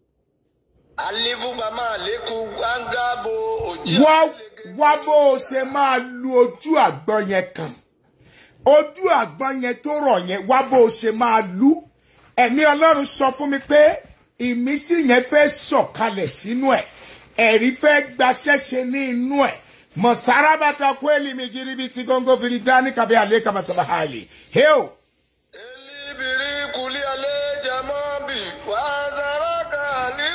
alivu bama aleku angabo oji. wá wá bó o ṣe máa lu ojú àgbọn yẹn kàn ojú àgbọn yẹn tó rọ̀ yẹn wá bó o ṣe máa lu ẹ̀mí ọlọ́run sọ fún mi pé ìmísí yẹn fẹ́ sọ̀kalẹ̀ sínú ẹ̀ ẹ̀rí fẹ́ gbaṣẹ́ṣe ní inú ẹ̀ mọ̀sárábàtà kó èlì mi jírí bíi ti góńgó fìdí dání kàbí àlẹ́ kàmásàbà hàlì. hẹ́ò elibiri kuli ale jamabi wazaraka ali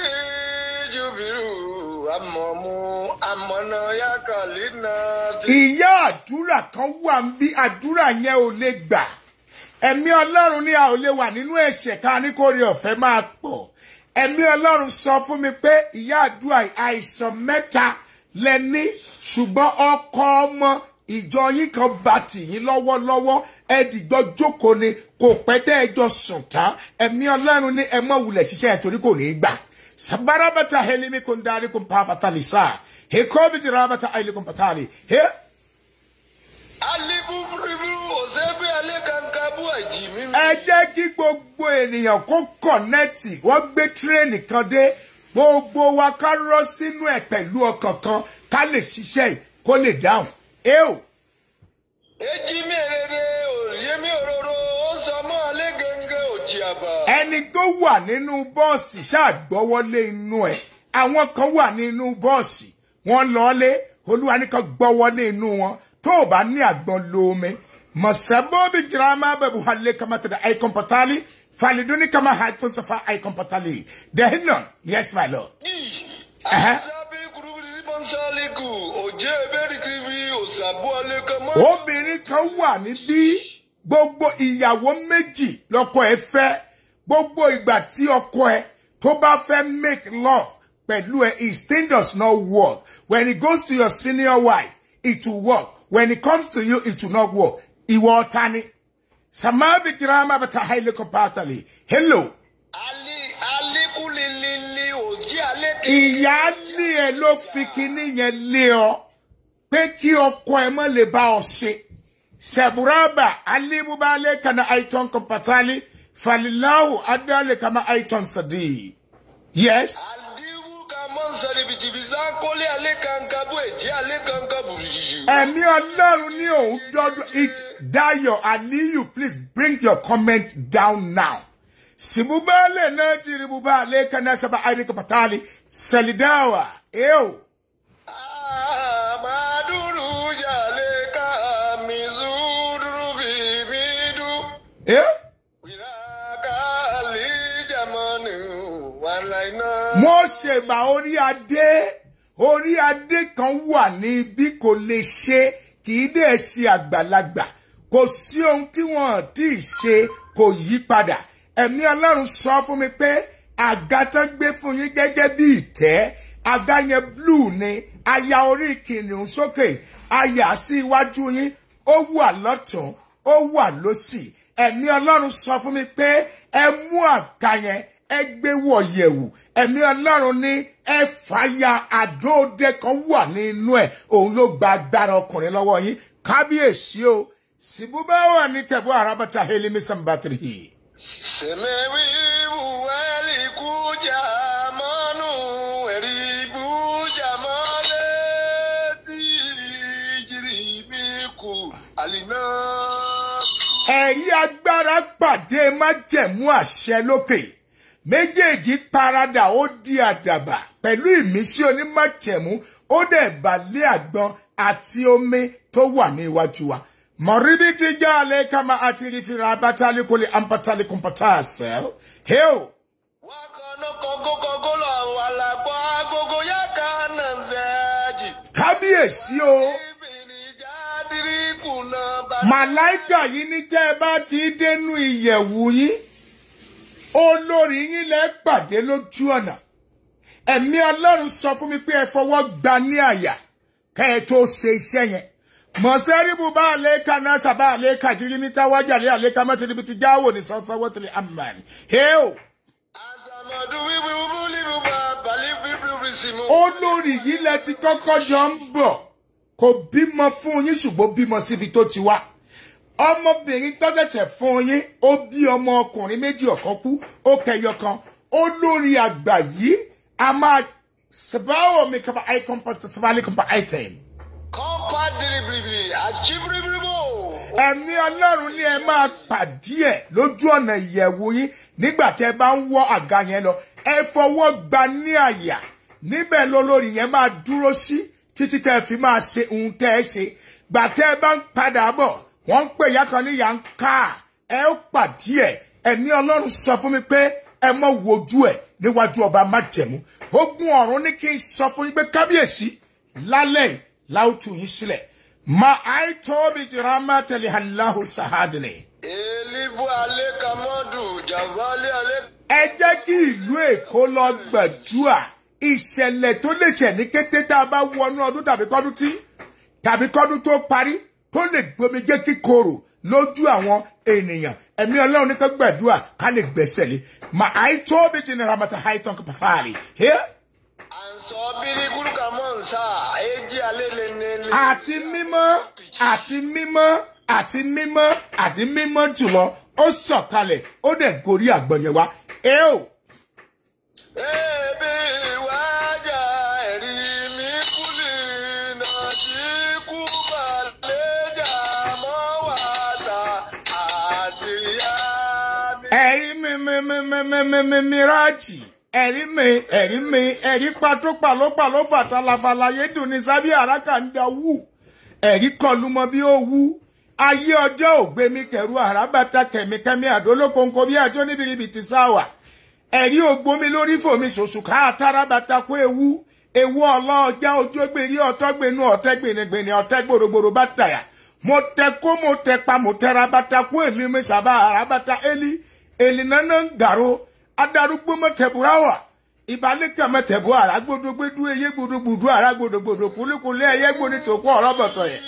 jubiru amomu amọ̀nà yakali náà ti. ìyá àdúrà kan wà ń bí àdúrà yẹn ò lè gbà ẹ̀mí ọlọ́run ní a ò lè wà nínú ẹ̀ṣẹ̀ ká ní kó rí ọ̀fẹ́ máa pọ̀ ẹ̀mí ọlọ́run sọ fún mi pé ìyá àdúrà àìsàn mẹ́ta lẹ́ní ṣùgbọ́n ọkọ ọmọ ìjọ yín kan bá tì yín lọ́wọ́lọ́wọ́ ẹ̀dìgbọ́ jókòó ni kò pẹ́ tẹ́ ẹ jọ sùn tán ẹ̀mí ọlọ́run ní ẹ mọ̀ wulẹ̀ ṣiṣẹ́ ẹ̀ torí kò ní í gbà sabarabata helimi kun dari kun pa fatali sa he kobi jirabata aili kun patali he alibu ribu osebi ale kankabu ajimi. ẹ jẹ́ kí gbogbo ènìyàn kó kọ̀nẹ́tì wọ́n gbé tírẹ́ẹ̀nì kan dé gbogbo wa ká rọ́ sínú ẹ̀ pẹ̀lú ọkàn kan ká lè ṣiṣẹ́ yìí kó lè dáhùn. eo eji mi erere òyemi òróró ó sọ mọ́ alẹ́ gẹ́gẹ́ òjì àbá. ẹni tó wà nínú bọ́ọ̀sì ṣáàgbọ́wọ́lé inú ẹ̀ àwọn kan wà nínú bọ́ọ̀sì wọ́n lọ́ọ́lé olúwa ní kan gbọ́wọ́lé inú wọn tó o bá ní àgbọn lómi mọ̀sẹ́bọ́ọ̀bì girama bẹ̀bù halẹ̀ kama tẹ̀lé àìkọ́n pọ̀tálì faliduni kama haikun safa àìkọ́n pọ̀tálì dẹ́hìnà yes my lord. Ẹhẹ́. asabi kurubiri mọ́nsálíkù òjé ebérikiri òsàbù alẹ́ kan mọ́. obìnrin kan wà níbí gbogbo ìyàwó méjì lọkọ ẹ fẹ́ gbogbo ìgbà tí ọkọ ẹ tó bá fẹ́ make love pẹ̀lú ẹ his thing does not work when it goes to your senior wife it will work when it comes to you it will not work ìwọ ọ̀tá ni samabi girama bata haile compatally hello ali alikulilili òjì alẹ́ kí. ìyá ní ẹ ló fi kinní yẹn lé ọ pé kí ọkọ ẹ mọ lè bá ọ ṣe sẹbùrábà alíbúbalẹ kana aiton compatali falilahu adalẹ kama aiton sadi yes adiwu ka mọ́nsálí bìtìbìsá kólé alẹ́ kankabu èjì alẹ́ kankabu yìí. ẹ̀mí ọlọ́run ní òun dọ́dún it dayo aliyu please bring your comment down now sibubale náà ti ribubale kana saba airi compatali salidawa ew. Amaduru jale ka mizuduru bibidu. Eh? Wiraka ali jamanu walaina. mo ṣègbà orí adé orí adé kan wà ní bí kò lè ṣe kì í dẹ̀ ṣe àgbàlagbà kò sí ohun tí wọ́n ti ṣe kò yí padà ẹ̀mí ọlọ́run sọ fún mi pé àga tó gbé fún yín gẹ́gẹ́ bí ìtẹ́ àga yẹn blue ni aya orí kìnìún sókè aya sí iwájú yín ó wà lọ́tún ó wà lọ́sì ẹ̀mí ọlọ́run sọ fún mi pé ẹ mú àga yẹn ẹ gbé wọ̀ yẹ̀wù ẹ̀mí ọlọ́run ní ẹ fàyà àdóòdè kan wà nínú ẹ̀ òun ló gba agbára ọkùnrin lọ́wọ́ yín kábíyèsí o sibubawa ni tẹ̀bú arabata helimi sambatirihi. Semewi buweli kuja manu eri buja male ti jiri biku alina. ẹ̀rí agbára pàdé májẹ̀mú àṣẹ lókè méjèèjì paradà ó di àdàbà pẹ̀lú ìmísí onímájẹ̀mú ó dẹ̀ balẹ̀ àgbọn àti omi tó wà ní iwájú wa mọ̀rídì ti já alẹ́ kama àti ìrìfìrà abátálí kò lè ampátálí kọ̀mpátá àṣẹ hẹ́ò Wakono kogo kogo lo walakwa agogo yaka nanzeji. kábíyèsí o Ibini jadiri kuna ba. màláìkà yìí ní tẹ́ ẹ bá ti dénú ìyẹ̀wù yín olórí yín lẹ́ pàdé lójú ọ̀nà ẹ̀mí ọlọ́run sọ fún mi pé ẹ fọwọ́ gba ní àyà kẹ́ ẹ tó ṣe iṣẹ́ yẹn mọ̀sẹ́rìbù bá àlékà náà sábà àlékà jírí ní táwájà lé àlékà mọ́tìrìbì ti jáwò ní sọ́sọ́wọ́ tìlẹ̀ amman hẹ́ò Asamadu wiwi wubuli buba bali wiwi risimu. olórí yìí lẹ ti kọ́kọ́ jọ ń bọ̀ kò bímọ fún yín ṣùgbọ́n bímọ síbi tó ti wá ọmọbìnrin tọ́jẹ̀tẹ̀ fún yín ó bí ọmọ ọkùnrin méjì ọ̀kan kú ó kẹyọ kan olórí àgbà yìí a máa sèbáwò mi kaba icon pàtó sèbáwò kaba item Kọ́pá dìrìbìrìbì àjíbìrìbìrìbò. ẹ̀mí ọlọ́run ní ẹ máa pàdé ẹ̀ lójú ọ̀nà ìyẹ̀wò yín nígbà tẹ́ ẹ bá ń wọ́ àga yẹn lọ ẹ fọwọ́ gba ní àyà níbẹ̀ lólórí yẹn máa dúró sí títí tẹ́ ẹ fi máa ṣe ohun tẹ́ ẹ ṣe gbà tẹ́ ẹ bá ń padà bọ̀ wọ́n ń pè ìyá kan ní ìyá ń ká ẹ ó pàdé ẹ̀ ẹ̀mí ọlọ́run sọ fún mi pé ẹ mọ̀ wojú ẹ̀ níwájú ọba májẹ̀mú ogun ọ̀run ní kí n sọ fún yín pé kábíyèsí lálẹ́ yìí láwùtù yín sílẹ̀ ma aitobi jirama tali hallahu sahadini. Elivu alẹ́ kamọ́dù jàválé alẹ́. ẹ jẹ́ kí ìlú èkó lọ gbàdúrà ìṣẹ̀lẹ̀ tó lè ṣẹ̀ ní kété tá a bá wọnú ọdún tàbí kọ́dún tí tàbí kọ́dún tó parí tó lè gbomi jẹ́ kíkorò lójú àwọn ènìyàn ẹ̀mí ọlọ́run ní ká gbàdúrà ká lè gbẹ̀sẹ̀ lé ma aitobi jirama tali haitan kapafari. Here Ànsọ bírí kúrúkà mọ́ nsá èjì alẹ́ lé nílé. àti mímọ́ àti mímọ́ àti mímọ́ àti mímọ́ jùlọ ó sọ̀kalẹ̀ ó dẹ̀ gorí àgbọ̀nyẹ̀ wa ẹ o Ebi wájà ẹ̀rí mi kúlì náà tí kú balẹ̀jà mọ́ wàtà àti yá mi. ẹ̀rí mi mi mi mi mi mi mi mìíràjì ẹ̀rí mi ẹ̀rí mi ẹ̀rí pató pàlópàló fàtàlàfàlà yédùn ní sábẹ́ àràkà ń da wù ẹ̀rí kọlu mọ bí ó wú ayé ọjọ́ ògbé mi kẹrù àràbàtà kẹ̀míkẹ́mí àdólókòǹkò bí àjọ níbi ibi ti sáwà ẹ̀rí ògbómi lórí fòmi ṣoṣù ká àtàràbàtà kó ewu ewu ọlọ́ọ̀já ojú gbèrè ọ̀tọ́gbẹ̀nu ọ̀tẹ́gbẹ̀nìgbẹ̀nì ọ̀tẹ́ gbòrògbòrò bá tàyà mo tẹ kó mo tẹ pa mo tẹra bàtà kó èlì mi sábà àràbàtà èlì èlì nánà ń gàró adarúgbó mọ̀tẹ̀bùrà wà ìbálẹ̀kẹ̀ mọ̀tẹ̀bù àrà gbódógbédú eyé gbódógbòdú àrà gbódógbòdò kúlíkúlí ẹyẹ gbóni tó kó ọ̀rọ̀ bọ̀tọ̀ yẹ.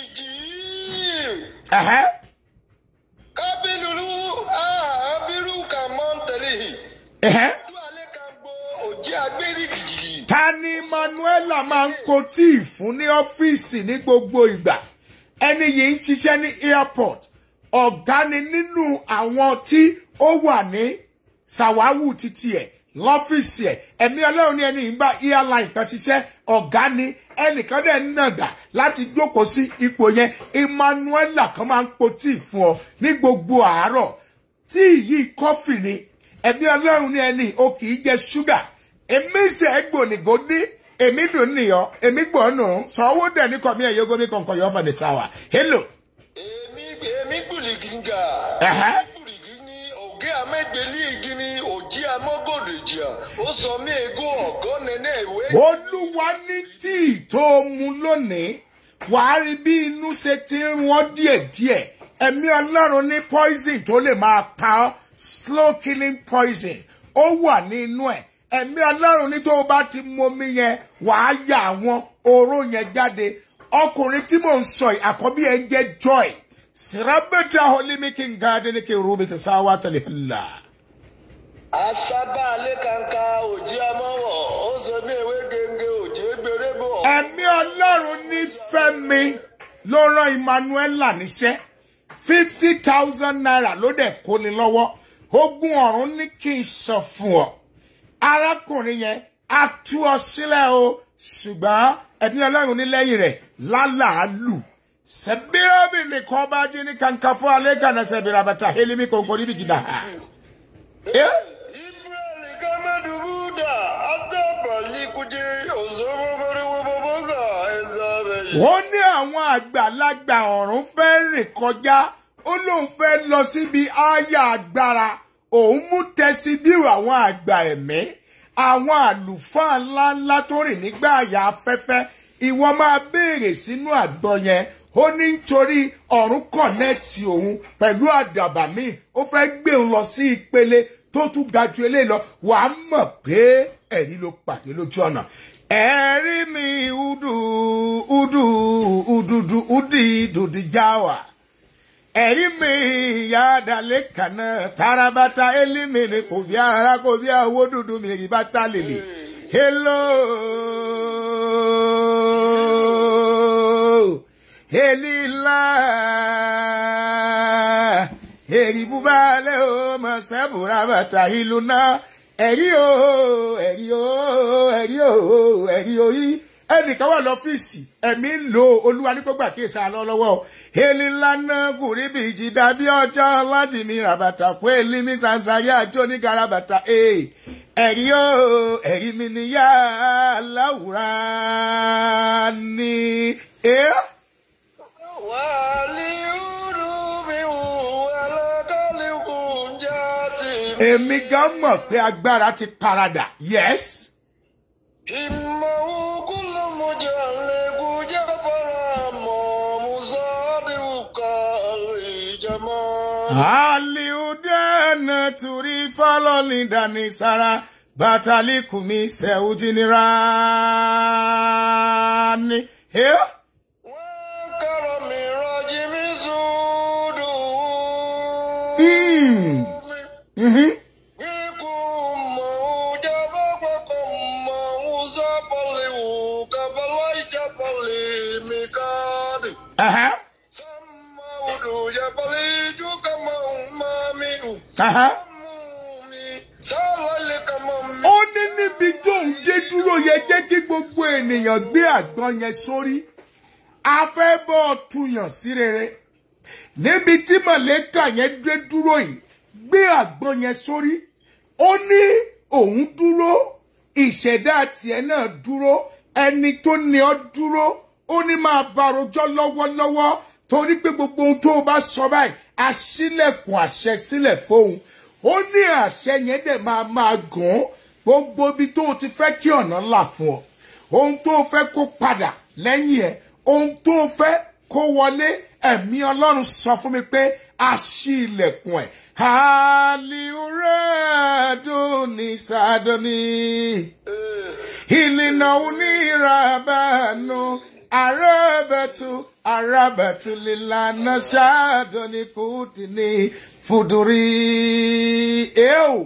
Ẹ̀hẹ́. Kábílùlù àbírú kà mọ́ ń tẹ̀lé yìí. Ẹ̀hẹ́. Ojú alẹ́ kan gbọ́ òjì agbérí gidi. ta ni manuela máa ń kó tíì fún ní ọ́fíìsì ní gbogbo ìgbà ẹni yìí ń ṣiṣẹ́ ní airport ọ̀gá ni nínú àwọn tí ó wà ní sàwáwù títí ẹ̀ lọ́fíìsì ẹ̀ ẹ̀mí ọlọ́run ní ẹni yìí ń bá airline kan ṣiṣẹ́ ọ̀gá ni ẹnìkan dẹ̀ ń nàgà láti jókòó sí ipò yẹn emmanuela kan máa ń po tíì fún ọ ní gbogbo àárọ̀ tíì yìí kọfì ni ẹ̀mí ọlọ́run ní ẹni o kì í jẹ ṣúgà èmi ṣe ẹgbònìgò ní èmi dùn nìyọ èmi gbọ́nù sọ̀wọ́ dẹ̀ ní kọ́mí ẹ̀yọ́ gómi kọ̀ọ̀kan yọ̀ fọ̀dẹ̀ sáwà hello. Èmi èmi gbùlìgì ń gà. Ẹ̀hẹ́. Gbùlìgì ní ògé amẹ́gbẹ̀lì igi ní òjì amọ́gòdìjà. Ó sọ mí ego ọ̀gọ́ nẹ́nẹ́ ìwé. olúwa ní tíì tó mu lónìí wàá rí bí inú ṣe ti ń rún ọ́ díẹ̀díẹ̀ ẹ̀mí ọlọ́run ní poison tó lè máa pa ọ́ slow killing poison ó wà nínú ẹ̀ ẹ̀mí ọlọ́run ní tó o bá ti mu omi yẹn wàá ya àwọn oró yẹn jáde ọkùnrin tí mò ń sọ yìí àkọ́bí ẹ̀ ń jẹ́ joy sirabeta holimikin garden ke rubita sawa talihilla. Asaba alẹ́ kanka òjì amọ́wọ̀. Ó sọ mí ewé gẹ́gẹ́ òjì gbèrè bọ̀. ẹ̀mí ọlọ́run ní fẹ́mi ló rán emmanuela níṣẹ́ fifty thousand naira ló dẹ̀ kó ni lọ́wọ́ ogun ọ̀run ní kí n sọ fún ọ arákùnrin yẹn á tú ọ sílẹ̀ o ṣùgbọ́n ẹ̀mí ọlọ́run ní lẹ́yìn rẹ̀ lálàálù sẹ́bírọ́bì nìkan bá jí ní kankan fún alẹ́ gànà sẹ́bírà bàtà hélímì kòǹkò níbi jìnnà. Ibrahim Kamadu Buda, Atabali Kuje, Ozomogori Woboboga, Ezabe. wọ́n ní àwọn àgbàlagbà ọ̀run fẹ́ rìn kọjá ó lóun fẹ́ lọ síbi ááyà agbára òun mú tẹ́sí bírò àwọn àgbà ẹ̀mí àwọn àlùfáà ńláńlá tó rìn nígbà àyà afẹ́fẹ́ ìwọ máa béèrè sínú àgbọ̀ yẹn ó ní nítorí ọ̀run kọ̀nẹ́ẹ̀tì òun pẹ̀lú àdàbà míì ó fẹ́ gbé òun lọ sí ìpele tó tún ga ju eléyìí lọ wàá mọ̀ pé ẹ̀rí ló pàdé lójú ọ̀nà ẹ̀rí mi udu udu ududu udi dudi jawa ẹ̀rí mi yàdàlẹ̀ kànáà tarabata elimi ni kò bí ara kò bí owó dúdú mi rí bàtà lèlè hello elila èrì búbalẹ̀ o mọ̀ sẹ́bùrà bàtà ìlú náà ẹ̀rí o ẹ̀rí o ẹ̀rí o ẹ̀rí o yí ẹnìkan wà lọ́fíìsì ẹ̀mí ń lo olúwa ní gbogbo àkíyèsí àlọ́ lọ́wọ́ o èlì ńláná kùrí bí ìjìdá bí ọjọ́ láti mi ràbàtà kó èlì mi sàǹsàrí àjọ ní garabata ee ẹ̀rí o ẹ̀rí mi níyà láwùrá ni. Eh? Wali Urubi Alakali Kunjati. èmi gan mọ̀ pé agbára ti paradà yes. Himmahu kullu mujallibu jabara mo musadi ukali jama. Aliudana turi faloni dani sara batali kumi seujinirani. Hey? Wakarami rajimi sudu. Mm. Mm-hmm. Uh-huh. Uh-huh. ó ní níbi tó ń dé dúró yẹ jẹ́ kí gbogbo ènìyàn gbé àgbọn yẹn sórí a fẹ́ bọ́ ọ tuyàn sí rere níbi tí mọ̀lẹ́kà yẹn dé dúró yìí gbé àgbọn yẹn sórí ó ní òun dúró ìṣẹ̀dá tiẹ̀ náà dúró ẹni tó ní ọ dúró ó ní máa bá rojọ́ lọ́wọ́lọ́wọ́ torí pé gbogbo ohun tó o bá sọ báyìí aṣílẹ̀kùn àṣẹ sílẹ̀ fóun ó ní àṣẹ yẹn dẹ̀ máa máa gùn gbogbo ibi tó o ti fẹ́ kí ọ̀nà là fún ọ ohun tó o fẹ́ kó padà lẹ́yìn ẹ̀ ohun tó o fẹ́ kó wọlé ẹ̀mí ọlọ́run sọ fún mi pé a ṣí ilẹ̀kùn ẹ̀ haliuradoni sadoni ìlìnà onírabànú arábẹ̀tù arábẹ̀tù lílànà ṣáàdọ̀ni kùtìní fùdùrí èèwò.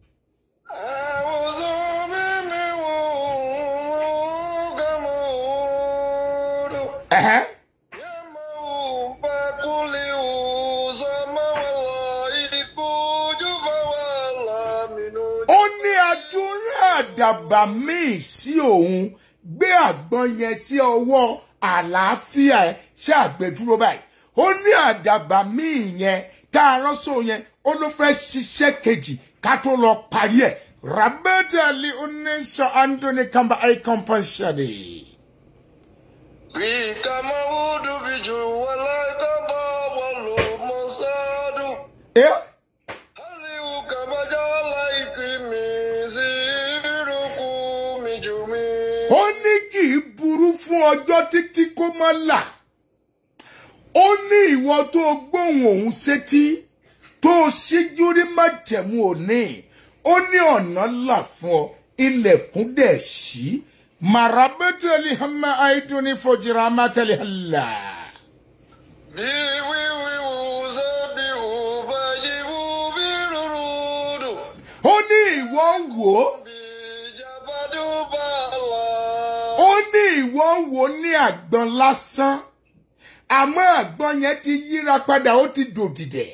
Ẹ̀hẹ́. ó ní àdúrà àdàbà míì sí òun gbé àgbọn yẹn sí ọwọ́ àlàáfíà ẹ ṣe àgbẹ̀dúró báyìí ó ní àdàbà míì yẹn tá a ránṣọ yẹn ó ló fẹ́ ṣiṣẹ́ kejì ká tó lọ parí ẹ̀ rabetali oníṣọ andoni kamba icon pọ́ńṣẹ́dì. Yeah. ó ní kì í burú fún ọjọ́ títí kó má là ó ní ìwọ tó gbóhùn òun sétí tó ṣíjú rí májẹ̀mú òní ó ní ọ̀nà là fún ọ ilẹ̀kùn dẹ̀ ṣí màràbẹ́tẹ̀lì hàmà àìdùn ní fojìrà mátẹ̀lì hàlà. ó ní ìwọ wò ó ó ní ìwọ wò ó ní àgbọn lásán àmọ́ àgbọn yẹn ti yíra padà ó ti dòdìdẹ̀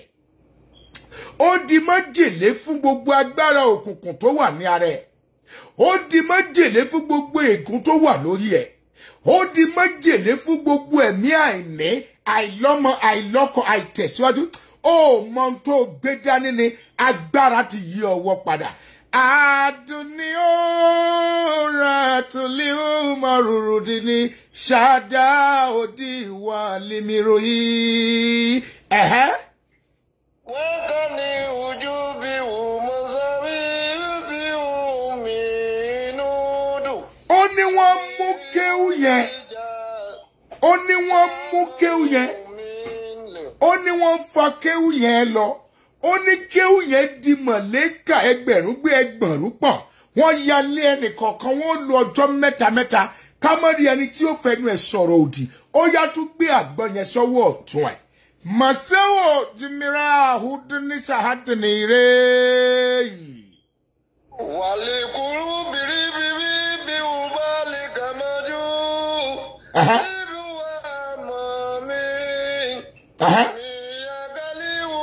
ó di májèlé fún gbogbo agbára òkùnkùn tó wà ní ara ẹ̀ ó di májèlé fún gbogbo ègún tó wà lórí ẹ̀ ó di májèlé fún gbogbo ẹ̀mí àìní àìlọ́mọ àìlọ́kọ àìtẹ̀síwájú ó mọ ohun tó gbé dání ni agbára ti yí ọwọ́ padà àdùnní ó ra tùlí ó mọ rúru di ní ṣáadá òdì ìwà límìrò yìí ẹ̀hẹ́. wọ́n kàn ní ojú bí wù mọ́ sábì bí wù mí inú dùn. ó ní wọ́n mú kéwù yẹn ìjà ó ní wọ́n mú kéwù yẹn mi lè. ó ní wọ́n fa kéwù yẹn lọ ó ní kéwù yẹn di mọ̀lẹ́kà ẹgbẹ̀rún gbé ẹgbẹ̀rún pọ̀ wọ́n ya lé ẹnìkọ̀ọ̀kan wọ́n lo ọjọ́ mẹ́ta mẹ́ta ká mọ́ rí ẹni tí ó fẹnu ẹ̀ sọ̀rọ̀ òdì ó yá tún gbé àgbọn yẹn sọ́wọ́ ọ̀tún ẹ̀ màsẹ́wò jìmìrà àhúdúní sàhádùní rẹ̀ yìí. wàlẹ̀ kúrú bìrìbìrì bí wù bá lè kà máa jú. Aha, Ibi wa mọ̀ mi. aha. Àmì yagaliwu,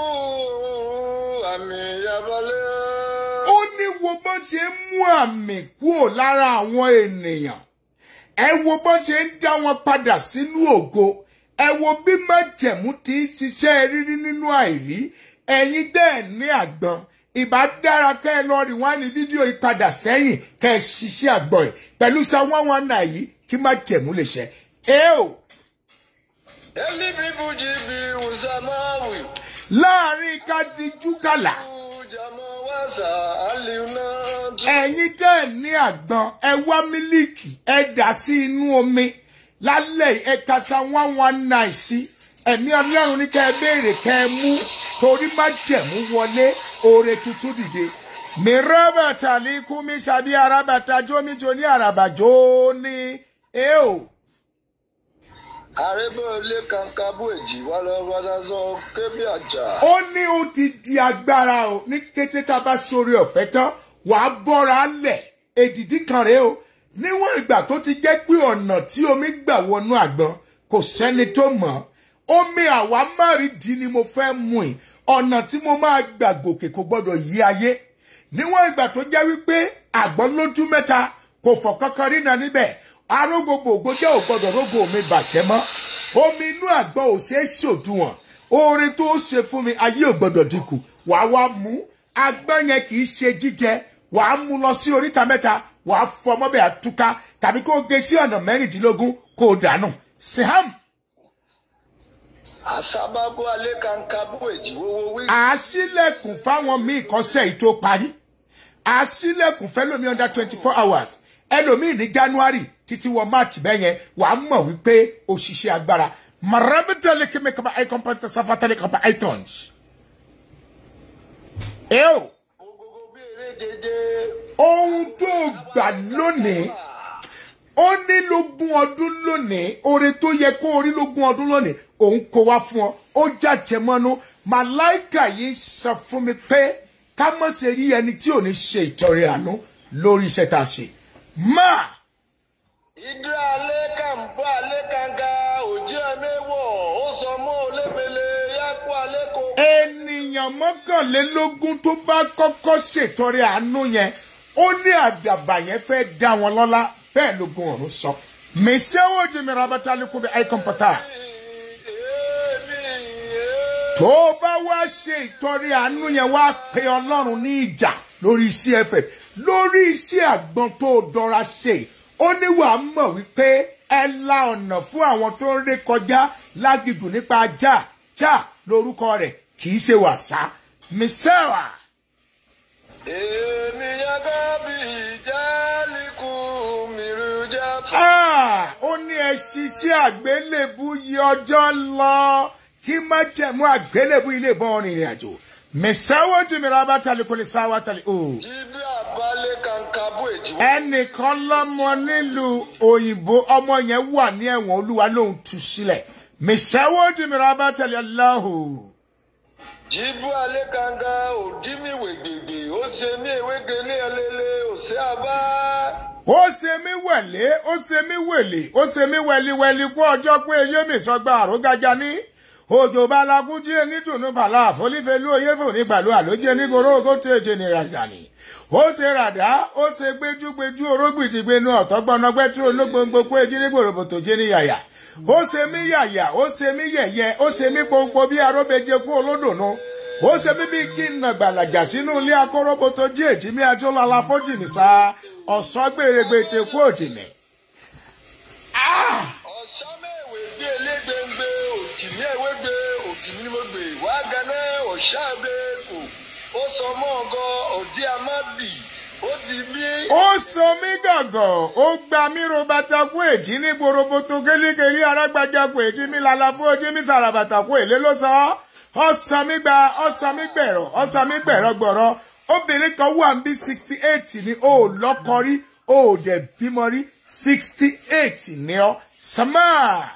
àmì yabalẹ̀. ó ní wo bó ṣe ń mú àmì kúrò lára àwọn ènìyàn ẹ wo bó ṣe ń dá wọn padà sínú ògo ẹ wo bí májẹ̀mú ti ń ṣiṣẹ́ rírí nínú àìrí ẹ̀yin dẹ́ ní àgbọn ìbá dára kẹ́ ẹ lọ rí wọn ní fídíò ìpadà sẹ́yìn kẹ́ ẹ ṣiṣẹ́ àgbọn yìí pẹ̀lú sa wọ́n wọn náà yìí kí májẹ̀mú lè ṣẹ. ẹ o Eli bibu jibi usamawi. láàrin ká dijú kàlà Jama wasa aliuna. ẹ̀yin tẹ́ ẹ̀ ní àgbọn ẹ wá mílíkì ẹ dà sí inú omi lálẹ́ yìí, ẹ kasa one one nine sí ẹ̀mí ọlọ́run ní kẹ́ ẹ béèrè kẹ́ ẹ mú torí má jẹ̀mú wọlé oore tuntun dìde. mi rọ́bàtà ní kúmi sàbí arábàtà jómijó ní àràbàjó ní ẹ o. Arebe ole kankabu èjì wà lọ wàdà sọ kébí àjà. ó ní ó ti di agbára o ní kété tá a bá sórí ọ̀fẹ́ tán wàá bọ́ra lẹ̀ èdìdí kan rèé o níwọ̀n ìgbà tó ti jẹ́ pé ọ̀nà tí omi gbà wọnú àgbọn kò sẹ́ni tó mọ̀ ọ́ omi àwa márìndín ni mo fẹ́ mú ì ọ̀nà tí mo máa gbà gòkè kò gbọ́dọ̀ yí ayé níwọ̀n ìgbà tó jẹ́ wípé àgbọn lójú mẹ́ta kò fọ̀ kankan rí náà níbẹ̀ arógbogbo ògbójẹ́ ò gbọ́dọ̀ rógo mi bàjẹ́ mọ́ omi inú àgbọn ò ṣeé ṣòdiwọ̀n oore tó ṣe fún mi ayé ò gbọ́dọ̀ dínkù wàá wá mú agbọ́n yẹn kì í ṣe jíjẹ wàá mú lọ sí oríta mẹ́ta wàá fọ mọ́bẹ̀ àtúká tàbí kó o gé sí ọ̀nà mẹ́rìndínlógún kó o dànù siham Àsábábú alẹ́ kankabu èjì wọ́wọ́ wí. àásílẹ̀kùn fáwọn míì kọ́sẹ̀ yìí tó parí àásílẹ̀kùn fẹ́lómi under twenty four hours ẹlòmíì ní january títí wọ march bẹ́ẹ̀ yẹn wàá mọ̀ wípé òṣìṣẹ́ agbára marabitali kí mi kaba icon panta safatali kaba icons. ẹ o Ogogo bí eré jẹjẹ. ohun tó gbà lónìí ó ní lógún ọdún lónìí oore tó yẹ kó orí lógún ọdún lónìí òun kó wá fún ọ ó jàjẹ mọ́nú màláìkà yìí sọ fún mi pé ká má ṣe rí ẹni tí ò ní ṣe ìtọrẹ àánú lórí iṣẹ́ tá a ṣe máa Ìdúrà alẹ́ kàǹbọ̀ alẹ́ kàǹgà òjì ẹ̀mẹ́wọ̀ ó sọ mọ́ olémele yákú alẹ́ kò. ènìyàn mọ́kànlélógún tó bá kọ́kọ́ ṣètọrẹ àánú yẹn ó ní àdàbà yẹn fẹ́ dá wọn lọ́lá bẹ́ẹ̀ lógún ọ̀run sọ mèsèwò jìmìrà abátálẹ́kùn bí icon pata. tó o bá wá ṣe ìtọrẹ àánú yẹn wá pe ọlọ́run ní ìjà lórí cff lórí iṣẹ́ àgbọn tó o dọ́ra ṣe ó ní wàá mọ̀ wípé ẹ la ọ̀nà fún àwọn tó ń ré kọjá lágìjù nípa ajá já lórúkọ rẹ̀ kì í ṣe wàsá mísẹ́wà. Èmi yàgá bí ìjálìkù mìrìjà. Ah, ó ní ẹ ṣiṣẹ́ àgbélébú yí ọjọ́ lọ kí má jẹ̀mú àgbélébú ilé ìbọn rìnrìn àjò mẹsàwọ́ jìmìrà bá tali kò lè sáwá tali o. Jíbí àbálẹ̀ kankabu èjì wọ́wọ́. ẹnìkan lọ́mọ nílùú òyìnbó ọmọ yẹn wà ní ẹ̀wọ̀n olúwa lòun tú sílẹ̀ mẹsàwọ́ jìmìrà bá tali aláhùn. Jíbú alẹ́ kàǹgà òdìmí wègbègbè ó ṣe ní ewége ní ẹlẹ́lẹ́ òṣè àbá. ó ṣe mí wẹ̀lé ó ṣe mí wèlé ó ṣe mí wẹliwẹli kú ọjọ́ pé eyé mi sọgbà àrógájá ní òjò balakú jí nítùnú bàlá àfọlífẹlú oyéfò nígbàlú àlójẹ nígoró ogó tó èjè ní ràdàní ó ṣe ràdá ó ṣe gbẹjúgbẹjú orógbìdìgbẹnu ọ̀tọ́gbọ́nọgbẹ́ tí ológbòǹgbò kó ejí ní gbòròbòtò jẹ́ ní yàyà ó ṣe mí yàyà ó ṣe mí yẹ̀yẹ́ ó ṣe mí pọ́npọ́ bí aróbẹjẹ kú olódùnú ó ṣe mí bí kí n nà gbàlàjà sínú ilé akọ́rọ́bọ̀tò jí èjì mi ajọ́lọ́lá fọ́jìnì sá ọ̀sán gbèrègbè tẹ̀kú òjìnì. ọ̀sánmẹ́wé gbé elégbèǹgbè òjìní ewégbè òjìní ni mo gbè wá ganá ọ̀ṣàbẹ́kù ó sọ mọ́ ọgọ́ òdí amádì ó di bí. ó sọ mí gàngàn ó gba mí ro bàtà kú èjì ní gbòròbòtò gélégélé arágbájá kú èjì mi lálá fún ojú mi sàràbàtà kú èlé ló sọ ọsàn mi gba ọsàn mi gbẹ̀rọ ọsàn mi gbẹ̀rọ gbọ̀rọ obìnrin kan wà ń bí sixty eight ni ó lọ́kọ rí ó dẹ̀ bímọ rí sixty eight ni ọ sàmà.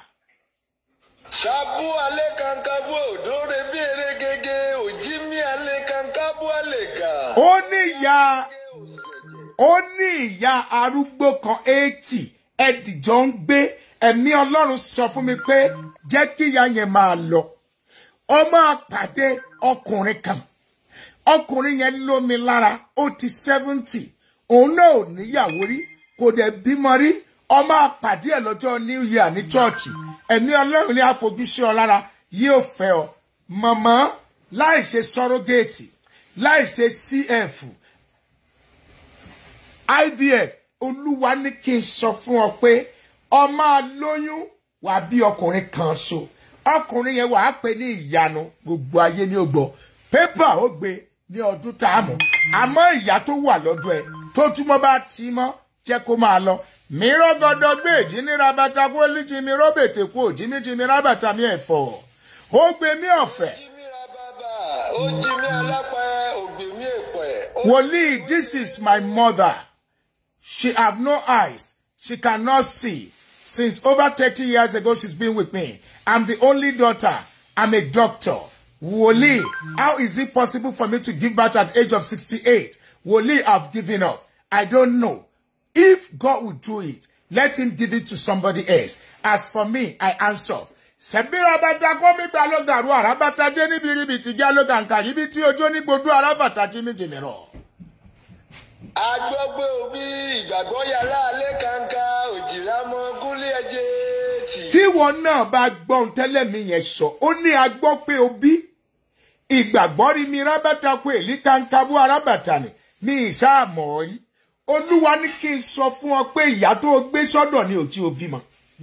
sábú alẹ́ kankan bú òdòdó bí eré gègé òjì mi alẹ́ kankan bú alẹ́ gà. ó ní ìyá ó ní ìyá arúgbó kan eighty ẹdìjọ ń gbé ẹ̀mí ọlọ́run sọ fún mi pé jẹ́ kí ìyá yẹn máa lọ ọ máa pàdé ọkùnrin kan ọkùnrin yẹn lómi lára ó ti seventy òun náà ò níyàwó rí kò dẹ̀ bímọ rí ọ máa pàdé ẹ̀ lọ́jọ́ new year ní chọ́ọ̀chì ẹ̀mí ọlọ́run ní àfojúsí ọ lára yóò fẹ́ ọ mọ̀mọ́ láì ṣe sọ́rọ́gẹ́ẹ̀tì láì ṣe cf ivf olúwa ní kí n sọ fún ọ pé ọ máa lóyún wàá bí ọkùnrin kan so ọkùnrin yẹn wàá pè ní ìyanu gbogbo ayé ní ògbọ pépà ó gbé ní ọdún tá a mọ̀ àmọ́ ìyá tó wà lọ́dọ̀ ẹ̀ tó túmọ̀ bá ti mọ́ jẹ́ kó máa lọ mìíràn gọdọ gbé èjì ní rabata kó líjì mi rọ́bètè kó òjì mi jì mi rábàtà mi ẹ̀fọ́ ó gbé mi ọ̀fẹ́ jí mi ra bàbà ó jí mi alápá ògbè mi èpẹ̀. ó wòlíì this is my mother she have no eyes she cannot see since over thirty years ago she's been with me i'm the only daughter i'm a doctor wòlíì how is it possible for me to give birth at the age of sixty-eight wòlíì i've given up i don't know if god will do it let him give it to somebody else as for me i answer sẹ̀bíra bàtà kọ́mi gba ló gàrú àràbàtà jẹ́ níbi ríbi tìjà ló gàǹkà yìí bí tí ojú onígbodò àràbàtà jí mi jìnnì rọ̀. agbọ́gbé òbí ìgbàgbọ́ yàrá alẹ́ kankan òjìlá mọ gúnlé ẹjẹ́ tì. tíwọ náà bá gbọ́ ohun tẹ́lẹ̀ mi yẹn sọ ó ní agbọ́ pé o bí ìgbàgbọ́ rí mi rábàtà pé èlí kankanbó arábàtà ni ní ìsáàmọ̀ rí olúwa ní kí n sọ fún ọ pé ìyá tó o gbé sọ́dọ̀ ni ò tí o bímọ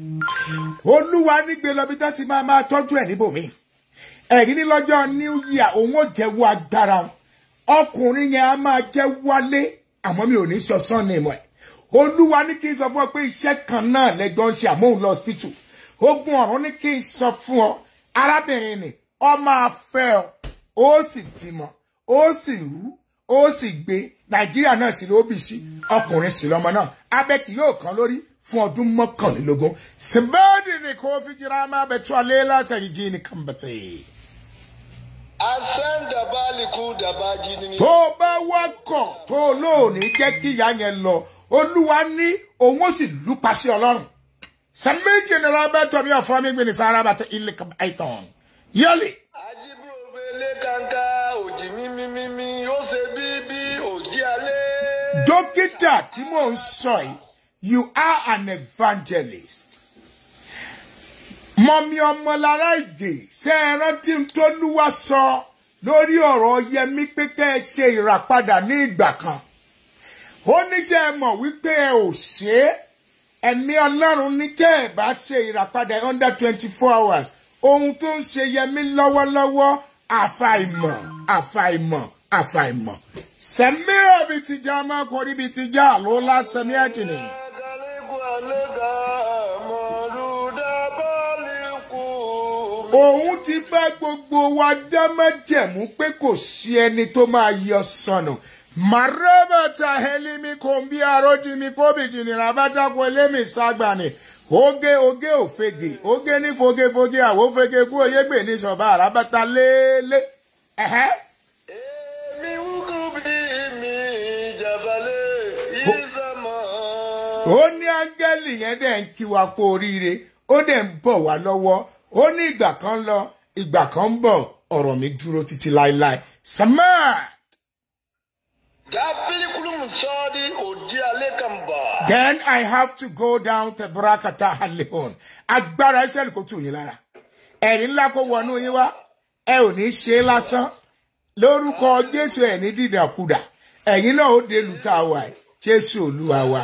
olúwa ní gbé lọ bí tó ti máa máa tọ́jú ẹ̀ níbòmí ẹ̀rí ní lọ́jọ́ new year òun ò jẹ́wọ́ agbára wọn ọkùnrin yẹn á máa jẹ́ wálé àmọ́ mi ò ní sọ sọ́ọ̀nì mọ́ ẹ̀ olúwa ní kí n sọ fún ọ pé iṣẹ́ kan náà lẹ́jọ́ ń ṣe àmọ́ òun lọ hospital ogun ọ̀run ní kí n sọ fún ọ arábìnrin ni ọ máa fẹ́ ọ ó sì bímọ ó sì rú ó sì gbé nàìjíríà náà sì ló bì sí ọkùnrin sì lọmọ náà abẹ kì yóò kàn lórí fún ọdún mọ́kànlélógún sìbẹ́ẹ̀dì ni kò fi jìrà máa bẹ̀ tó alẹ́ lásàyè jí ni kàn bẹ̀tẹ̀. asẹ́n dàbálìkú dàbájí ni. tó o bá wákọ̀ tó o lóòní jẹ́ kí ìyá yẹn lọ olúwa ní òun ó sì lùpa sí ọlọ́run sami general bẹ́tọ̀ mi ọ̀fọ́ mi gbìnì sára bàtà ilé àìtàn yọlì. ajíbúròbé ilé kankan òjì mímímímí ó ṣe bíbí òjì alẹ́. dókítà tí mò ń sọ yìí you are an evangelist. mọ̀mí ọmọlára ìgè ṣe é rántí tó lúwa sọ lórí ọ̀rọ̀ yẹmí pé kẹ́ ẹ ṣe ìràpadà ní ìgbà kan. ó níṣẹ́ ẹ mọ̀ wípé ẹ ò ṣe é ẹ̀mí ọlọ́run ní kẹ́ ẹ bá ṣe ìràpadà under twenty four hours ohun tó ń ṣe yẹmí lọ́wọ́lọ́wọ́ àfàìmọ̀ àfàìmọ̀ àfàìmọ̀ sẹ́mírà bíi ti já máa kọrí bíi ti já ló lásán ní ẹ̀jìnì. Agaleku alega mọ̀lúdà bọ́ọ̀lìkù. òun ti bá gbogbo wa dá májẹ̀mú pé kò sí ẹni tó máa yọ sọnù marabata helimi kombi arojimi kobijini rabata kwelemi sagbani oge oge òfegè oge ní fogefoge àwòfege kú oyégbè ní sọba àràbàtà léèlé ẹhẹ Èmi wúkú bí mi jàbálẹ̀ ìsàmọ̀ ó ní áńgẹ́lì yẹn dẹ̀ ń kí wa kú oríire ó dẹ̀ ń bọ̀ wá lọ́wọ́ ó ní ìgbà kan ń lọ ìgbà kan ń bọ̀ ọ̀rọ̀ mi dúró títí láéláé samad Gafili kulum sodi odi alekamba. then i have to go down to brakata halehon agbára israẹli kò tù yín lára ẹ̀rí ńlá kó wọnú yín wá ẹ ò ní ṣe é lásán lórúkọ jésù ẹ̀ ní dídàkudà ẹ̀yin náà ó dé lùtà wa ẹ̀ jésù olúwa wa.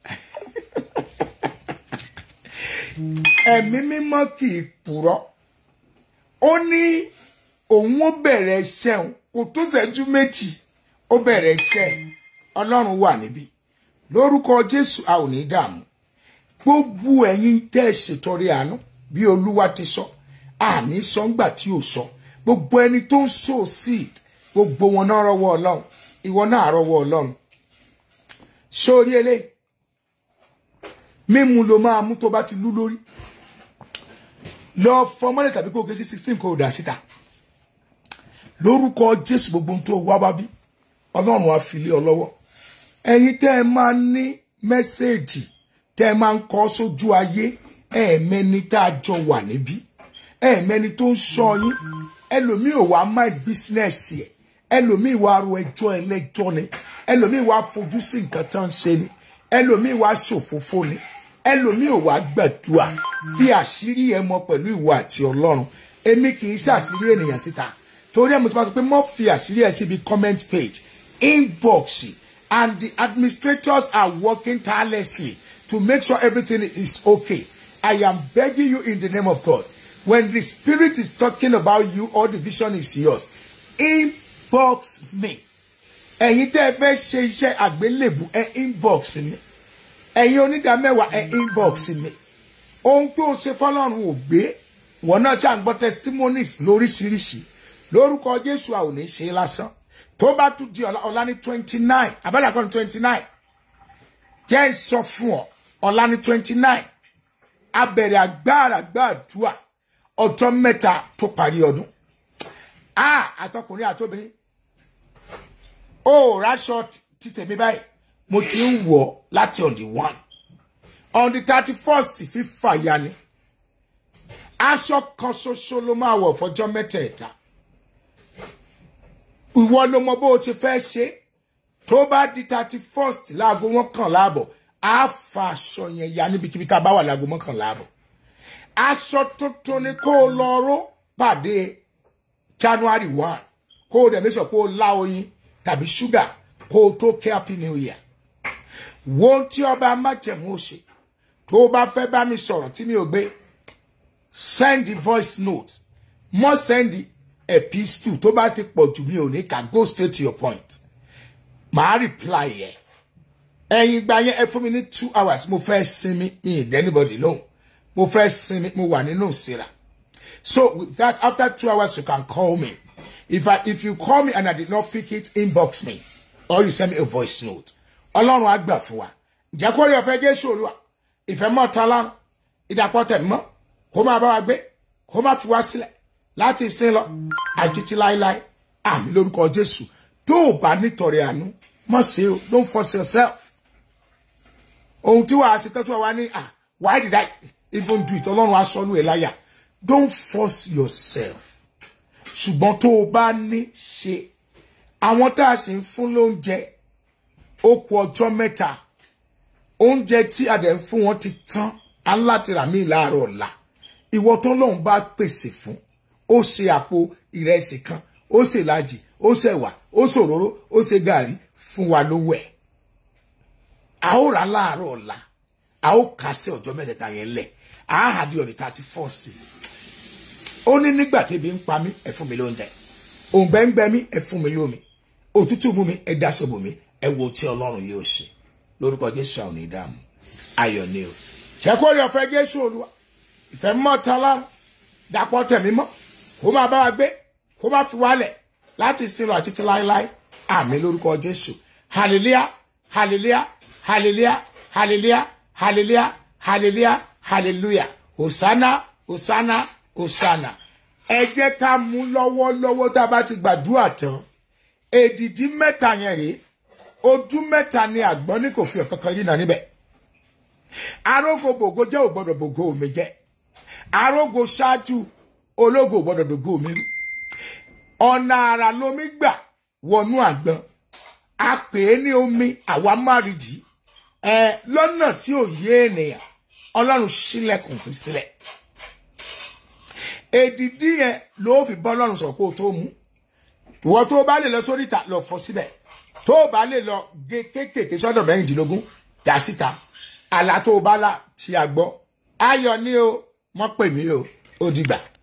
ẹ̀mí mímọ́ kì í purọ́ ó ní òun ó bẹ̀rẹ̀ iṣẹ́ òun kò tó ṣẹ́jú méjì ó bẹ̀rẹ̀ iṣẹ́ ẹ̀. ọlọ́run wà níbí lórúkọ jésù a ò ní dààmú gbogbo ẹ̀yin tẹ́ ẹ ṣètọrẹ àánú bí olúwa ti sọ àní sọ ńgbà tí ò sọ gbogbo ẹni tó ń sow seed gbogbo wọn náà rọ́wọ́ ọlọ́run ìwọ náà rọ́wọ́ ọlọ́run sórí eléyìí mímu ló máa mú tó bá ti lú lórí lọ fọmọlẹ tàbí kó o gé sí sixteen kó o dà síta lórúkọ jésù gbogbo ohun tó wá wá bí ọlọ́run á fi lé ọ lọ́wọ́ ẹ̀yin tẹ́ ẹ máa ní mẹ́sẹ̀ẹ̀jì tẹ́ ẹ máa ń kọ́ sójú ayé ẹ̀ẹ̀mẹ́ni tá a jọ wà níbí ẹ̀ẹ̀mẹ́ni tó ń sọ yín ẹlòmíì ò wá mind business ẹ̀ ẹlòmíì wá ro ẹjọ́ ẹlẹ́jọ́ ni ẹlòmíì wá fojú sí nǹkan tó ń ṣe ni ẹlòmíì wá ṣòfófó ni ẹlòmíì ò wá gbàdúrà fi àṣírí ẹ mọ pẹ̀lú ìwọ àti ọlọ́run èmi kì í ṣàṣírí ènìyàn síta torí ẹ mo ti máa sọ pé mo fi àṣírí ẹ síbi comment page inbox and the administrators are working tirelessly to make sure everything is okay i am begging you in the name of god when the spirit is talking about you or the vision is yours inbox me ẹ̀yin tẹ́ ẹ fẹ́ ṣe iṣẹ́ àgbélébù ẹ inbox mi ẹ̀yin onídàámẹ́wàá ẹ inbox mi ohun tó ṣe fọlọ́run ò gbé wọn náà ṣáà ń gbọ́ testimonies lóríṣiríṣi lórúkọ jésù a ò ní ṣe é lásán tó bá tún di ọ̀la ọ̀la ní twenty nine abẹ́lẹ̀ kan ní twenty nine jẹ́ ń sọ fún ọ ọ̀la ní twenty nine abẹ̀rẹ̀ agbára gbàdúrà ọjọ́ mẹ́ta tó parí ọdún a àtọkùnrin àtobìnrin ó ráṣọ ti tèmi báyìí mo ti ń wọ̀ láti on the one on the thirty first fífà ya ni aṣọ kan ṣoṣo ló máa wọ̀ fọjọ́ mẹ́tẹ̀ẹ̀ta ìwọ ló mọ bó o ti fẹ́ ṣe tó bá di thirty first láago mọ́kànlá àbọ̀ á fa aṣọ yẹn ya níbikíbi tá a bá wà láago mọ́kànlá àbọ̀ aṣọ tuntun ni kó o lọ ró pàdé january one kó o dẹ̀ mẹ́sàn kó o lá oyin tàbí ṣúgà kó o tó kí happy new year wo ohun tí ọba májẹ̀mú ó ṣe tó o bá fẹ́ bá mi sọ̀rọ̀ tí mi ò gbé send the voice note mọ́ send epistle tó bá ti pọ̀ jù mí ò ní ká go straight to your point màá reply yẹ ẹ̀yin ìgbà yẹn ẹ fún mi ní two hours mo fẹ́ sinmi mi ì dẹ́nibọ̀dì lóhùn mo fẹ́ sinmi mo wà nínú ìsira so with that after two hours you can call me if I if you call me and I did not pick it inbox me or you send me a voice note ọlọ́run á gbà fún wa ǹjẹ́ kó rí ọ̀fẹ́ jésù olúwa ìfẹ́ mọ́ ta lánàá ìdàpọ̀ tẹ̀ mọ́ kó máa bá wa gbé kó má fi wá sílẹ̀ láti sin lọ àjítí láéláé àmì lórúkọ jésù tó o bá nítorí àánú mọ̀ sí o don't force yourself ohun tí wàá ṣe tọ́jú wa ní ah why did I even do it ọlọ́run aṣọ́nù ẹ̀ láyà don't force yourself ṣùgbọ́n tó o bá ní ṣe àwọn tá a sì ń fún lóúnjẹ ó kù ọjọ́ mẹ́ta oúnjẹ tí a dẹ̀ ń fún wọn ti tán á ń láti rà mí láàárọ̀ ọ̀la ìwọ tó lóun bá pèsè fún ó ṣe àpò ìrẹsì kan ó ṣe ìlàjì ó ṣe ẹ̀wà ó ṣe òróró ó ṣe gàrí fún wa lówó ẹ̀ a ó rà láàárọ̀ ọ̀la a ó kà sí ọjọ́ mẹ́tẹ̀ẹ̀ta yẹn lẹ̀ a á hà di ọ̀dẹ̀ thirty first ó ní nígbà tẹ́bi ń pa mí ẹ fún mi lóúnjẹ òǹgbẹ ń gbẹ mí ẹ fún mi lómi òtútù mú mi ẹ dáṣọ bò mí ẹ wo tí ọlọ́run yóò ṣe lórúkọ jésù àwọn ìdààmú ayọ̀ ni o ṣẹ́kọ̀ọ́ rí ọ̀fẹ́ jésù olúwa ìfẹ́ mọ́ ta lára dàpọ̀ tẹ̀mí mọ́ kó máa bá wa gbé kó máa fi wálẹ̀ láti sinú àti ti láéláé àmì lórúkọ jésù hallelujah hallelujah hallelujah hallelujah hallelujah hallelujah hallelujah hosanna hosanna hosanna ẹ jẹ́ ká mú lọ́wọ́lọ́wọ́ tá a bá ti gbàdúrà tán èdìdí mẹ́ta yẹn rèé ojú mẹ́ta ni àgbọn ní kò fi ọ̀kankan yìí nà níbẹ̀ arógo bògo jẹ́ ò gbọ́dọ̀ bògo mi jẹ́ arógo ṣáájú ológo ò gbọ́dọ̀ dògo mi rú ọ̀nà àrà lomi gbà wọnú àgbọn a pè é ní omi àwa márìdì ẹ lọ́nà tí ò yé ènìyàn ọlọ́run ṣílẹ̀kùn fi sílẹ̀ èdìdí yẹn ló fi bọ́ ọlọ́run sọ̀rọ̀ kó o tó mú ìwọ tó o bá lè lọ sórí ìta lọ fọ síbẹ̀ tó o bá lè lọ gé kéékèèké sọ́dọ̀ mẹ́rìndínlógún dá síta àlá tó o bá là tí a gbọ́ ayọ̀ ni o mọ́ pè mí o ó dìgbà.